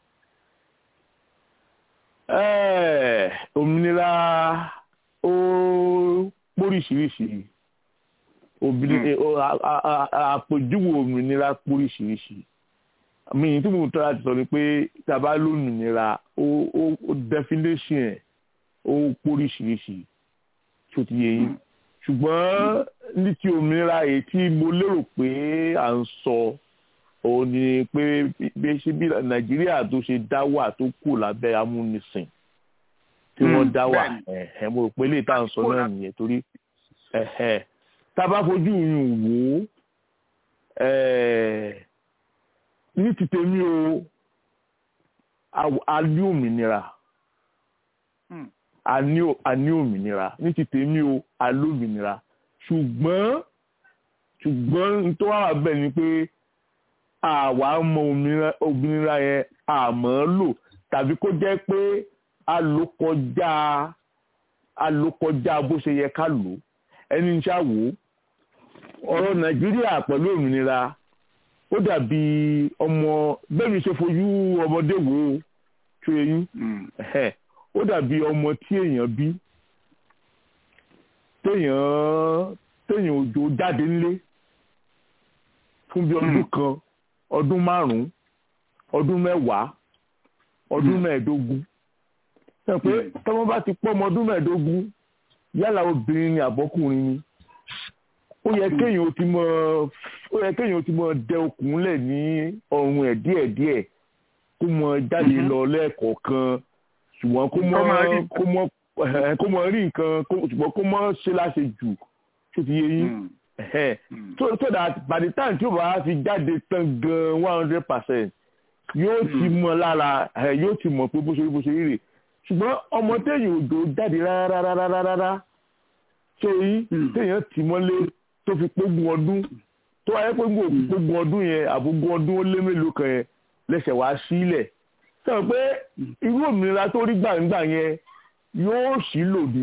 [SPEAKER 10] òmìnira ó póríṣiríṣi àpèjúwe òmìnira póríṣiríṣi mi tí mo tọ́ láti sọ ni pé tí a bá lómìnira ó definition ẹ̀ ó póríṣiríṣi tó ti yẹ yín ṣùgbọ́n ní ti òmìnira èyí tí mo lérò pé à ń sọ òun ni pé bí ṣe bí nàìjíríà tó ṣe dá wà tó kù lábẹ́ amúnisìn tí wọ́n dá wà mo rò pé lè tá à ń sọ náà nìyẹn torí tá a bá fojú yùn wò ó ní ti tèmi o a ní òmìnira a ní òmìnira ní ti tèmi o a lómìnira ṣùgbọ́n ṣùgbọ́n tó wà bẹ́ẹ̀ ni pé àwa mọ òmìnira yẹn àmọ́ lò tàbí kó jẹ́ pé a lò kọjá a lò kọjá bó ṣe yẹ ká lò ẹni ń ṣàwò ọ̀rọ̀ nàìjíríà pẹ̀lú òmìnira ó dàbí ọmọ bẹ́ẹ̀ mi ṣe fojú ọmọdé wò ó tó eyín ó dàbí ọmọ tí èèyàn bí téèyàn téèyàn òjò jáde nílé fún bí ọdún kan ọdún márùn-ún ọdún mẹ́wàá ọdún mẹ́ẹ̀ẹ́dógún ṣe pé tọ́mọ bá ti pọ́ ọmọ ọdún mẹ́ẹ̀ẹ́dógún yálà obìnrin ni àbọ́kùnrin ni ó yẹ kéèyàn ó ti mọ ó yẹ kéèyàn ó ti mọ dẹ okùn lẹ̀ ní ọrùn ẹ̀ díẹ̀díẹ̀ kó mọ jáde lọ lẹ́ẹ̀kọ̀ọ̀kan ṣùgbọ́n kó mọ kó mọ kó mọ rí nǹkan ṣùgbọ́n kó mọ ṣe láṣẹ jù tó ti yé yín so so that by the time tí o bá fi jáde tán gan one hundred percent yóò ti mọ lára yóò ti mọ pé bó ṣe rí bó ṣe rí rè ṣùgbọ́n ọmọ téèyàn ò dò jáde rárá rárá rárá ṣé yín téèyàn tì mọ́lé tó fi pógun ọdún tó wáyé pógun ọdún yẹn àbógun ọdún ó lé mélòó kan yẹn lẹ́sẹ̀ wá sílẹ̀ sọ pé irú òmìnira tó rí gbàǹgbà yẹn yóò sì lò ní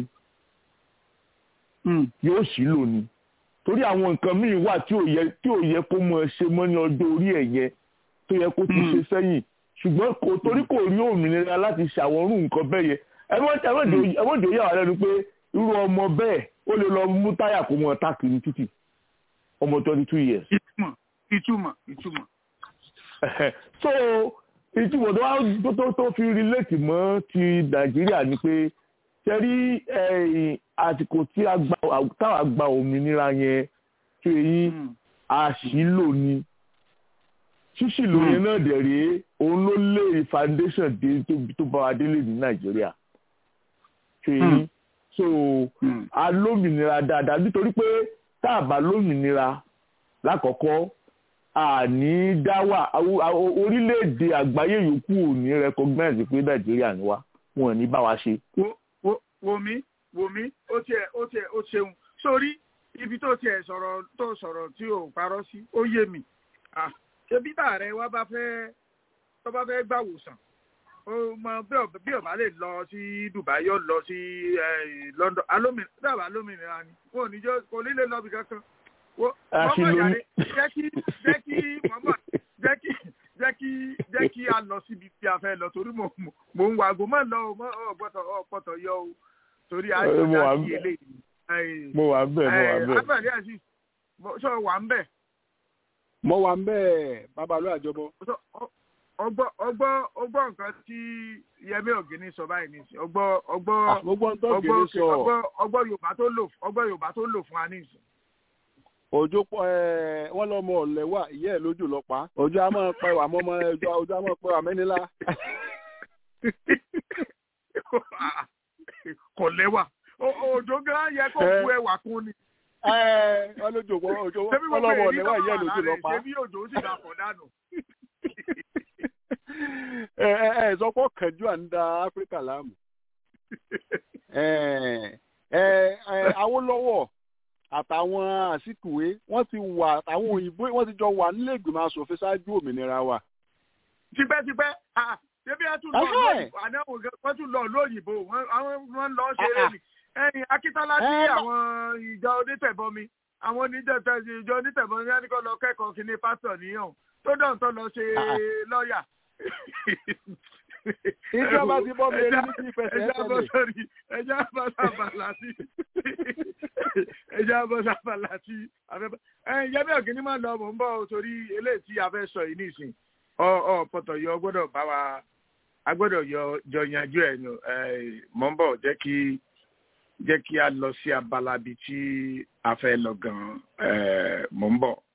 [SPEAKER 10] yóò sì lò ní torí àwọn nǹkan míì wà tí ò yẹ tí ò yẹ kó mọ ṣe mọ́ ní ọjọ́ orí ẹ̀ yẹn tó yẹ kó ti ṣe sẹ́yìn ṣùgbọ́n kò torí kò rí òmìnira láti ṣàwọ́rùn nǹkan bẹ́ẹ̀ yẹn ẹ̀wọ́n yà wá lẹ́nu pé irú ọmọ bẹ́ẹ̀ ó lè lọ mú táyà kó mọ táàkì ní títì ọmọ twenty two years.
[SPEAKER 3] ìtumọ̀ ìtumọ̀ ìtumọ̀.
[SPEAKER 10] so ìtumọ̀ tó wá tó tó fi relate mọ́ ti nàìjíríà ni pé ṣẹ́rí àsìkò tí táwa gba òmìnira yẹn tó eyín àṣìlò ni ṣíṣìlò yẹn náà dẹ̀ rèé òun ló lé foundation dé tó bá wa délé ní nàìjíríà tó eyín so a lómìnira dáadáa nítorí pé tá a bá lómìnira lákọ̀ọ́kọ́ àní dáwà orílẹ̀-èdè àgbáyé yòókù ò ní recognize pé nàìjíríà ni wá wọn ò ní bá wa ṣe.
[SPEAKER 3] wòmí wòmí ó tiẹ̀ ó tiẹ̀ ó ṣeun sórí ibi tó tiẹ̀ sọ̀rọ̀ tó sọ̀rọ̀ tí ò parọ́ sí ó yé mi ṣé bí bàárẹ̀ wa bá fẹ́ tó bá fẹ́ gbàwòsàn ó mọ bí ọba lè lọ sí Dubai yóò lọ sí London alómìnira dábàá alómìnira ni wọn ò ní jọ kò ní lè lọ bí kankan mọ́mọ́ ìyàrá jẹ́ kí jẹ́ kí mọ́mọ́ jẹ́ kí jẹ́ kí jẹ́ kí a lọ síbi tí a fẹ́ lọ torí mo mo ń wàgò mọ́ lọ mọ́ ọ̀gbọ́tọ̀ ọ̀pọ̀tọ̀ yọ o torí àìsàn àti eléyìí.
[SPEAKER 5] mo wà ń bẹ̀ mo wà ń bẹ̀.
[SPEAKER 3] abẹ́rẹ́ àti sọ wà ń bẹ̀.
[SPEAKER 5] mo wà ń bẹ̀ babalú àjọbọ.
[SPEAKER 3] ọgbọ́ ọgbọ́ ọgbọ́ nǹkan tí Yẹmí Ògìní sọ báyìí nìsín ọgbọ́ ọgbọ́ ọgbọ́ ọgbọ́ Yorùbá tó lò ọgbọ́ Yorùbá tó lò fún wa nìsín
[SPEAKER 5] òjò pọ ẹ wọn lọmọ ọlẹ wà ìyá ẹ lójú lọ pa òjò a máa pẹ wà mọmọ ẹjọ òjò a máa pẹ wà mẹnilá.
[SPEAKER 3] kò lẹ́wà òjò gan yẹ kó bu ẹwà kún ni.
[SPEAKER 5] wọn lójó òjò wọn lọmọ ọlẹ wà ìyá ẹ lójú lọ pa.
[SPEAKER 3] ṣebí òjò sì dà pọ̀ dànù.
[SPEAKER 5] ẹ ẹ ẹ sọ pé kẹjọ à ń da áfíríkà láàmú ẹ ẹ ẹ Awólọ́wọ̀ àtàwọn àsìkòwé wọ́n ti wà àwọn òyìnbó wọ́n ti jọ wà nílé ìgbìmọ̀ asòfin ṣáájú òmìnira wa.
[SPEAKER 3] tipẹ́tipẹ́ ṣébí ẹ tún lọ lóyìnbó àdáwò wọ́n tún lọ lóyìnbó wọ́n lọ ṣeré ni ẹ̀yìn Akíntọ́lá tí àwọn ìjọ onítẹ̀bọmi àwọn ìjọ onítẹ̀bọmi yẹn ní kó lọ kẹ́kọ̀ọ́ kí ní pásítọ̀ níyàn tó dàn tó lọ ṣe lọ́ọ̀yà.
[SPEAKER 5] ìjọba ti bọ́ mi rí ní kí ìfẹsẹ̀
[SPEAKER 3] ẹja bọ́ sórí ẹja bọ́ sábàlá sí ẹja bọ́ sábàlá sí afẹ́fẹ́ ẹ̀yìn jẹ́bí ọ̀gíní máa lọ mò ń bọ̀ torí eléyìí tí a fẹ́ sọ yìí nìsín ọ ọ pọ̀tọ̀ yọ gbọ́dọ̀ bá wa a gbọ́dọ̀ yọ jọ yanjú ẹ̀ nù mò ń bọ̀ jẹ́ kí jẹ́ kí a lọ sí abala bí tí a fẹ́ lọ gan-an mò ń bọ̀.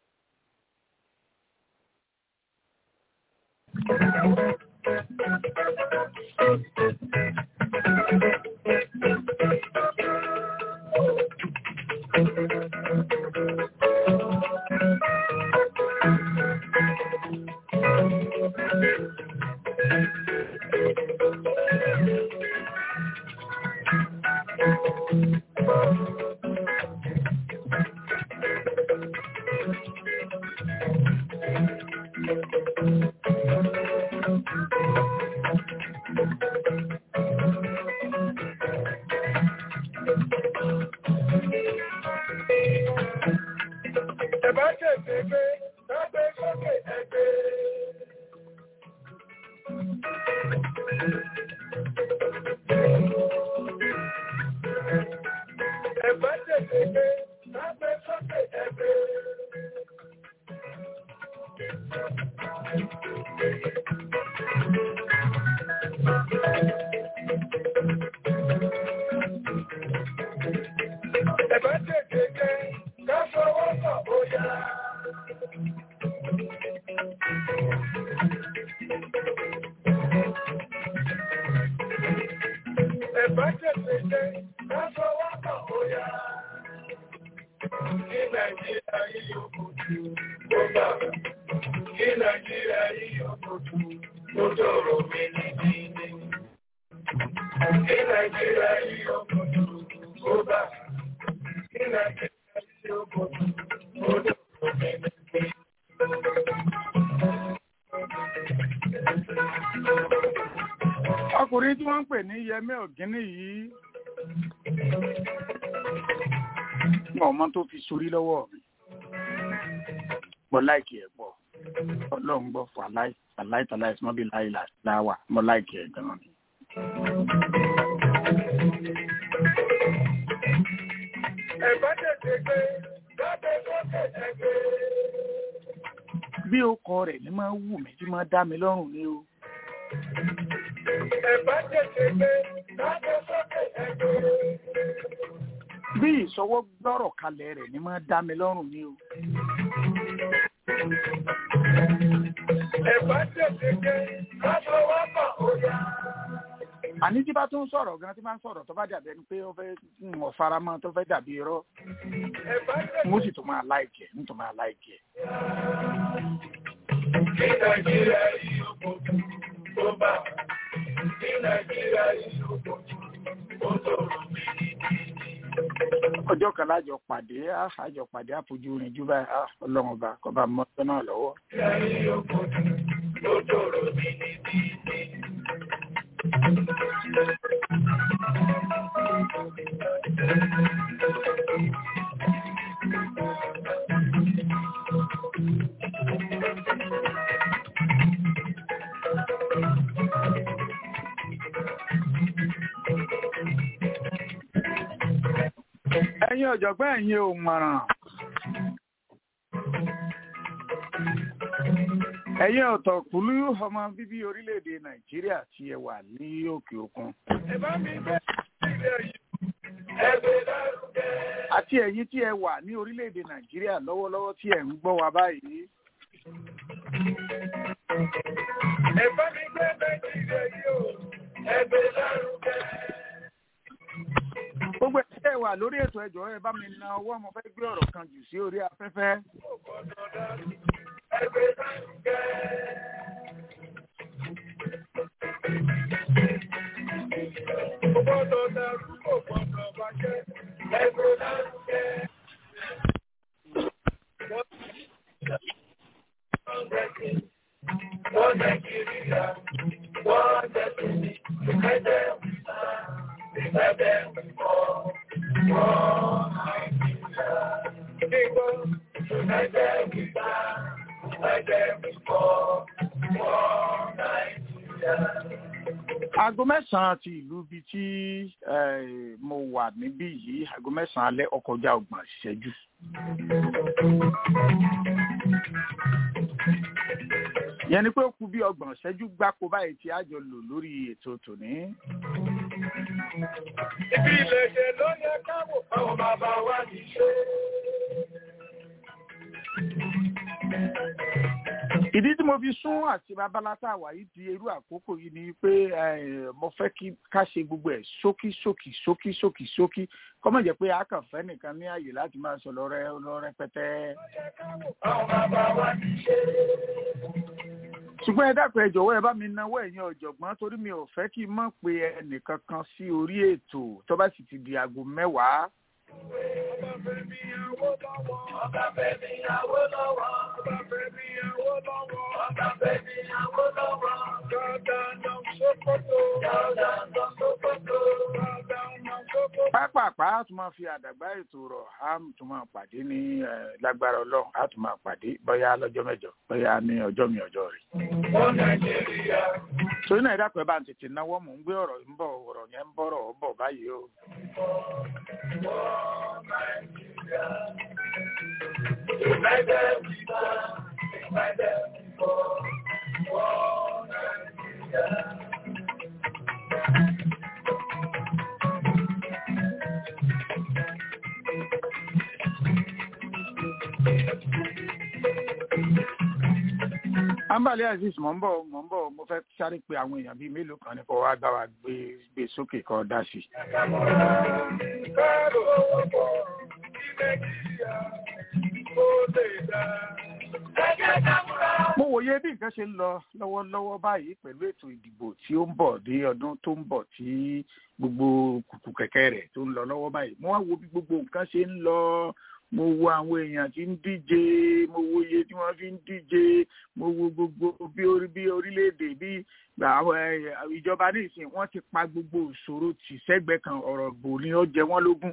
[SPEAKER 3] ọkùnrin tí wọ́n ń pè ní Yẹmí Ọ̀gíní yìí wọn ọmọ tó fi sórí lọ́wọ́ mi mo láìkì ẹ̀ pọ̀ ọlọ́run gbọ́ fún aláìtàláì mọ́bí láìláwà mo láìkì ẹ̀ gan-an ni.
[SPEAKER 4] ẹ̀bá tètè gbé lábẹ́ lókè ẹgbẹ́.
[SPEAKER 3] bí ó kọ rẹ̀ ní máa wù mí tí máa dá mi lọ́rùn ni o.
[SPEAKER 4] ẹ̀bá tètè gbé lábẹ́ lókè ẹgbẹ́.
[SPEAKER 3] bí ìṣọwọ́ gbọ́rọ̀ kalẹ̀ rẹ̀ ní máa dá mi lọ́rùn ni o.
[SPEAKER 4] ẹ̀bá tètè gbé lábẹ́ wákà òyà.
[SPEAKER 3] àní tí bá tún sọ̀rọ̀ gan tí máa ń sọ̀rọ̀ tó bá dàbí ẹni pé ó fẹ́ wọ̀ faramọ́ tó fẹ́ dàbí irọ́ mo sì tún máa láìkẹ́ mo tún máa láìkẹ́.
[SPEAKER 4] kí nàìjíríà yìí ó kò tó bá kí nàìjíríà yìí ó kò tó tòrò mí
[SPEAKER 3] ọjọ́ kan lájọ pàdé àjọ pàdé àfojú rìn jù báyìí ọlọ́run ọba kọba mọ́tò náà lọ́wọ́. ẹ̀yin ọ̀jọ̀gbọ́n ẹ̀yin ò mọ̀ràn. ẹ̀yin ọ̀tọ̀kùlú ọmọ bíbí orílẹ̀-èdè nàìjíríà tí ẹ wà ní òkè òkun.
[SPEAKER 4] ẹ bá mi bẹ́ ilé yìí ẹgbẹ́ lárugẹ.
[SPEAKER 3] àti ẹ̀yin tí ẹ wà ní orílẹ̀-èdè nàìjíríà lọ́wọ́lọ́wọ́ tí ẹ ń gbọ́ wa báyìí.
[SPEAKER 4] ẹ bá mi gbé nàìjíríà yìí o ẹgbẹ́ lárugẹ
[SPEAKER 3] gbogbo ẹ wà lórí ètò ẹjọ́ ẹ bá mi na ọwọ́ mo fẹ́ gbé ọ̀rọ̀ kan jù sí orí afẹ́fẹ́.
[SPEAKER 4] Nàìjíríà, one destiny, united we stand, united we fall, one Nigeria. People, united we stand, united we fall, one Nigeria.
[SPEAKER 3] aago mẹ́sàn-án ti ìlú bíi tí eh, mo wà níbí yìí aago mẹ́sàn-án alẹ́ ọkọjá ọgbọ̀n ìṣẹ́jú. yẹn ni pé ó kù bí ọgbọ̀n ìṣẹ́jú gbáko báyìí tí a jọ lò lórí ètò tòní.
[SPEAKER 4] Ibi ìlẹ̀ṣẹ̀ ló yẹ káwọ̀ àwọn bàbá wa ti ṣe.
[SPEAKER 3] ìdí tí mo fi sún àti babalata wà yìí di irú àkókò yìí ni pé eh, mo fẹ́ kí ká ṣe gbogbo ẹ̀ ṣókí ṣókí ṣókí ṣókí ṣókí kọ́mọ̀ jẹ́ pé a kàn fẹ́ nìkan ní àyè láti máa sọ lọ́rẹ́ lọ́rẹ́pẹ́tẹ́.
[SPEAKER 4] Àwọn bàbá wa ti ṣe.
[SPEAKER 3] ṣùgbọ́n ẹ dákun ẹ jọ̀wọ́ ẹ bá mi náwó ẹ̀yin ọ̀jọ̀gbọ́n torí mi ò fẹ́ kí n mọ̀ pé ẹnìkan kan sí orí ètò tó bá sì ti di aago mẹ́wàá.
[SPEAKER 4] Ọba Fẹ́mi Awólọ́wọ̀. Ọba Fẹ́mi Awólọ́wọ̀. Ọba Fẹ́mi Awólọ́wọ̀. Ọba Fẹ́mi Awólọ́wọ̀. Gàdánà Sókótó. Gàdánà Sókótó. Gàdánà Sókótó.
[SPEAKER 3] pápápá a tún máa fi àdàgbà ètò rọ̀ a tún máa pàdé ní eh, lágbára ọlọ́run a tún máa pàdé bóyá lọ́jọ́ mẹ́jọ bóyá ní ọjọ́ mi ọjọ́ rẹ̀.
[SPEAKER 4] Wọ́n Nàìjíríà.
[SPEAKER 3] torí náà ẹ dákun ẹ bá ń tètè náwó mò ń gbé ọ̀rọ̀ ń bọ̀ ọ̀rọ̀ yẹn ń bọ̀rọ̀ ó bọ̀ báyìí o.
[SPEAKER 4] Wọ́n Nàìjíríà. United we stand. United we fall. Wọ́n Nàìjíríà.
[SPEAKER 3] ambali aziz mò ń bọ̀ mò ń bọ̀ mo fẹ́ sáré pé àwọn èèyàn bíi mélòó kan ní kó wá gbá wa gbé gbé sókè kó dá sí i.
[SPEAKER 4] Kárò ọ̀pọ̀ ní Nàìjíríà ó lè dá. Ẹ jẹ́ ká múra.
[SPEAKER 3] mo wòye bí nǹkan ṣe ń lọ lọ́wọ́lọ́wọ́ báyìí pẹ̀lú ètò ìdìbò tí ó ń bọ̀ dé ọdún tó ń bọ̀ tí gbogbo kùkù kẹ̀kẹ́ rẹ̀ tó ń lọ lọ́wọ́ báyìí mo wá wo bí gbogbo nǹkan ṣe ń lọ mo wo àwọn èèyàn tí ń díje mo wo iye tí wọ́n fi ń díje mo wo gbogbo bí orí bí orílẹ̀-èdè bí àwọn eh, ìjọba ní ìsìn wọ́n ti pa gbogbo ìṣòro tì sẹ́gbẹ̀ẹ́ kan ọ̀rọ̀ gbò ni ó jẹ wọ́n lógún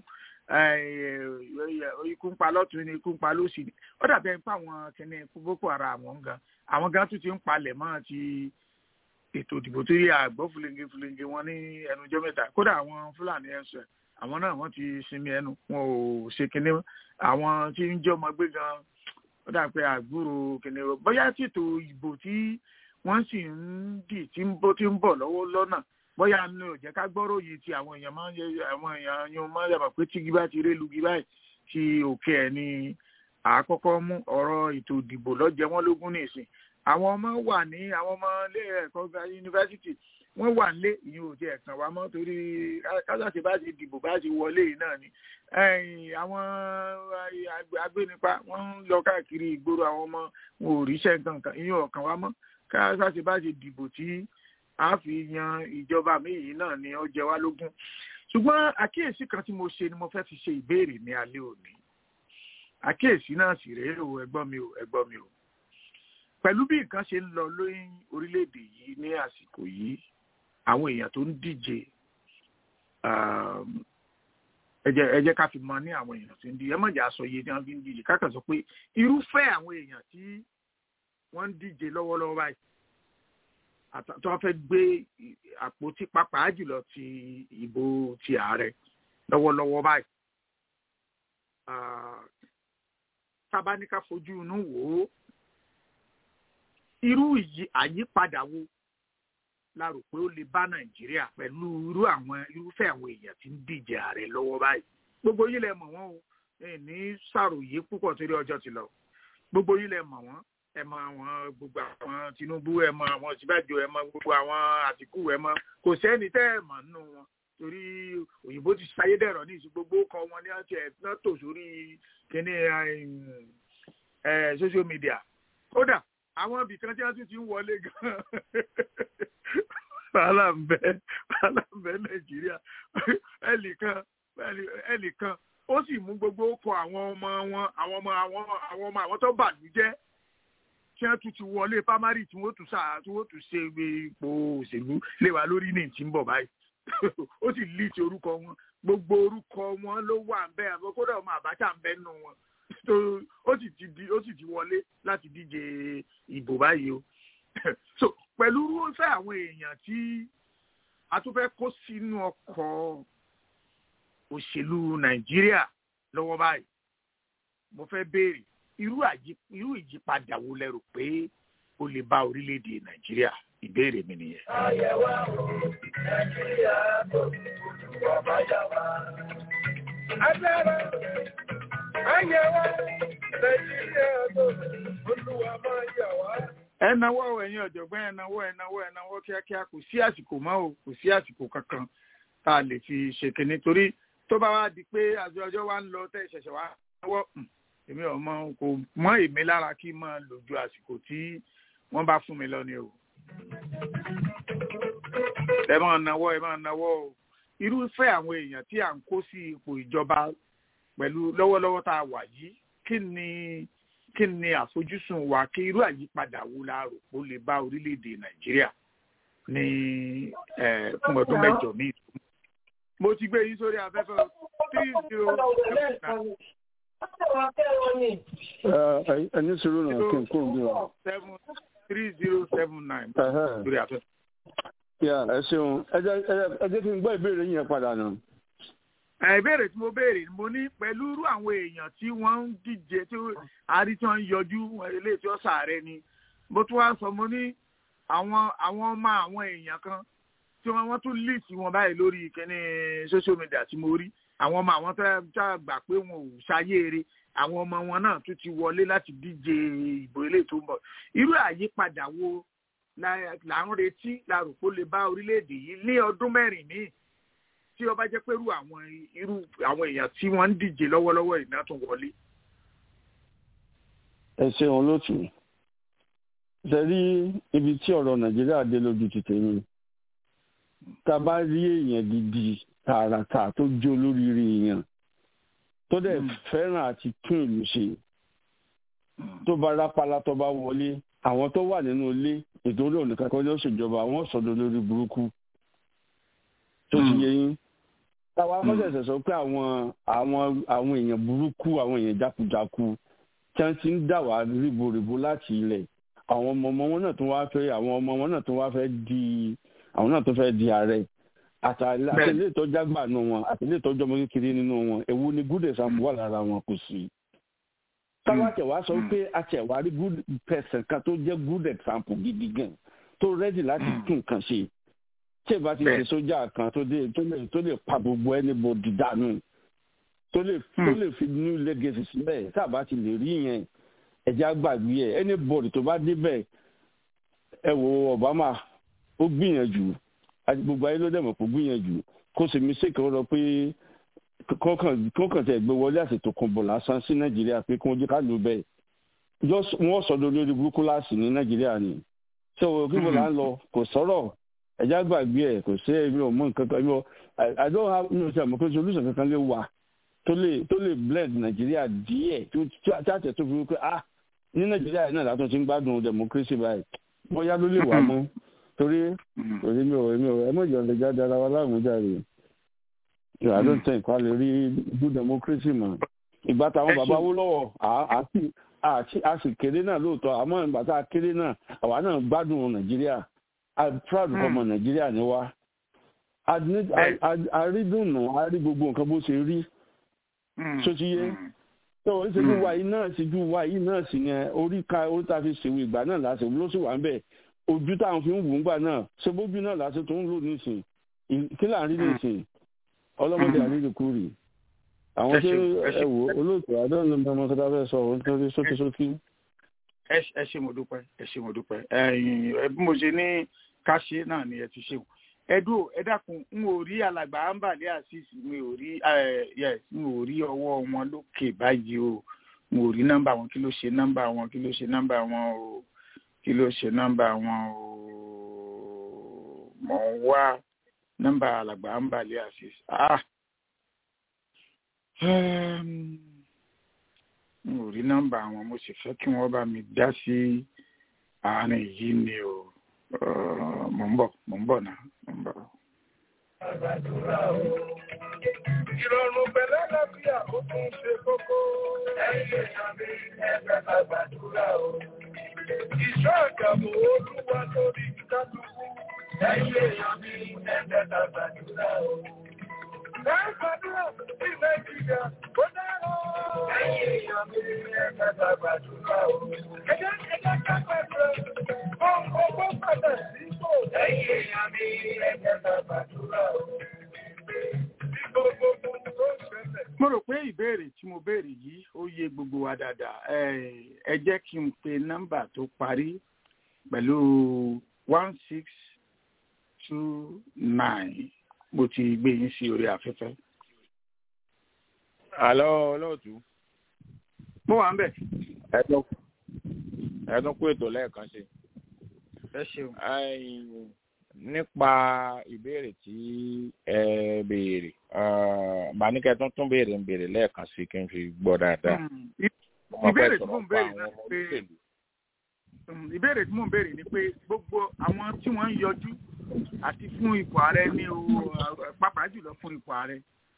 [SPEAKER 3] eh, ikú ń pa lọ́tún ni ikú ń pa lósì ni ó dàbí ẹni pé àwọn kìnìún boko haram àwọn gan àwọn gan tún ti ń palẹ̀ mọ́ ti ètò ìdìbò tó yẹ àgbọ̀ fúlẹ́ńgé fúlẹ́ńgé wọn ní ẹnujọ́ mẹ́ta kódà àwọn fúlàní ẹ̀sùn àwọn náà wọ́n ti sinmi ẹnu wọn ò ṣe kinní àwọn tí ń jẹ́ ọmọ gbé gan ó dà pé àgbúrò kinní bóyá tètò ìbò tí wọ́n sì ń dì tí ń bọ̀ tí ń bọ̀ lọ́wọ́ lọ́nà bóyá ní ò jẹ́ ká gbọ́rọ̀ yìí tí àwọn èèyàn máa ń yẹ àwọn èèyàn yóò máa ń yàgbà pé tígi bá ti ré lugi báyìí tí òkè ẹ̀ ni àkọ́kọ́ mú ọ̀rọ̀ ètò ìdìbò lọ́jẹ́ wọn lógún nìsín àwọn ọmọ wà ní àwọn ọmọ ilé ẹ̀kọ́ ga yunifásitì wọ́n wà nílé ìyẹn ò tiẹ̀ kàn wá mọ́ torí kásàtì bá ti dìbò bá ti wọlé yìí náà ni àwọn agbénipa wọ́n ń lọ káàkiri ìgboro àwọn ọmọ wọn ò ríṣẹ́ kankan ìyẹn ò kàn wá mọ́ kásàtì bá ti dìbò tí a fi yan ìjọba mi yìí náà ni ó jẹ wá lógún ṣùgbọ́n àkíyèsí kan tí mo ṣe ni mo fẹ́ fi ṣe ìbéèrè ní alẹ́ òní àkíyèsí náà sì rèé o ẹ̀gbọ́n mi o ẹ̀gbọ́n mi o pẹ̀lú bí nǹkan ṣe ń lọ lóyún orílẹ̀-èdè yìí ní àsìkò yìí àwọn èèyàn tó ń díje ẹ jẹ́ ká fi mọ ní àwọn èèyàn tó ń díje ẹ mọ̀ jà sọ iye tí wọ́n fi ń díje ká kàn sọ pé irúfẹ́ àwọn èèyàn tí wọ́n ń díje lọ́wọ́lọ́wọ́ báyìí tí wọ́n fẹ́ gbé àpótí pàápàá jùlọ ti ìbò ti ààrẹ lọ́wọ́lọ́wọ́ báyìí tábà ní ká fojú inú wò ó irú àyípadà wo la rò pé ó lè bá nàìjíríà pẹ̀lú irú àwọn irúfẹ́ àwọn èèyàn tí ń díje ààrẹ lọ́wọ́ báyìí gbogbo yín lẹ mọ̀ wọ́n o ní ṣàròyé púpọ̀ torí ọjọ́ ti lọ gbogbo yín lẹ mọ̀ wọ́n ẹ mọ̀ àwọn gbogbo àwọn tinubu ẹ mọ̀ àwọn síbájò ẹ mọ̀ gbogbo àwọn àtìkù ẹ mọ̀ kò sẹ́ni tẹ́ ẹ mọ̀ nínú wọn torí òyìnbó ti ṣayédẹ̀rọ̀ ní ìsìn gbogbo kọ wọn ní ọtí ẹ náà tò sórí kíní social media kódà àwọn ibì kan tí wọ́n tún ti ń wọlé gan wàhálà ń bẹ wàhálà ń bẹ nàìjíríà ẹnìkan ẹnìkan ó sì mú gbogbo kọ àwọn ọmọ wọn àwọn ọmọ àwọn àwọn ọmọ àwọn tó bàlújẹ́ tí wọ́n tún ti wọlé primary tí wọ́n tún sáà tí wọ́n tún ṣe ipò òṣèlú lé wa lórí ní ìtì ń bọ̀ báyìí ó sì lì ti orúkọ wọn gbogbo orúkọ wọn ló wà ń bẹ àbọ̀ kódà ọmọ àbájá ń bẹ nù wọn ó sì ti di ó sì ti wọlé láti díje ìbò báyìí o so pẹ̀lú irúfẹ́ àwọn èèyàn tí a tún fẹ́ kó sínú ọkọ̀ òṣèlú nàìjíríà lọ́wọ́ báyìí mo fẹ́ béèrè irú ìyípadà wo lẹ rò pé ó lè bá orílẹ̀-èdè nàìjíríà ìbéèrè mi nìyẹn.
[SPEAKER 4] àyẹ̀wò nàìjíríà tó ọba yà wá. agbára àyẹ̀wò nàìjíríà tó olúwa máa yà wá.
[SPEAKER 3] ẹ náwó ẹ̀yin ọ̀jọ̀gbọ́n ẹ náwó ẹ náwó ẹ náwó kíákíá kò sí àsìkò mọ́ o kò sí àsìkò kankan tá a lè fi ṣe kínní torí tó bá wá di pé àjọ ọjọ́ wa ń lọ tẹ́ ìṣẹ̀ṣẹ̀ wa náwó èmi ọmọ kò mọ èmi lára kí n máa lò ju àsìkò tí wọ́n bá fún mi lọ ni o. ẹ máa náwó ẹ máa náwó o irúfẹ́ àwọn èèyàn tí à ń kó sí ipò ìjọba pẹ̀lú lọ́wọ́lọ́wọ́ tá a wà yìí kí ni kí ni àfojúsùn wa kí irú àyípadà wo la rò pé ó lè bá orílẹ̀-èdè nàìjíríà ní fún ọdún mẹ́jọ míì. mo ti gbé yín sórí afẹ́fẹ́ three zero seven nine
[SPEAKER 9] ẹni sọ̀rọ̀ náà kí n kó bí wa.
[SPEAKER 3] seven three zero seven nine lórí afẹ́fẹ́.
[SPEAKER 9] yà ẹ ṣeun ẹ jẹ́ kí n gbọ́ ìbéèrè yẹn padà nù.
[SPEAKER 3] ìbéèrè tí mo béèrè mo ní pẹ̀lú irú àwọn èèyàn tí wọ́n ń díje tí àárí tí wọ́n ń yọjú ilé tí ó sàárẹ̀ ni mo tún wá sọ mo ní àwọn àwọn ọmọ àwọn èèyàn kan tí wọ́n wọ́n tún lì sí wọn báyìí lórí kíní social media tí mo rí àwọn ọmọ àwọn tó tá gbà pé wọn ò ṣayéere àwọn ọmọ wọn náà tún ti wọlé láti díje ìbò ilé tó ń bọ̀ irú àyípadà wo là ń retí la rò pé ó lè bá orílẹ̀-èdè yìí ní ọdún mẹ́rin míì tí ó bá jẹ́ pé irú àwọn irú àwọn èèyàn tí wọ́n ń díje lọ́wọ́lọ́wọ́ ìná tún wọlé.
[SPEAKER 9] ẹ ṣeun lótú ṣe rí ibi tí ọ̀rọ̀ nàìjíríà dé lójú ti tèmi tá a bá rí èèyàn gidi tààràtà tó jó lóríire èèyàn tó dẹ̀ fẹ́ràn àti tún ìlú ṣe tó bá rápálá tó bá wọlé àwọn tó wà nínú ilé ètò orí òní kankan ló ṣèjọba àwọn sọdọ lórí burúkú tó ti yẹ yín táwa akọ́ṣẹ̀ṣẹ̀ sọ pé àwọn àwọn àwọn èèyàn burúkú àwọn èèyàn jákujáku tí wọ́n ti ń dà wá ríboríbo láti ilẹ̀ àwọn ọmọ ọmọ wọn náà tó wá fẹ́ àwọn ọmọ wọn náà tó wá fẹ́ di àwọn náà tó fẹ́ di ààrẹ àtàlẹ́ ìtọ́jú àgbà nù wọn àtàlẹ́ ìtọ́jú ọmọ kékeré nínú wọn èwo ni good example wà lára wọn kò sí táwa tẹ̀wá sọ pé àtẹ̀wá rí good person kan tó jẹ́ good example gidi gan tó ready láti tún nǹkan ṣe tí ìbá ti ṣe sójà kan tó lè tó lè pa gbogbo anybody dànù tó lè tó lè fi new legacy sílẹ̀ tá a bá ti lè rí yẹn ẹ̀jẹ̀ àgbàgbé ẹ̀ anybody tó bá débẹ̀ ẹ wo Obama ó gbìyànjú gbogbo ayé ló dẹ̀ mọ̀ kó gbìyànjú kó sì mí sèkè ó lọ pé kọ́kàn tẹ̀ gbé wọlé àtètò kan bọ̀ lásán sí nàìjíríà pé kí wọ́n jẹ́ ká lò bẹ́ẹ̀ wọ́n sọ̀dọ̀ lórí burúkú láàsì ní nàìjíríà ni ṣé o kí wọ́n là ń lọ kò sọ̀rọ̀ ẹ̀já gbàgbé ẹ̀ kò sí ẹ̀mí ọmọ nǹkan kan ẹ̀mí I don't have no ṣe àmọ́ pé solution kankan lè wà tó lè tó lè blend nàìjíríà díẹ̀ tí àtẹ̀ tó fi wípé ah ní nàìjíríà yìí náà látún ti ń gbádùn democracy báyìí bóyá ló lè wà mọ́ torí torí mi ò mi ò ẹ mọ̀ ìjọba jáde ara wa láàmújáde I don't think wà lè rí good democracy mọ́ ìgbà táwọn bàbá wó lọ́wọ́ a sì kéré náà lóòótọ́ àmọ́ ìgbà tá a kéré náà àwa náà gbádùn nàìjíríà i'm proud ọmọ nàìjíríà ni wá àrídùnnú àrí gbogbo nǹkan bó ṣe rí tó ti yé tó ìṣèjú wa yìí náà ìṣèjú wa yìí náà sì yẹn orí ka orí ta fi ṣèwé ìgbà náà láti ló sì wà ń bẹ̀ ojú táwọn fi ń wù ú gbà náà ṣe bójú náà láti tó ń lò nísìn kí là ń rí nísìn ọlọ́mọdé àrídìkúrì àwọn tí ẹ wò olóòtú àdéhùn ló ń bá ọmọkadà fẹ́ sọ òun tó rí sókísókí.
[SPEAKER 3] ẹ ṣe mo dúpẹ́ ẹ ṣe mo dúpẹ́ ẹ bí mo ṣe ní ká ṣe náà ni ẹ ti ṣe ẹdùn ẹ dákun n ò rí alàgbà ambali asis mi ò rí yes n ò rí ọwọ́ wọn lókè báyìí o n ò rí nọ́mbà wọn kí ló ṣe nọ́mbà wọn kí ló ṣe nọ́mbà wọn o kí ló ṣe nọ́mbà wọn o mọ̀ ń wá nọ́mbà alàgbà ambali asis ah n ò rí nọ́mbà wọn mo sì fẹ́ kí wọ́n bá mi dá sí àárín yìí ni o mò ń bọ̀ mò ń bọ̀ náà mò ń bọ̀.
[SPEAKER 4] Àgbàdúrà o. Ìrọ̀rùn pẹ̀lẹ́ lábíà ó tún ṣe kókó. Ẹ̀yin èèyàn mi ẹgbẹ́ àgbàdúrà o. Ìṣọ́ àgàmù olúwa lórí kálukú. Ẹ̀yin èèyàn mi ẹgbẹ́ àgbàdúrà o. Láìpàdúrà sí Nàìjíríà ó dára. Ẹ̀yin èèyàn mi ẹgbẹ́ àgbàdúrà o. Ẹjẹ́ ẹjẹ́ ká pẹ̀lú ohun ọgbọ́n padà sípò. Ẹ̀yin èèyàn mi ẹgbẹ́ àgbàdúrà o. Bí gbogbo ohun tó ṣẹlẹ̀.
[SPEAKER 3] mo rò pé ìbéèrè tí mo béèrè yìí ó yé gbogbo wa dáadáa ẹ ẹ jẹ́ kí n pe nọ́mbà tó parí pẹ̀lú one six two nine mo ti gbé yín sí orí afẹ́fẹ́.
[SPEAKER 8] àlọ́ olóòtú.
[SPEAKER 3] mo wà ń bẹ̀.
[SPEAKER 8] ẹ̀dùn ẹ̀dùn kú ètò lẹ́ẹ̀kan ṣe.
[SPEAKER 3] ẹ ṣeun.
[SPEAKER 8] nípa ìbéèrè tí ẹ béèrè bàníkẹ́ tó tún béèrè ń béèrè lẹ́ẹ̀kan sí kí n fi gbọ́ dáadáa.
[SPEAKER 3] ìbéèrè tí mò ń béèrè náà pé ìbéèrè tí mò ń béèrè ni pé gbogbo àwọn tí wọ́n ń yọjú àti fún ipò ààrẹ ní o pàápàá jùlọ fún ipò ààrẹ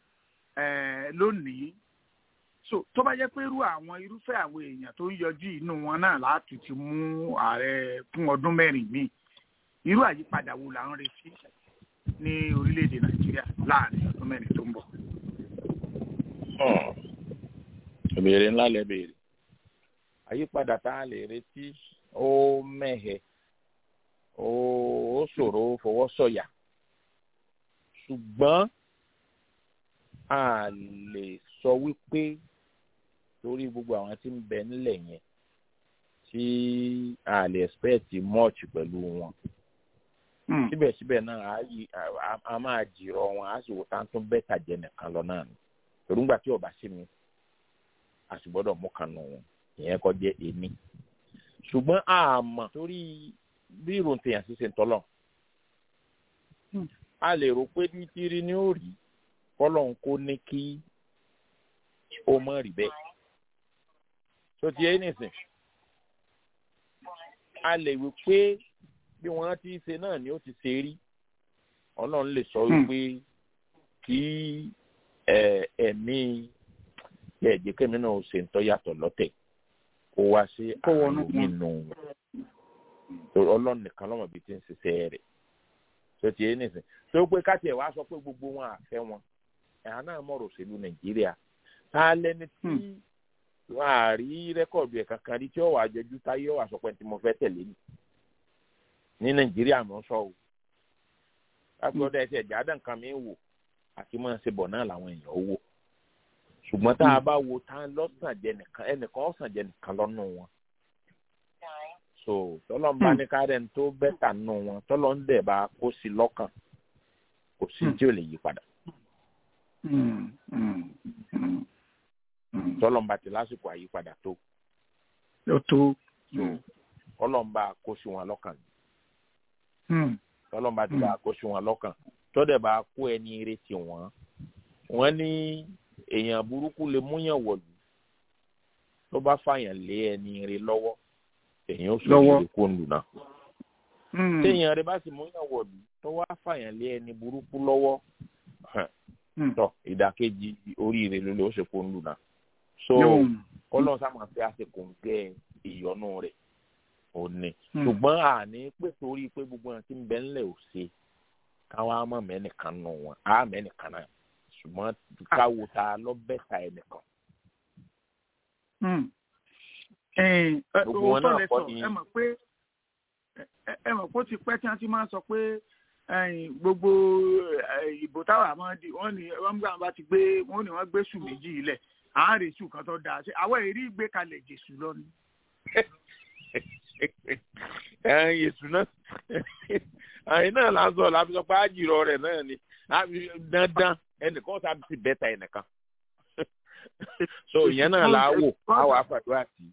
[SPEAKER 3] lónìí so tó bá jẹ́ pé irú àwọn irúfẹ́ àwọn èèyàn tó ń yọjú inú wọn náà láti ti mú ààrẹ fún ọdún mẹ́rin míì irú àyípadà wo là ń retí ní orílẹ̀-èdè nàìjíríà láàrin ọdún mẹ́rin tó ń bọ̀.
[SPEAKER 8] ìbéèrè ńlá lẹ béèrè àyípadà tá a lè retí ó mẹ́hẹ̀ ó ṣòro fọwọ́ sọ̀yà ṣùgbọ́n a lè sọ wípé torí gbogbo àwọn tí ń bẹ nílẹ̀ yẹn tí a lè expect much pẹ̀lú wọn síbẹ̀síbẹ̀ náà a máa jìrọ̀ wọn a sì wò tá tó bẹ́tà jẹ nìkan lọ náà ni torí ńgbà tí ọba sí mi a sì gbọ́dọ̀ mú kan nù wọn ìyẹn kọ́ jẹ́ èmi ṣùgbọ́n a mọ̀ torí bí ìròyìn tèèyàn ṣe ṣe ń tọ́lọ̀ a lè rò pé títírí ni ó rí kọ́lọ́n kó ní kí ó mọ̀ rí bẹ́ẹ̀ tó ti yé nìsín a lè wí pé bí wọ́n ti ṣe náà ni ó ti ṣe rí ọlọ́run lè sọ wípé kí ẹ̀mí ẹ̀jẹ̀ kẹ́mi náà ṣe ń tọ́ yàtọ̀ lọ́tẹ̀ kó wá sí àlọ́ nínú ọlọ́run nìkan lọ́mọ bíi ti ń ṣiṣẹ́ rẹ̀ tó ti yé nìsín tó pé káti ẹ̀ wá sọ pé gbogbo wọn àfẹ́ wọn ẹ̀hà náà mọ̀rọ̀ òṣèlú nàìjíríà tá a lẹ́ni tí wọ́n á rí rẹ́kọ̀dù ẹ̀ kankan rí tí ó wà á jọjú táyé ó wà sọ pé tí mo fẹ́ tẹ̀lé ni ní nàìjíríà mọ̀ sọ o láti ọdọ ẹsẹ̀ ìjàdá nǹkan mi wò àti máa ṣe bọ̀ náà làwọn èèyàn wò ṣùgbọ́n tá a bá wo tá lọ́sàn jẹ nìkan ẹnìkan ọ̀sàn jẹ nìkan lọ́nù wọn so tọ́lọ́ ń bá ní kárẹ̀ tó bẹ́tà nù wọn tọ́lọ́ ń dẹ̀ bá kó sí lọ́kàn kò sí tí ò lè yí padà tọ́lọ́ ń bá ti lásìkò àyípadà tó
[SPEAKER 3] tó
[SPEAKER 8] tọ́lọ́ ń bá kó sí wọn lọ́kàn tọ́lọ́ ń bá ti bá kó sí wọn lọ́kàn tọ́dẹ̀ bá kó ẹni retí wọn wọ́n ní èèyàn burúkú lè múyàn wọ̀lú tó bá fàyàn lé ẹni rẹ lọ́wọ́ èèyàn ó sọ ìrè kó lù náà téèyàn rẹ bá sì múyàn wọ̀lú tó wá fàyàn lé ẹni burúkú lọ́wọ́ tọ ìdàkejì oríire ló lè ó ṣe kó lù náà so ọlọ́run sá máa fi àsìkò ń gẹ ìyọnu rẹ̀ òní ṣùgbọ́n àní pé torí pé gbogbo wọn ti ń bẹ ńlẹ̀ ò ṣe káwa mọ̀ mẹ́nìkan nù wọn á mẹ́nìkan náà ṣùgbọ́n káwo ta lọ bẹ́ta ẹnìkan.
[SPEAKER 3] gbogbo wọn náà kọ́ ni ẹ mọ̀ pé ẹ mọ̀ pé ó ti pẹ́ tí wọ́n ti máa sọ pé gbogbo ìbò táwa máa di wọ́n ní wọ́n gbà bá ti gbé wọ́n ní wọ́n gbé sùn méjì ilẹ̀ àárẹ̀ sùn kan tó dáa ṣe àwọn èrí gbé kalẹ̀ jésù lọ ni.
[SPEAKER 8] yèsù náà àyìn náà là ń sọ làbí sọ pé àjìrò rẹ̀ náà ni dandan ẹnìkan sábà ti bẹ́ta ẹnìkan so ìyẹn náà là á wò á wà á fàdúrà sí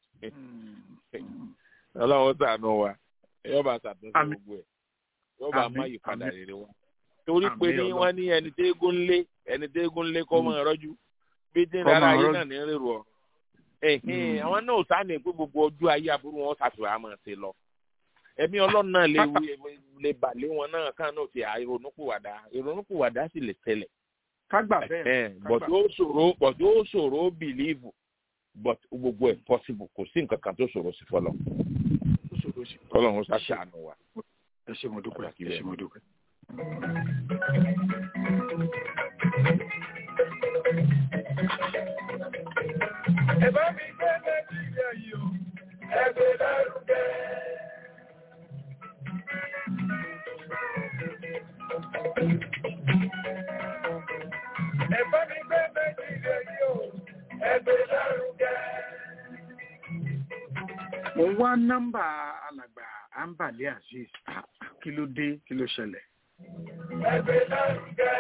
[SPEAKER 8] ọlọ́run sànù wa yóò bá ṣàtúnṣe gbogbo ẹ̀ yóò bá má yípadà rere wa torí pé ní wọ́n ní ẹni tẹ́ eégún lé ẹni tẹ́ eégún lé kọ́ mọ́ ẹ̀rọ́jú bí dín rárá ayé náà ní rírù ọ àwọn náà ò sáà ní pé gbogbo ọjọ́ ayé aburú wọn ṣàfihàn àmọ́ ṣe lọ ẹ̀mí ọlọ́run náà lè lè bà lé wọn náà kàn náà ti ìrònúpìwàdà ìrònúpìwàdà sì lè tẹ̀lẹ̀.
[SPEAKER 3] kágbà bẹ́ẹ̀
[SPEAKER 8] but ó ṣòro but ó ṣòro believe but gbogbo ẹ̀ possible kò sí nǹkan kan tó ṣòro sí fọlọ́ fọlọ́run ṣàṣàánú wa.
[SPEAKER 3] ẹ ṣe mo dúpẹ́ ẹ ṣe mo dúpẹ́.
[SPEAKER 4] ẹ bá mi gbé nàìjíríà yìí o ẹ gbé lárugẹ. ẹ bá mi gbé nàìjíríà yìí o ẹ gbé lárugẹ.
[SPEAKER 3] mo ń wá nọ́mbà alàgbà ambale azeez kí ló dé kí ló ṣẹlẹ̀.
[SPEAKER 4] ẹ gbé lárugẹ.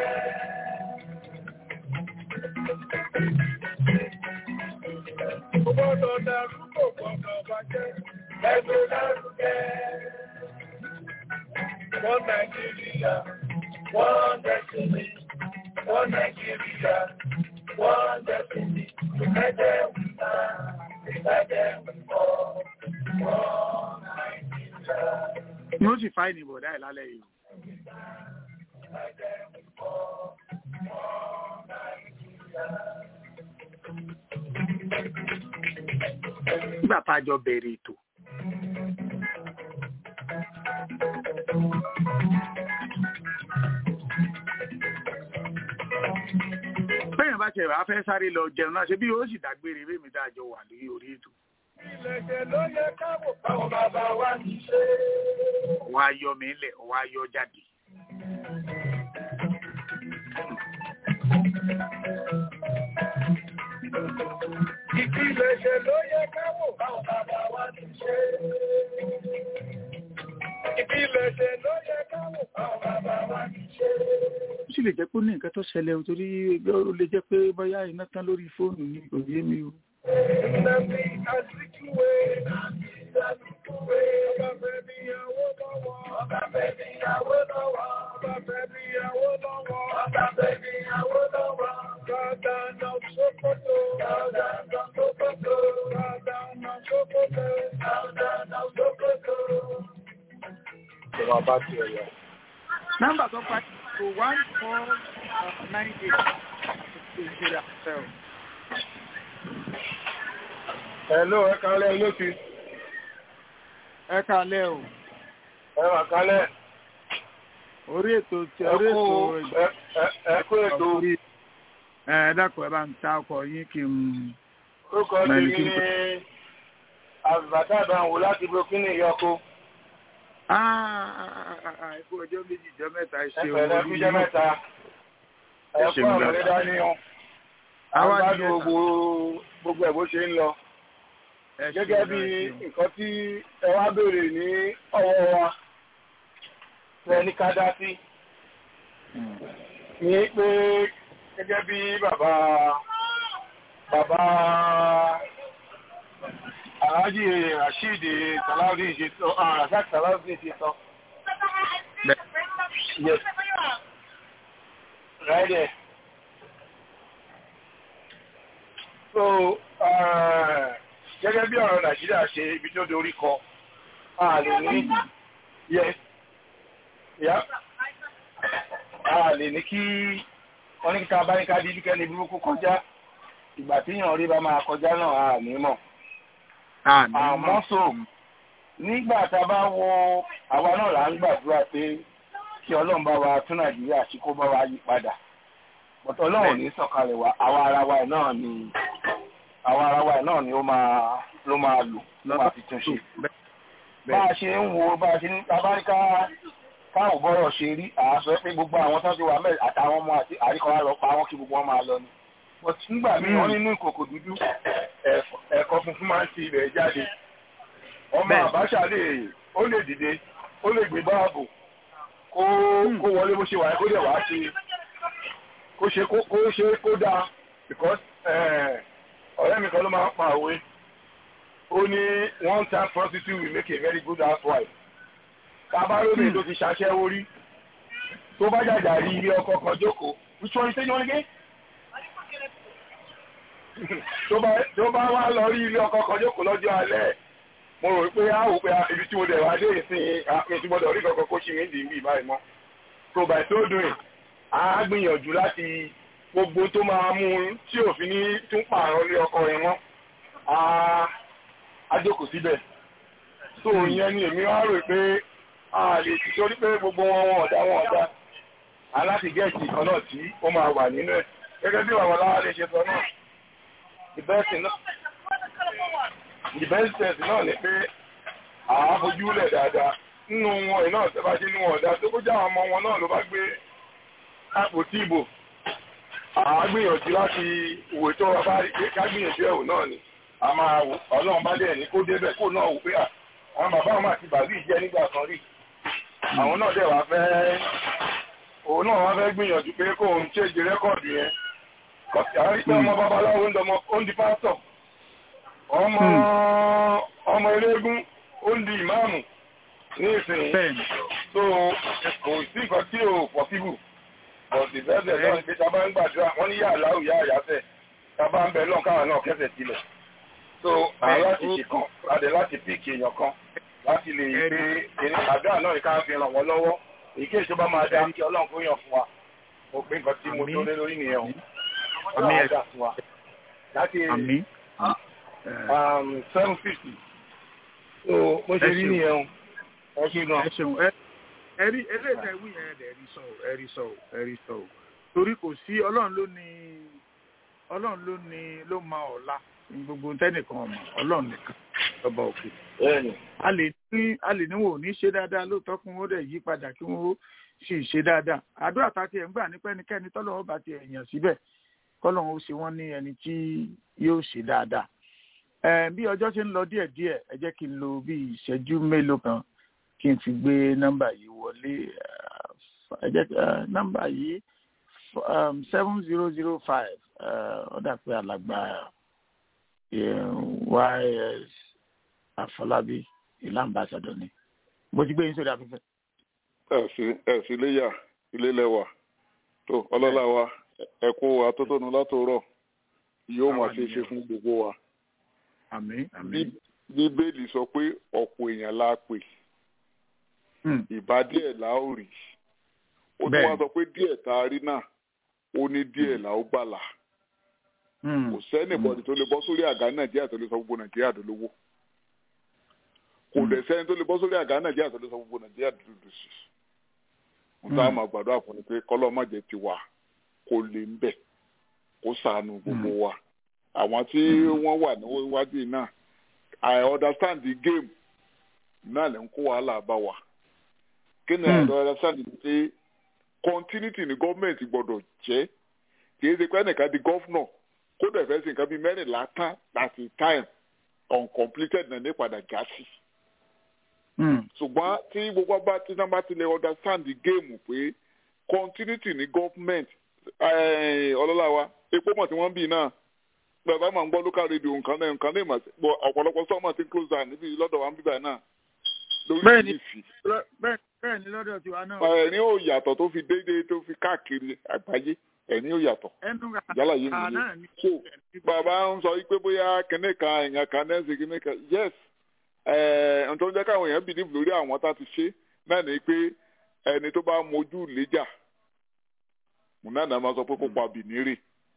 [SPEAKER 4] gbọ́dọ̀ dàrú kò gbọ́dọ̀ bàjẹ́ ẹgbẹ́ lárugẹ. Wọ́n Nàìjíríà, wọ́n destiny, wọ́n Nàìjíríà, wọ́n destiny, ìfẹ́jẹ́ wíwá, ìfẹ́jẹ́ wíwọ́, wọ́n Nàìjíríà.
[SPEAKER 3] Ní ó sì fáìní ìbọ̀dá ẹ̀ lálẹ́ yìí.
[SPEAKER 4] Ìfẹ́jẹ́ wíwọ́, wọ́n Nàìjíríà.
[SPEAKER 3] nígbà tá a jọ bẹ̀rẹ̀ ètò. bẹ́ẹ̀ bá ṣe wàá fẹ́ sáré lọ jẹun náà ṣe bí ó sì dágbére bẹ́ẹ̀ mi dáa jọ wà lórí orí ètò.
[SPEAKER 4] Ìlẹ̀kẹ̀ ló yẹ káwò báwọn bàbá wa ti ṣe.
[SPEAKER 3] Wọ́n á yọ mí lẹ̀, wọ́n á yọ jáde.
[SPEAKER 4] Ìpilẹ̀ṣẹ̀ ló yẹ káwò báwọn bàbá wa ti ṣe. Ìpilẹ̀ṣẹ̀ ló yẹ káwò báwọn bàbá wa ti ṣe.
[SPEAKER 3] Ó sì lè jẹ́ pé ó ní nǹkan tó ṣẹlẹ̀ o torí ó lè jẹ́ pé bóyá iná tán lórí fóònù ni kò yé mi o.
[SPEAKER 4] Nnamdi Azikiwe, Nnamdi Azikiwe, ọba fẹ́ mi ìyàwó lọ́wọ́, ọba fẹ́ mi ìyàwó lọ́wọ́, ọba fẹ́ mi ìyàwó lọ́wọ́, ọba fẹ́ mi ìyàwó lọ́wọ́. Gàdánà Sókótó, Gàdánà Sókótó, Gàdánà Sókótó, Gàdánà Sókótó.
[SPEAKER 10] Ìjọba bá ti ẹ̀ yọ.
[SPEAKER 3] Nọ́mbà tó pa kò one four nine eight Nigeria cell.
[SPEAKER 10] Hello, ẹ kálẹ̀ lóti.
[SPEAKER 3] Ẹ kálẹ̀ o.
[SPEAKER 10] Ẹ wà kálẹ̀.
[SPEAKER 3] Orí ètò ti orí ètò
[SPEAKER 10] ẹ kú ètò.
[SPEAKER 3] Ẹ dákun ẹ bá ń ta ọkọ̀ yín kí n.
[SPEAKER 10] Orúkọ tèmi ní Àbùbátà Àbáwò láti Burkina Ìyọkó.
[SPEAKER 3] Ẹ̀kú ọjọ́ méjì jọ mẹ́ta ṣe
[SPEAKER 10] owó orí yìí. Ẹ̀fẹ̀ mẹ́ta. Ẹ̀kú ọ̀rọ̀ lé dání o. Àwọn gbogbo gbogbo ẹ̀ bó ṣe ń lọ. Gẹ́gẹ́ bí nǹkan tí ẹ wá béèrè ní ọwọ́ wa fẹ́ ní ká dá sí. Ní pé gẹ́gẹ́ bí bàbá bàbá Alhaji Rasheed Salaudeen ṣe sọ, Razak Salaudeen ṣe sọ. Yes. Right there. So, gẹ́gẹ́ bí ọ̀rọ̀ Nàìjíríà ṣe ibi tó dorí kọ, a lè ní, yes, yeah, a lè ní kí wọ́n ní kíta bá ní ká dídí kẹ́ni burúkú kọjá, ìgbà tí yàn rí bá máa kọjá náà a ní mọ̀. Àmọ́ so, nígbà tá a bá wo àwa náà là ń gbàdúrà pé kí Ọlọ́run bá wa tún Nàìjíríà sí kó bá wa yí padà. Bọ̀tọ̀ Ọlọ́run ní sọ̀kalẹ̀ wa, àwa ara wa náà ni àwọn ara wa náà ni ó máa ló máa lò ló máa fi tún ṣe. bá a ṣe ń wo bá a ṣe ń abáríká káwọn bọ́rọ̀ ṣe rí àásọ pé gbogbo àwọn tó ti wà mẹ́rin àtàwọn ọmọ àti àríkọ́ lọ pa wọ́n kí gbogbo wọn máa lọ ni. but nígbà míì wọ́n nínú ìkòkò dúdú ẹ̀kọ́ funfun máa ń ti ibẹ̀ jáde. ọmọ àbáṣà lè ó lè dìde ó lè gbé báàbò kó kó wọlé bó ṣe wà kó dẹ̀ wá ṣe kó ṣe kó ṣe kó dáa because ọ̀rẹ́ mi kan ló máa ń pa òwe ó ní one time prostitute will make a very good housewife bàbá lómi tó ti ṣaṣẹ́wó rí tó bá jàjà rí ilé ọkọ kan jókòó which one you say you wanna get?
[SPEAKER 4] tó bá wá lọ rí ilé ọkọ kan jókòó lọ́jọ́ alẹ́ mo rò pé a wò pé ibi tí mo dẹ̀ wá dé ìsìn mi ti gbọ́dọ̀ rí kankan kó ṣì mí dì í bí báyìí mọ́ so by so doing a gbìyànjú láti gbogbo tó máa mú un tí òfin ní tún pààrọ̀ lé ọkọ yẹn mọ́ a jókòó síbẹ̀ so ìyẹn ni èmi wá rò pé a lè ti torí pé gbogbo wọn wọn ọ̀dá wọn ọ̀dá aláti gẹ̀ẹ́sì kan náà tí ó máa wà nínú ẹ̀ gẹ́gẹ́ bí àwọn aláwa lè ṣe sọ náà ìbẹ́sì náà ìbẹ́sì náà ni pé àá fojú lẹ̀ dáadáa nínú wọn iná ìjọba ṣe ní wọn ọ̀dá tó kó já àwọn ọmọ wọn náà ló bá gbé àpótí ìbò àá gbìyànjú láti òwe tó wà bá rí pé ká gbìyànjú ẹ̀wò náà ni a máa wò ọlọ́run bá dẹ̀ ní kó débẹ̀ kó náà wò pé àwọn bàbá wọn àti bàbí ìjẹ́ nígbà kan rí àwọn náà dẹ̀ wá fẹ́ òun náà wá fẹ́ gbìyànjú pé kó òun ṣèjì rẹ́kọ̀dù yẹn kọ́sì àwọn ìpẹ́ ọmọ babaláwo ń dọmọ ó ń di pásítọ̀ ọmọ ọmọ eléégún ó ń di ìmáàmù ní ìsìn so kò sí nǹkan tí ò pọ̀síbù bọ̀dì bẹ́ẹ̀ náà ní pé tá a bá ń gbàdúrà wọ́n ní yàrá láwù yá àyàfẹ́ tá a bá ń bẹ lọ́n káwọn náà kẹsẹ̀ sílẹ̀ so àwọn láti ṣe kan adẹ láti píìkì èèyàn kan láti lè gbé àdúrà náà ní ká fi ràn wọ́n lọ́wọ́ èyí èso bá máa dá kí ọlọ́run kó yàn fún wa mo pé nǹkan tí mo tó lé lórí nìyẹn o ọlọ́run á dà fún wa láti seven fifty so mo ṣe rí nìyẹn o ẹ ṣe gan.
[SPEAKER 3] ẹ ṣeun ẹ ẹrí eléyìí wí yẹn ẹ rí sọ ẹ rí sọ ẹ rí sọ torí kò sí ọlọ́run ló ní ọlọ́run ló ní ló máa ọ̀la gbogbo tẹ́nìkan ọmọ ọlọ́run nìkan ọba òkè. a lè ní a lè ní wọn ò ní ṣe dáadáa lóòótọ́ kí wọ́n dẹ̀ yí padà kí wọ́n sì ṣe dáadáa àdúrà tá a ti ẹ̀ ń gbà ní pẹ́nikẹ́ni tọ́lọ́wọ́ bá ti ẹ̀yàn síbẹ̀ kọ́lọ́run ó ṣe wọ́n ní ẹni tí yóò ṣe dáadáa. bí ọjọ́ ṣe ń lọ díẹ̀díẹ̀ ẹ jẹ́ kí n lo bí ìṣẹ́jú mélòó kan kí n fi gbé nọ́mbà yìí wọlé ẹ jẹ́ nọ́mbà yìí seven zero zero five ó dà pé alàgbà ys àfọlábí ìlú ambassadọ ni mo ti gbé yín sórí afẹ́fẹ́.
[SPEAKER 7] ẹ sí iléyà ilé lẹwà tó ọlọ́lá wa ẹ kó atótónu látòrọ̀ yóò máa ṣe é ṣe fún gbogbo wa.
[SPEAKER 3] àmín àmín.
[SPEAKER 7] bíbélì sọ pé ọ̀pọ̀ èèyàn la pè ìbá díẹ̀ la ó rí ó tún wá sọ pé díẹ̀ tá a rí náà ó ní díẹ̀ la ó gbàlà kò sẹ́nìbọ̀dì tó lè bọ́ sórí àga nàìjíríà tó lè sọ gbogbo nàìjíríà dolówó kò dẹ̀ sẹ́ni tó lè bọ́ sórí àga nàìjíríà tó lè sọ gbogbo nàìjíríà dúdú sí i n ta máa gbàdúrà fún ni pé kọ́lọ́ má jẹ́ ti wà kó lè ń bẹ̀ kó sànù gbogbo wa àwọn tí wọ́n wà níwájú yìí náà I understand the game náà lè ń kó wàhálà bá wa kí ni I understand ni pé continuity ni gọ́ọ̀mẹ̀ntì gbọ́dọ̀ jẹ́ kì í ṣe pé ẹnìkan di gọ́fúnọ̀ kó dẹ̀ fẹ́ sí nǹkan bíi mẹ́rìnlá tán láti time uncompleted náà ní padà já sí. ṣùgbọ́n tí gbogbo bá tí náà bá ti lè understand the game pé continuity ní government ọlọ́lá wa epo mọ̀ tí wọ́n ń bì náà bàbá máa ń gbọ́ local radio nǹkan náà nǹkan náà ìmọ̀ ọ̀pọ̀lọpọ̀ sọ́mọ̀ ti close down níbi lọ́dọ̀ wa ń bíbà náà lórí ìfì.
[SPEAKER 3] bẹ́ẹ̀ ni lọ́dọ̀ tiwa náà.
[SPEAKER 7] ẹ̀rín ò yàtọ̀ tó fi déédéé tó fi káàkiri àgbáyé ẹni ó yàtọ̀ yálà yé mi so bàbá ń sọ pé bóyá kìnìún kan èèyàn kan náà ṣe kìnìún kan yes ẹ̀ tó ń jẹ́ káwọn èèyàn bìlíf lórí àwọn tá a ti ṣe náà ni pé ẹni tó bá mojú léjà múnádà máa sọ pé kó pa bìnírì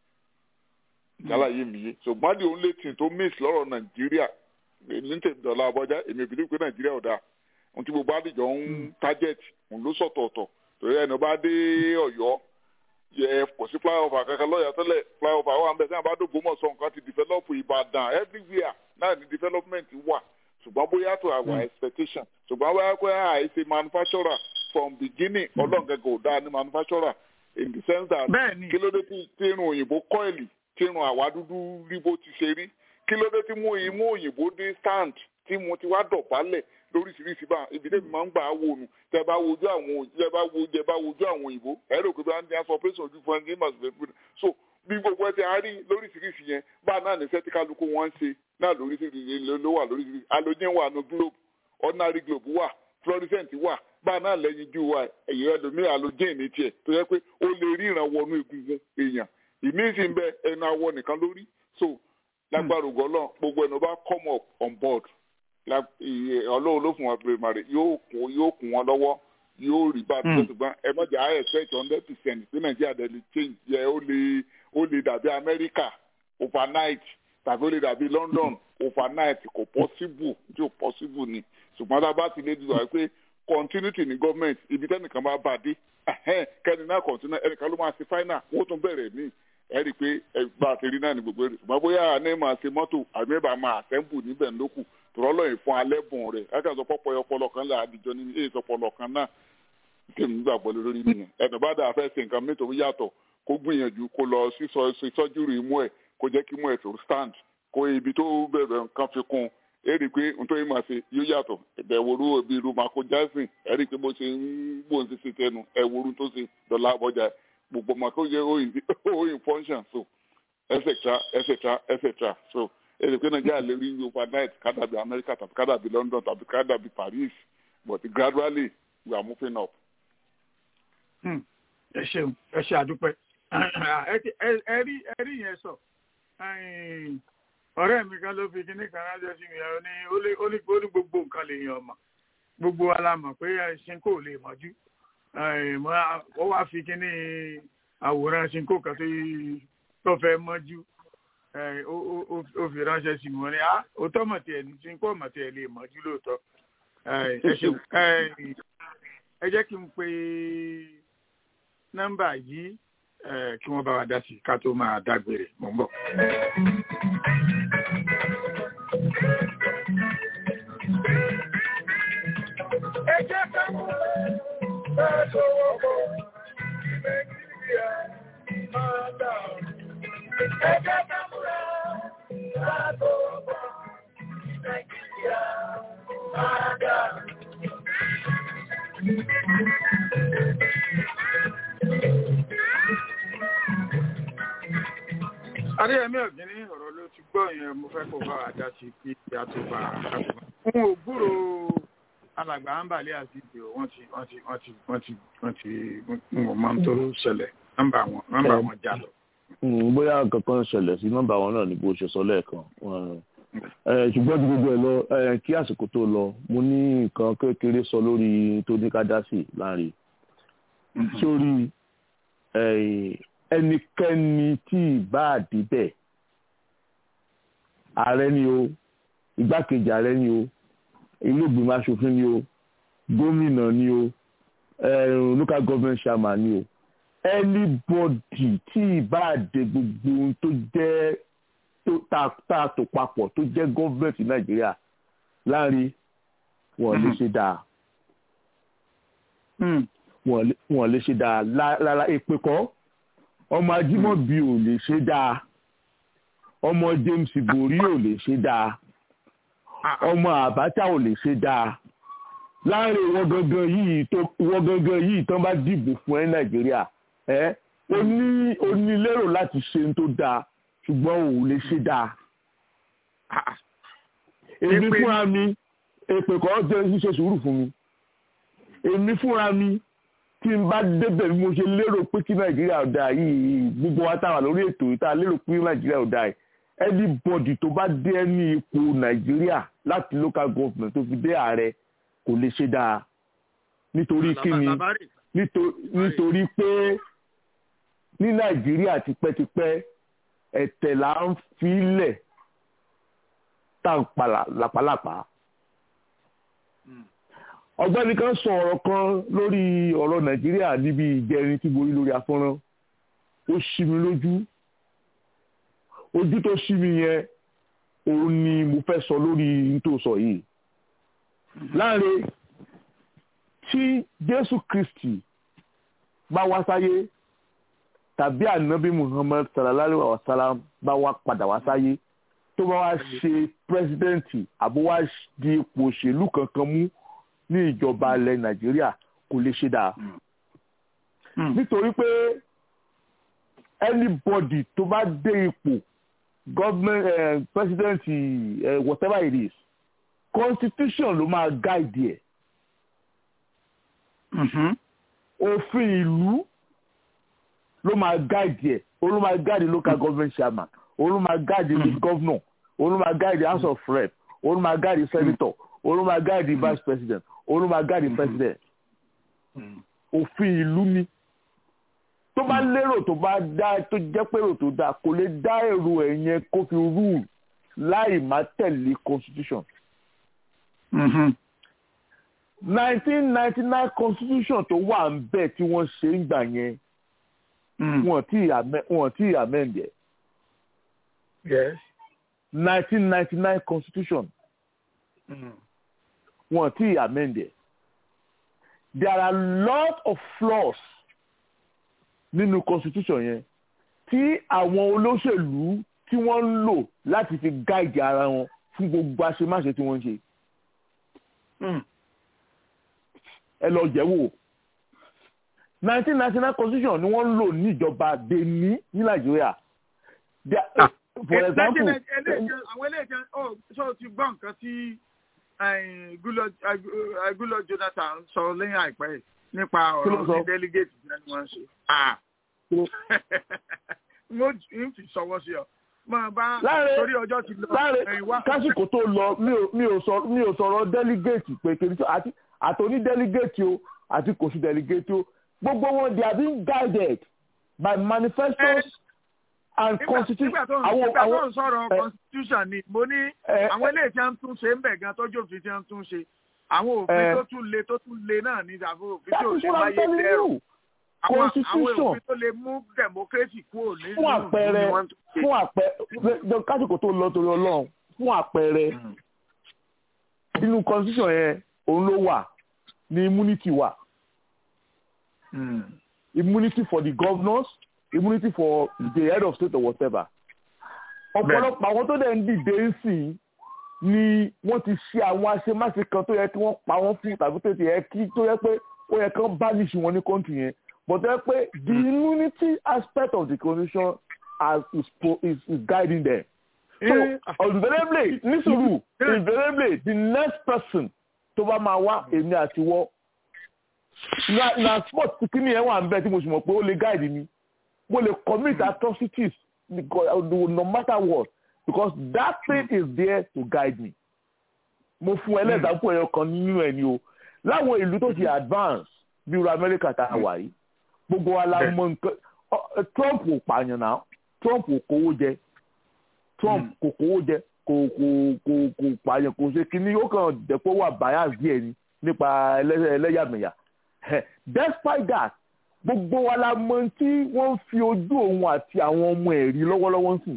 [SPEAKER 7] yálà yé mi yé ṣùgbọ́n the only thing tó miss lọ́rọ̀ nàìjíríà ní tèmídọ́lá abọ́já èmi bìlíf pé nàìjíríà ò dáa ohun tí gbogbo àdìjọ ń target òun ló sọ̀tọ̀ọ̀tọ̀ torí ẹni bá dé ọ̀yọ́ yẹ kò sí flyover kankan lọ́yà tẹ́lẹ̀ flyover wà nbẹ sẹ́yìn bá dógbò mọ̀ sọ nǹkan ti develop ìbàdàn everywhere náà ni development wà ṣùgbọ́n bóyá to our expectation ṣùgbọ́n bóyá pé àìsè manufacturer from beginning ọlọ́ọ̀gẹ́gẹ́ ò dáa ní manufacturer in the sense that kí ló dé tí irun òyìnbó kọ́ìlì tí irun àwa dúdú rí bó ti ṣe rí kí ló dé tí mú imú òyìnbó dé stand tí mo ti wá dọ̀bálẹ̀ lóríṣiríṣi bá ibi tẹ́bi máa ń gbà á wò nù tẹ́ bá wojú àwọn tẹ́ bá wo jẹ́ bá wojú àwọn òyìnbó ẹ rò pé bá ń dá sọ operation ojú fún ẹni màsùlùmí fún mi so bí gbogbo ẹ ti á rí lóríṣiríṣi yẹn bá náà ní sẹ́tí kálukú wọn ń ṣe náà lóríṣiríṣi ló wà lóríṣiríṣi halogen wà ní globe ordinary globe wà fluorescent wà bá náà lẹ́yìn ju wa ẹ̀yẹ ẹlòmíràn halogen ní tiẹ̀ tó yẹ pé ó lè ríran wọnú egungun èèyàn ìmíì sì ń bẹ ẹnu awọ nìkan lórí so lágbára ògùn ọlọ́run gbogbo ẹni bá come up on board ọlọ́run ló fún wọn primary yóò kún yóò kún wọn lọ́wọ́ yóò rí bá a tó ṣùgbọ́n ẹ má jẹ́ àyè expect hundred percent sí nàìjíríà dẹ̀ lè change yẹ ó lè ó lè dàbí amẹ́ríkà overnight tàbí ó lè dàbí london overnight kò possible tí ò possible ni ṣùgbọ́n tá a bá ti lè dùn wáyé pé continuity ní government ibi tẹ́nìkan bá bá dé kẹ́ni náà continue ẹnìkan ló máa ṣe final wọ́n tún bẹ̀rẹ̀ míì ẹ rí i pé bá a ti rí náà ní gbogbo èrè ṣùgbọ́n bóyá àná máa ṣe mọ́tò àmì ìbá máa assemble níbẹ̀ lókù tòrọ́ lọ́yìn fún alẹ́ bùn rẹ̀ kájà sọ pọ́pọ́ ọpọlọ kan là àdìjọ ní èyí sọpọlọ kan náà tèmi gbàgbọ́ lórí nìyẹn ẹ̀dùn bá dà fẹ́ ṣe nǹkan mẹ́tò yàtọ̀ kó gbìyànjú kó lọ sí sọ́júrì imú ẹ̀ kó jẹ́ kí imú ẹ̀ tó stand kó ibi tó bẹ̀rẹ̀ nǹkan fi kún ẹ rí i pé nítorí máa ṣe yóò yàtọ̀ ẹ̀wòrú ibi irú mako jackson ẹ rí i pé bó ṣe ń gbóhùn sí sí tẹnu ẹ̀wòrú tó ṣe dọ̀là àbọ̀jà gbogbo mako jẹ́ oyin function so etc etc etc so ẹ rí i pé nàìjíríà lè rí overnight kádàbí america tàbí kádàbí london tàbí kádàbí paris but gradually we are moving up.
[SPEAKER 3] ẹ ṣeun ẹ ṣe àdúpẹ́ ẹ rí ẹ rí yẹn sọ ọ̀rẹ́ mi kan ló fi kíní kan ránṣẹ́ sí mi ó ní ó ní ó ní gbogbo nǹkan lè yan ọmọ gbogbo wa la mọ̀ pé ṣinkó lè mọ́jú ó wá fi kíní àwòrán ṣinkó kan tó fẹ́ mọ́jú ó fi ránṣẹ́ sí mi wọ́n ní òótọ́ mọ̀ tiẹ̀ ní ṣinkó mọ̀ tiẹ̀ lè mọ́jú lóòótọ́ ẹ ṣeun ẹ jẹ́ kí n pe nọ́mbà yìí kí wọ́n bá wa dá sí ká tó máa dágbére mò ń bọ̀.
[SPEAKER 4] ẹ jẹ́ ká mú ẹ lọ́wọ́ bọ̀ nàìjíríà máa dà ẹ jẹ́ ká mú ẹ lọ́wọ́ bọ̀ nàìjíríà máa dà.
[SPEAKER 3] adéyẹmí ọ̀gbìnní ọ̀rọ̀ ló ti gbọ́ yẹn mo fẹ́ kó bá wa dá sí kí ìyá tó bá a fún ògbúrò alàgbà àǹbàlẹ̀ àti ìdè wọ́n ti wọ́n ti wọ́n ti wọ́n ti wọ́n ti wọ́n máa ń tó ṣẹlẹ̀ nọ́mbà wọn nọ́mbà wọn já lọ.
[SPEAKER 10] bóyá kankan ṣẹlẹ̀ sí nọ́mbà wọn náà ni bó ṣe sọ lẹ́ẹ̀kan ṣùgbọ́n ju gbogbo ẹ̀ lọ kí àsìkò tó lọ mo ní nǹkan kékeré sọ lórí tó ní ká dá sí láàrin sórí ẹnikẹ́ni tí ìbá àdìbẹ̀ ààrẹ ni o igbákejì ààrẹ ni o ilé ìgbìmọ̀ asòfin ni o gómìnà ni o local government chairman ni o anybody tí ìbá àdè gbogbo ohun tó jẹ́ tá a tò papọ̀ tó jẹ́ gọ́ọ̀mẹ̀ntì nàìjíríà láàrin wọn lè ṣe dáa wọn lè ṣe dáa lára èpè kọ́ ọmọ ajímọ̀bí ò lè ṣe dáa ọmọ james ibori ò lè ṣe dáa ọmọ abacha ò lè ṣe dáa láàrin ìwọ gangan yìí tó ìwọ gangan yìí tán bá dìbò fún ẹ nàìjíríà ẹ ó ní ó ní lérò láti ṣe ohun tó dáa ṣùgbọ́n ò lè ṣe dáa èmi fúnra mi èpè kọ́ jẹ́ ṣíṣe sùúrù fún mi èmi fúnra mi tí n bá débẹ̀ bí mo ṣe lérò pé kí nàìjíríà ò dáa yìí gbogbo wa táwa lórí ètò yìí tá a lérò pé nàìjíríà ò dáa yìí anybody tó bá dé ní ipò nàìjíríà láti local government tó fi dé ààrẹ kò lè ṣe dáa nítorí kíni nítorí pé ní nàìjíríà tipẹ́tipẹ́ ẹ̀tẹ̀ là ń filẹ̀ tá à ń pa làpálàpá ọ̀gbẹ́ni kan sọ ọ̀rọ̀ kan lórí ọ̀rọ̀ nàìjíríà níbi ìjẹrin tí borí lórí afọ́nrán ó ṣí mi lójú ojú tó ṣí mi yẹn òun ni mo fẹ́ sọ lórí nítòsọ yìí láàrin tí jésù kristi bá wá sáyé tàbí ànábì muhammad sallallahu alaihi wa sallam bá wá padà wá sáyé tó bá wá ṣe pírẹsidẹ́ǹtì àbó wá di ipò òṣèlú kankan mú ní ìjọba ilẹ̀ nàìjíríà kò lè ṣe dáa nítorí pé anybody tó bá dé ipò government uh, president uh, whatever it is constitution ló máa guide ẹ̀ òfin ìlú ló máa guide ẹ̀ ó ló máa guide local government chairman òun ló máa gáàdì the governor òun ló máa gáàdì house of rep òun ló máa gáàdì senator òun ló máa gáàdì vice president òun ló máa gáàdì president òfin ìlú ni tó bá lérò tó bá dá tó jẹ́ pérò tó dáa kò lè dá èrò ẹ̀ yẹn kó fi rule láì má tẹ̀lé constitution. nineteen ninety nine constitution tó wà ń bẹ̀ tí wọ́n ṣe ń gbà yẹn wọ́n ti amend ẹ̀.
[SPEAKER 3] yes.
[SPEAKER 10] nineteen ninety nine constitution wọ́n ti amend ẹ̀. there are lot of flaws nínú constitution yẹn tí àwọn olóṣèlú tí wọ́n ń lò láti fi gáìdì ara wọn fún gbogbo àṣemáṣe tí wọ́n ń ṣe. ẹ lọ jẹ́ wò nineteen ninety nine constitution ni wọ́n ń lò ní ìjọba benin ní nàìjíríà. for example.
[SPEAKER 3] àwọn eléyìí ọ sọ ti gbọ́ nǹkan tí gúlọ jonathan sọ lẹ́yìn àìpẹ́ yìí nípa ọ̀rọ̀ ní delegate ní wọ́n ṣe. mo ń fi sọwọ́ sí ọ máa bá torí ọjọ́ ti lọ.
[SPEAKER 10] láàrin kásìkò tó lọ mi ò sọ̀rọ̀ delegate pé kiri tó àti àtòní delegate o àti kò sí delegate o gbogbo wọn they are being guided by manifestos and constitution.
[SPEAKER 3] nígbà tó ń sọ̀rọ̀ constitution ni mo ní àwọn eléyìí tí wọ́n ń tún ṣe ń bẹ̀ gan tọ́jú òfin tí wọ́n ń tún ṣe àwọn òfin tó tún le tó tún le náà ní àwọn òfin tí ò ṣe wáyé lẹ́rù
[SPEAKER 10] constitution
[SPEAKER 3] àwọn òfin tó lè mú democracy kúrò nínú
[SPEAKER 10] fún àpẹẹrẹ fún àpẹẹrẹ kásìkò tó lọ torí Ọlọ́run fún àpẹẹrẹ nínú constitution yẹn òun ló wà ní immunity wà immunity for the governors immunity for the head of state or whatever ọ̀pọ̀lọpọ̀ àwọn tó dẹ̀ ń dìde ń sìn ni wọ́n ti ṣe àwọn àṣemáṣe kan tó yẹ kí wọ́n pa wọ́n fún tàbí tó yẹ kí tó yẹ pé ó yẹ kán banish wọn ní country yẹn but tó yẹ pé the immunity aspect of the constitution as is, is, is guiding them. so invariably nísòrò invariably the next person tó bá máa wá èmi àti wọ́ na na sport kìíní ẹ̀ wà ń bẹ tí mo sì mọ̀ pé ó lè guide mi mo lè commit atrocities no matter what because that thing is there to guide me. mo fún ẹlẹ́dàápọ̀ ẹ̀yọ kan nínú ẹ̀ ni o láwọn ìlú tó ti advance bí irú amẹ́ríkà tá a wà yìí gbogbo wa la mọ nǹkan trump ò pààyàn náà trump ò kówó jẹ trump kò kówó jẹ kò kò kò kò pààyàn kò ṣe kínní ó kàn dẹ̀pọ̀ wà bias díẹ̀ ni nípa ẹlẹ́yàmẹ̀yà despite that gbogbo wa la mọ tí wọ́n fi ojú òun àti àwọn ọmọ ẹ̀ rí lọ́wọ́lọ́wọ́ sìn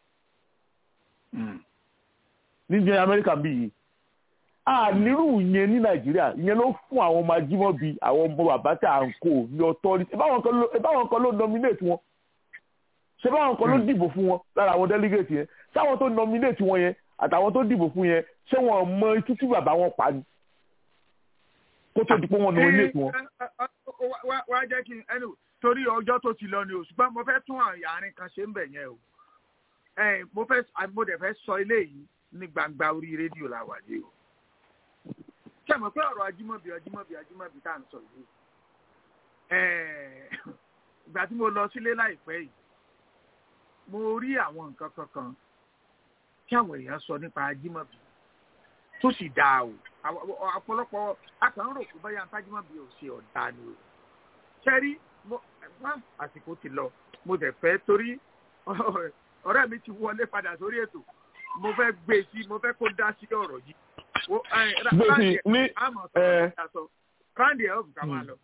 [SPEAKER 10] níjẹ́ amẹ́ríkà bí yìí ànírù yẹn ní nàìjíríà ìyẹn ló fún àwọn ọmọ ajímọ́bi àwọn ọmọ bàbá tí à ń kó ní authority ìbáwọn kan ló nominate wọn ṣé báwọn kan ló dìbò fún wọn lára àwọn delegate yẹn sáwọn tó nominate wọn yẹn àtàwọn tó dìbò fún yẹn ṣé wọn mọ ikú tí bàbá wọn pa ni kó tó di pé wọn nominate wọn.
[SPEAKER 3] wá jẹ́ kí n ẹnu torí ọjọ́ tó ti lọ ni o ṣùgbọ́n mo fẹ́ tún àárín kan ṣe ń bẹ̀ yẹn o mo fẹ́ mo dẹ̀ fẹ́ sọ eléyìí ní gbangba orí rédíò la wà yìí o ṣe mọ̀ pé ọ̀rọ̀ ajímọ̀bí ajímọ̀bí ajímọ̀bí tá à ń sọ yìí ìgbà tí mo lọ sílé láìpẹ́ yìí mo rí àwọn nǹkan kankan tí àwọn èèyàn sọ nípa ajímọ̀bí tó sì dáa o ọ̀pọ̀lọpọ̀ akàn rò pé báyà ntájímọ̀bí ò ṣe ọ̀dà ni o ṣẹ́rí àsìkò ti lọ mo dẹ̀ fẹ́ torí ọ̀rẹ́ mi ti wọlé padà sórí ètò mo fẹ́ gbé sí mo fẹ́ kó dá sí ọ̀rọ̀ yìí
[SPEAKER 10] gbèsè ní ẹ
[SPEAKER 3] ráńdì ẹ̀ ọ̀bùkà máa lọ.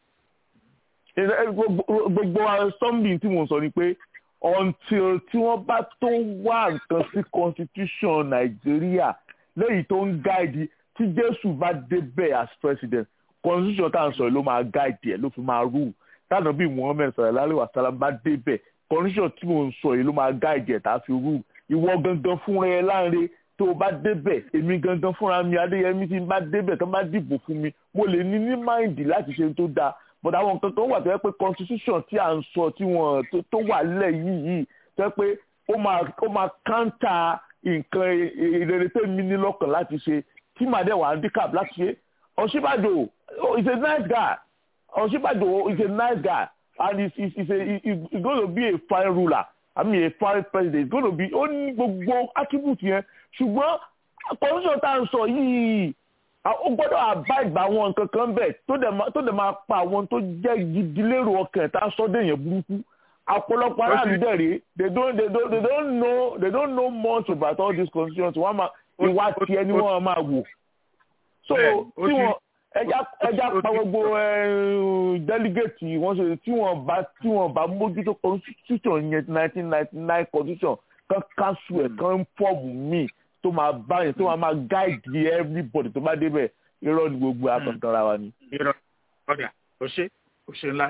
[SPEAKER 10] gbogbo something tí mo sọ ni pé until tí wọ́n bá tó wá nǹkan sí constitution nàìjíríà lẹ́yìn tó ń gáìdì tí jésù bá débẹ̀ as president constitution tá à ń sọ ló máa gáìdì ẹ̀ ló fi máa rule tànà bí muhammed sallallahu alayhi wa sallam bá débẹ̀ constitution tí mo ń sọ yìí ló máa gáìdì ẹ̀ tá a fi rule ìwọ gangan fúnra ẹ láǹre tó o bá débẹ̀ èmi gangan fúnra mi adéyẹmí tí n bá débẹ̀ tó bá dìbò fún mi mo lè ní ní máìndì láti ṣe tó dáa but àwọn nǹkan kan wà tó yẹ pé constitution tí à ń sọ tí wọ́n tó wà lẹ̀ yìí yìí tó yẹ pé ó máa ó máa káńtà nǹkan ìrere tó mi ní lọ́kàn láti ṣe tí màá dẹ̀ wà handicap láti ṣe Ọ̀ṣínbàjò is a nice guy Ọ̀ṣínbàjò is a nice guy and he's, he's, he's, a, he's going to be a fine ruler i mean a foreign president is going to be ó ní gbogbo attribute yẹn ṣùgbọ́n constitution tá à ń sọ yìí ó gbọ́dọ̀ àbá ìgbà àwọn nǹkan kan bẹ̀ tó dẹ̀ máa pa àwọn tó jẹ́ gidi lérò ọkàn tá a sọ dé yẹn burúkú ọ̀pọ̀lọpọ̀ aráàlú dẹ̀ rèé they don't they don't they don't know they don't know much about all these constitutions wọ́n máa ìwà tiẹ̀ ni wọ́n máa wò so tí wọ́n ẹja ẹja pa gbogbo delegate wọ́n ṣe tí wọ́n bá tí wọ́n bá mójútó constitution yẹn nineteen ninety nine constitution kan cancel ẹ̀ kan fọ́ọ̀mù míì tó máa bá yẹn tó máa máa guide everybody tó bá débẹ̀ irọ́ ni gbogbo àkàntara wa ni.
[SPEAKER 3] irọ́ ọ̀dà ó ṣe ó ṣe ńlá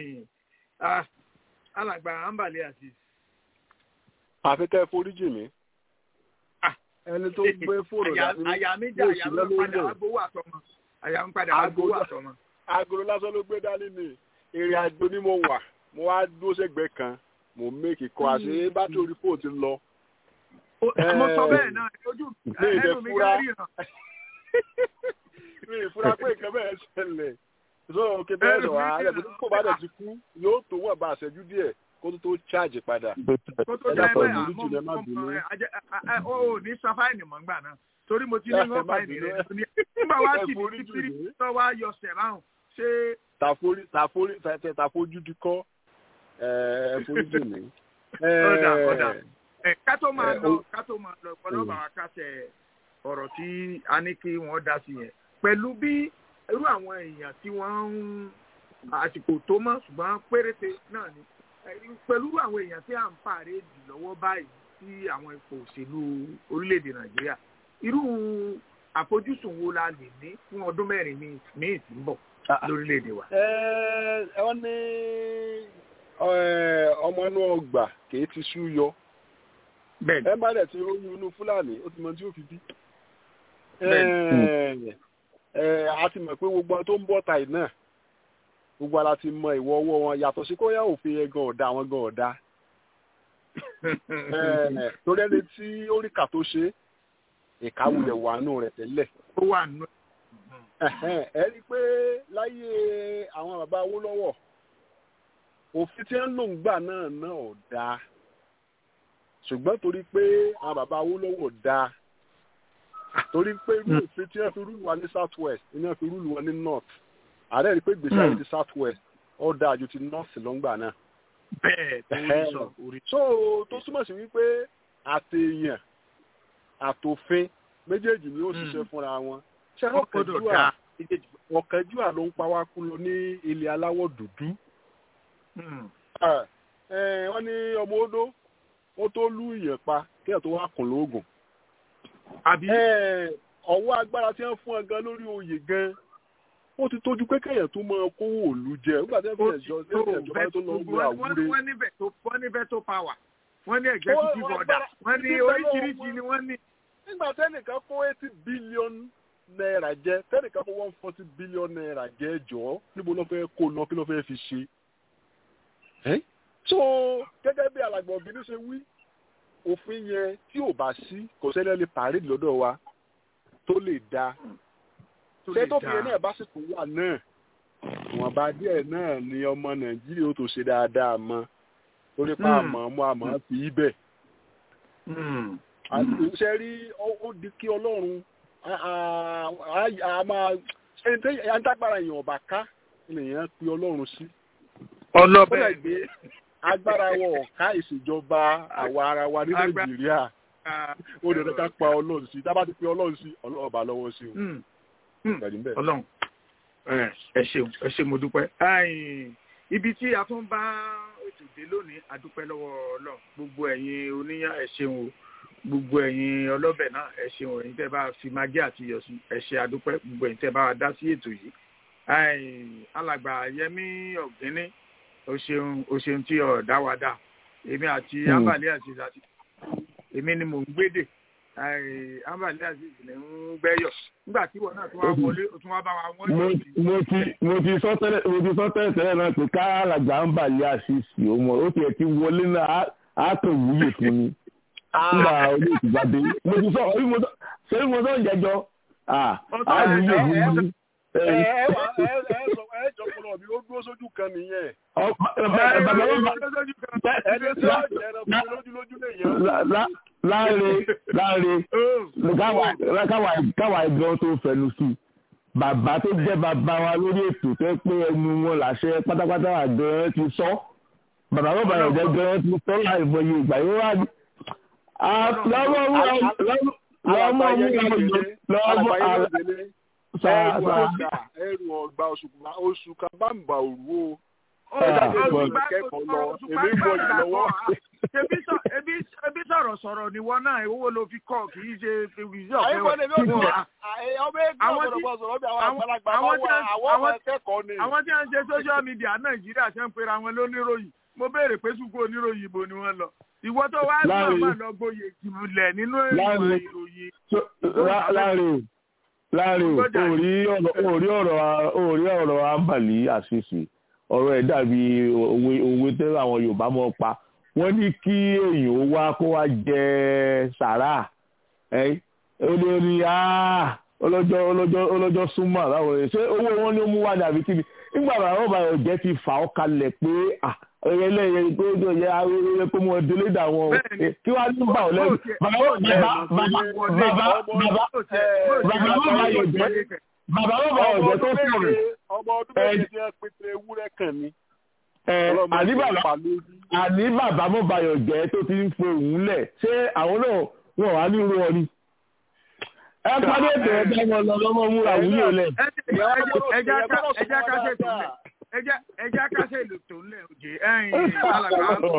[SPEAKER 3] alàgbà ambali àti.
[SPEAKER 5] àfi kẹ́ ẹ foríjì mi ẹni tó gbé fóònù
[SPEAKER 3] dání àyà mi jà àyà mi padà agbowó àtọmọ àyà mi padà agbowó àtọmọ.
[SPEAKER 5] agolo lásán ló gbé dání ni ìrìn àjò ni mo wà mo wá dúró sẹ́gbẹ̀ẹ́ kan mo méèkì kọ àṣẹ bátìrì orí fóònù ti lọ.
[SPEAKER 3] mo sọ bẹ́ẹ̀ náà ojú ẹnu mi ká rí hàn.
[SPEAKER 5] mi ìfura pé nǹkan bẹ́ẹ̀ ṣẹlẹ̀ so kí bẹ́ẹ̀ sọ wá ẹ̀ tó kó bá dẹ̀ ti kú yóò tó wọ́n bá àṣẹjú díẹ̀ kó tó tó cháàjì padà.
[SPEAKER 3] kó tó jẹ́ bẹ́ẹ̀ àmọ́ ó ní san fáìnì mọ́ gbà náà torí mo ti ní wọ́n fáìnì rẹ̀ nígbà wá sí ní títí tó wá yọ sẹ̀ráhùn ṣé.
[SPEAKER 5] tàforí tàforí tàfojú di kọ́ ẹ forí jù mí.
[SPEAKER 3] ọ̀dà ọ̀dà ká tó máa lọ ká tó máa lọ ọ̀pọ̀lọpọ̀ àwọn akásẹ̀ ọ̀rọ̀ tí a ní kí wọ́n dá sí yẹn pẹ̀lú bí irú àwọn èèyàn tí wọ́n ń àsìkò tó mọ́ ṣùgbọ́n péréte náà ni pẹ̀lú àwọn èèyàn tí à ń pààrẹ̀ jù lọ́wọ́ báyìí sí àwọn ipò òṣèlú orílẹ̀-èdè nàìjíríà irú àfojúsùn wo la lè ní fún ọdún mẹ́rin míì tí ń bọ̀ lórílẹ̀-èdè wa.
[SPEAKER 5] ẹ wọ́n ní ọmọ inú ọgbà kìí ti sú yọ ẹ bá dẹ̀ ti róyún inú fúlàní ó ti mọ tí ó fi bí. a ti mọ̀ pé gbogbo tó ń bọ̀ tàì náà gbogbo ara ti mọ ìwọ ọwọ́ wọn yàtọ̀ sí kóyá òfin yẹn gan ọ̀dà àwọn gan ọ̀dà torí ẹni tí ó rí kà tó ṣe ìkáwulẹ̀ wà nù rẹ̀ tẹ́lẹ̀.
[SPEAKER 3] ó wà nù.
[SPEAKER 5] ẹ rí i pé láyé àwọn bàbá Awólọ́wọ̀ òfin tí ń lò ń gbà náà náà ò dáa ṣùgbọ́n torí pé àwọn bàbá Awólọ́wọ̀ dáa torí pé irú òfin tí wọ́n fi rúlu wa ní south west ni wọ́n fi rúlu wa ní north ààrẹ rí i pé gbèsè àyè ti south west ó dáa ju ti north lọ́ngbà náà.
[SPEAKER 3] bẹ́ẹ̀ tó ń sọ orí.
[SPEAKER 5] so tó túmọ̀ sí wípé àtẹ̀yàn àtòfin méjèèjì ni ó ṣiṣẹ́ fúnra wọn. ṣé ọ̀kẹ́júà ọ̀kẹ́júà ló ń pa wá kú lọ ní ilẹ̀ aláwọ̀ dúdú. wọ́n ní ọmọ odó ó tó lú ìyẹn pa kí ẹ̀ tó wá kùn lóògùn.
[SPEAKER 3] àbí.
[SPEAKER 5] ọwọ́ agbára tí wọ́n fún ẹ gan lórí oyè gan ó ti tójú pé kéèyàn tó máa kówó òlu jẹ nígbà tí wọ́n fi ẹ̀jọ́ ìjọba tó lọ gbé àwúre.
[SPEAKER 3] wọ́n ní veto wọ́n ní veto power wọ́n ní executive order wọ́n ní oríṣiríṣi ni wọ́n ní.
[SPEAKER 5] nígbà tẹ́nìkan kó eighty billion naira jẹ tẹ́nìkan kó one forty billion naira jẹ jọ níbo ló fẹ́ kó lọ kí ló fẹ́ fi ṣe. so gẹ́gẹ́ bí alàgbà òbí ṣe wí òfin yẹn tí ò bá sí kò sẹ́ni lè pàrí lọ́dọ̀ wa tó lè dáa ṣé tó fi náà bá sì tún wà náà wọn bá díẹ̀ náà ni ọmọ nàìjíríà ó tó ṣe dáadáa mọ́ torí pa àmọ́ ọmọ àmọ́ fi í bẹ̀. ṣe rí ó di kí ọlọ́run a máa ẹni tí adágbára èèyàn ọba ká ènìyàn pe ọlọ́run sí.
[SPEAKER 3] ọlọ́bẹ̀
[SPEAKER 5] gbé agbára wọ ọ̀ká ìṣèjọba àwa ara wa ní nàìjíríà ó dẹ̀ ká pa ọlọ́run sí tá a bá ti pe ọlọ́run sí ọlọ́run ọba lọ́wọ́ sí o
[SPEAKER 3] ọlọ́run ẹ ṣeun ẹ ṣe mo dúpẹ́ ibi tí a tún bá ètò dé lónìí a dúpẹ́ lọ́wọ́ ọlọ́run gbogbo ẹ̀yin oníyàn ẹ ṣeun o gbogbo ẹ̀yin ọlọ́bẹ̀ náà ẹ ṣeun ẹ̀yin tẹ́ bá fi magí àti iyọ̀ sí ẹ ṣe àdúpẹ́ gbogbo ẹ̀yin tẹ́ bá wa dá sí ètò yìí alàgbà yẹmí ọ̀gbẹ́ni o ṣeun o ṣeun tí ọ̀ dá wa dá èmi àti abàlẹ́ àti ìdásí èmi ni mò ń gbédè ambali aziz ni ń gbẹ́yọ̀ nígbà tí wọn náà tún wá wọlé o tún wá bá wa wọ́n yọ̀ sí.
[SPEAKER 10] mo ti mo ti sọ tẹ́lẹ̀ mo ti sọ tẹ́lẹ̀ tẹ́lẹ̀ náà pé ká alàgbà ambali aziz o mọ̀ ó tiẹ̀ ti wọlé náà á tó wúyè fún mi nígbà olú ìtìjáde mo ti sọ orí mo sọ sẹ́yìn mo sọ ìjẹ́jọ́ á wúyè fún mi.
[SPEAKER 5] ẹ ẹ ẹ ẹ sọ ẹ jọ kọlọ lọ́dọ̀ mi ó dúró sójú kan nìyẹn.
[SPEAKER 9] ẹni tí ó jẹrọ fún mi lójú lójú lè yẹn.
[SPEAKER 10] láàrin láàrin káwa ẹgbẹ́ tó fẹnu sí bàbá tó jẹ́ bàbá wa lórí ètò tó pé ẹnu wọn làṣẹ pátápátá àgbẹ̀rẹ̀ ti sọ bàbá bàbá yẹn jẹ́ gẹ́rẹ́ ti sọ láì mọye ìgbà yóò wá ní. lọ́wọ́ mú lọ́wọ́ mú lọ́wọ́
[SPEAKER 5] ẹrù ọgbà oṣù kan bá ń bà òru o
[SPEAKER 3] ebi sọ̀rọ̀ sọ̀rọ̀ ni wọ́n náà owó ló fi kọ́ kì í ṣe ìwé ọ̀fẹ́ wọn. àwọn tí wọ́n ń ṣe social media nàìjíríà ṣe ń pera wọn lóníròyìn mo béèrè pé sùkú oníròyìn ibo ni wọ́n lọ ìwọ tó wá náà mà lọ gboyè ìmùlẹ̀ nínú ìwà ìròyìn.
[SPEAKER 10] láàrin láàrin òrí ọ̀rọ̀ àǹbàlí àṣìṣe ọ̀rọ̀ ẹ̀ dàbí òwe òwe tẹ́ àwọn yorùbá mọ̀ pa wọ́n ní kí èèyàn ó wá kó wá jẹ sàrà ẹ̀ ó ní ó ní ọlọ́jọ́ ọlọ́jọ́ ọlọ́jọ́ súnmọ́ àbáwọn ẹ̀ ṣé owó wọn ni ó mú wá ní àbí kíni nígbà bàbá bàbá ọ̀jẹ̀ ti fà ọ́ kalẹ̀ pé ẹ̀yẹ lẹ́yìn tó tó yẹ ayẹyẹ pé mo délé dà wọn kí wàá ní bà ọ́ lẹ́nu bàbá bàbá bàbá bàbá bàbá bàbá yóò jẹ́ bàbá bàbá ọ̀jẹ̀ tó sọ̀rọ̀
[SPEAKER 5] ọmọ ọdún méjì ti ẹ pété ewúrẹ́ kan ni.
[SPEAKER 10] àní bàbá àní bàbá mo bayọ̀ jẹ́ tó ti ń fo òun lẹ̀ ṣé àwọn náà wọn wà ní irú ọ ni. ẹ pàdé ètò ẹgbẹ́ wọn lọ lọ́mọ múra wúlò lẹ̀.
[SPEAKER 3] ẹja kásẹ̀ tó lẹ̀ ẹja kásẹ̀ èlò tó lẹ̀ òjè ẹ̀yìn alàgbà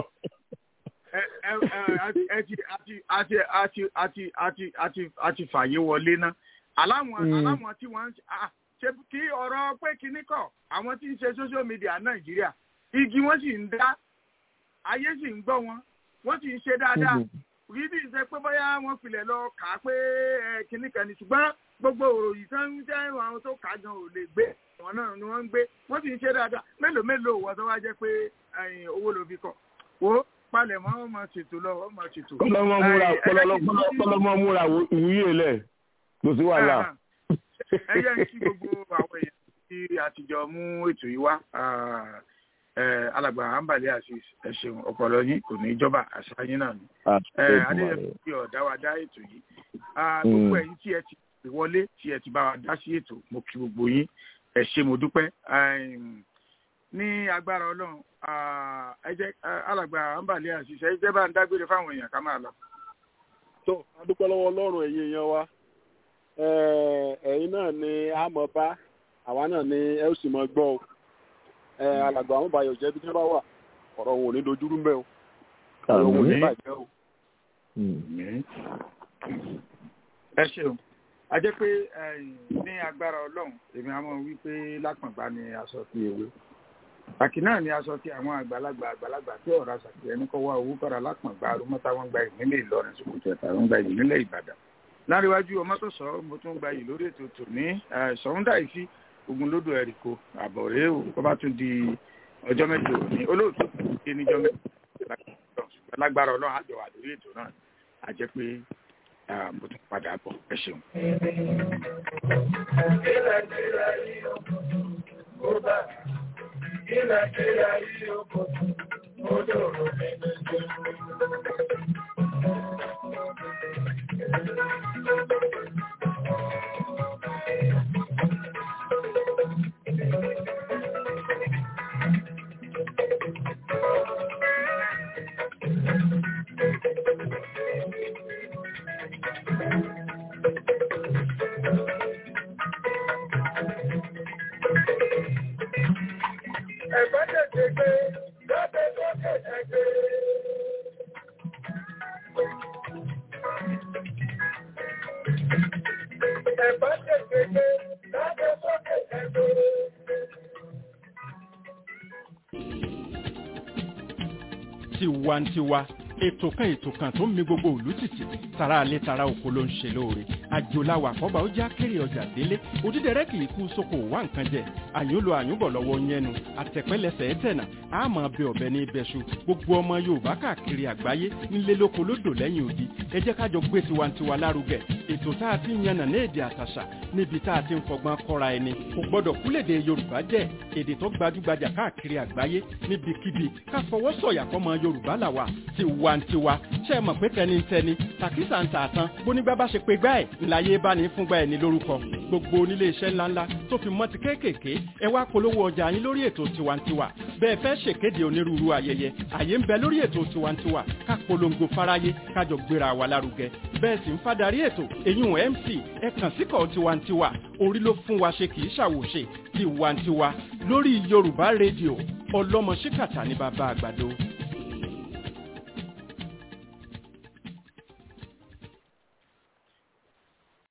[SPEAKER 3] àti fàyè wọlé ná aláwọn tí wọ́n ń ṣe kí ọ̀rọ̀ pé kíní kọ̀ àwọn tí ń ṣe social media nàìjíríà igi wọ́n sì ń dá ayé sì ń gbọ́ wọn wọ́n sì ń ṣe dáadáa rí bí ṣe pé bóyá wọ́n filẹ̀ lọ kà á pé kíní kan ní ṣùgbọ́n gbogbo òròyìn tó ń jẹ́ àwọn tó kà á gan ò lè gbé wọn náà ni wọ́n ń gbé wọ́n sì ń ṣe dáadáa mélòó mélòó wọ́n tó wá jẹ́ pé owó ló fi kọ̀ wò palẹ̀ mọ́ wọ́n máa ṣètò lọ wọ́n máa ṣètò.
[SPEAKER 10] kọlọmọ múra kọlọmọ múra ìwúyè lẹ kò sí wàhálà
[SPEAKER 3] ẹ yẹ kí gbogbo àwọn èèyàn tí àtijọ́ mú ètò yìí wá alàgbà àǹbàlẹ̀ àṣìṣ ẹ ṣeun ọpọlọ yín kò ní jọba àṣà yín náà ni adéyẹ fi ọ̀dá wa dá ètò yìí gbogbo ẹ̀yin tí ẹ ti wọlé tí ẹ ti bá wa dá sí ètò mo kí gbogbo yín ẹ ṣé mo dúpẹ́ ní agbára ọlọ́run ẹ jẹ́ alàgbà àǹbàlẹ̀ àṣìṣ ẹ jẹ́ bá ń dágbére fáwọn èèyàn ká máa lọ.
[SPEAKER 5] tó a dúpẹ́ lọ́wọ́ ọlọ́run ẹ̀yin èèyàn wa ẹ̀yin náà ni a mọ̀ bá àwa náà ni ẹ ó sì mọ̀ gbọ́ o alàgbà àwọn bàyọ̀ jẹ́ bí tí wọ́n bá wà ọ̀rọ̀ wọn ò ní dojúrú mbẹ́ o ọ̀rọ̀ wọn ò ní bàjẹ́ o.
[SPEAKER 3] ẹ ṣeun a jẹ́ pé ní agbára ọlọ́run èmi á mọ̀ wípé lápọ̀ngbá ni aṣọ ti ewé àkì náà ni aṣọ ti àwọn àgbàlagbà àgbàlagbà tí ọ̀rọ̀ àṣàkì ẹni kọ́ wá owó kọ́ra lápọ̀ngbá arúmọ́tà wọn gba ìpínlẹ̀ Ìlọrin Sókótó ẹ̀ta wọn gba ìpínlẹ̀ Ìbàdàn láríwájú ọmọ tó sọ mo tún gba yìí lórí ètò tòní sọ̀húndà yìí sí ogun lódò ẹ̀ríkò àbọ̀rẹ́ o kó bá tún di ọjọ́ mẹ́jọ òní olóòtú ṣe níjọ́ mẹ́jọ lágbára ọlọ́run àjọ wà lórí ètò náà a jẹ́ pé mo tún padà bọ̀ ẹ ṣeun.
[SPEAKER 4] Ilẹ̀ kílẹ̀ yìí ó kò tún, ó dòrò nínú ìjẹun. Ẹ̀fọ́ tètè gbé, lọ́bẹ̀ lókè ẹgbẹ́. Ẹ̀fọ́ tètè gbé, lọ́bẹ̀ lókè ẹgbẹ́.
[SPEAKER 2] tiwantiwa ètò kan ètò kan tó ń mi gbogbo òlú tìtì tara alẹ́ tara oko ló ń ṣe lóore àjòláwà àkọ́bà ó já kéré ọjà délé òdídẹrẹ́ kì í kú sóko wá nǹkan jẹ àyùnlò àyùnbọ̀ lọ́wọ́ yẹnu àtẹ̀pẹ́lẹsẹ̀ ẹ̀tẹ̀nà àmọ́ bẹ ọ̀bẹ ní ibẹ̀ṣu gbogbo ọmọ yorùbá káàkiri àgbáyé ńlẹ́ lóko lódò lẹ́yìn odi ẹ jẹ́ kájọ gbé tiwantiwa lárugẹ ètò tá a ti ń yànnà ní èdè àtàṣà níbi tá a ti ń fọgbọ́n kọ́ra ẹni kò gbọ́dọ̀ kúlèdè yorùbá jẹ́ èdè tó gbajúgbajà káàkiri àgbáyé níbikíbi ká fọwọ́ sọ̀yà fọmọ yorùbá làwà tiwantiwa ṣe é mọ̀ pé tẹnitẹni tàkísà ń tààtàn bónígbà bá ṣe pé gbá ẹ̀ ńláyé bá ní fúngbà ẹ̀ ní lórúkọ gbogbo onílé iṣẹ́ ńláńlá tó fi mọ́ ti kéékèèké ẹ wá polówó ọjà yín lórí ètò tiwantiwa bẹ́ẹ̀ fẹ́ ṣèkéde onírúurú ayẹyẹ àyè ń bẹ lórí ètò tiwantiwa ká polongo fáráyé kájọ gbéra wa lárugẹ bẹ́ẹ̀ sì ń fadarí ètò eyín mc ẹ kàn síkọ̀ tiwantiwa orí ló fún wa ṣe kì í ṣàwòṣe tiwantiwa lórí yorùbá rédíò ọlọ́mọ ṣíkàtà ní bàbá àgbàdo.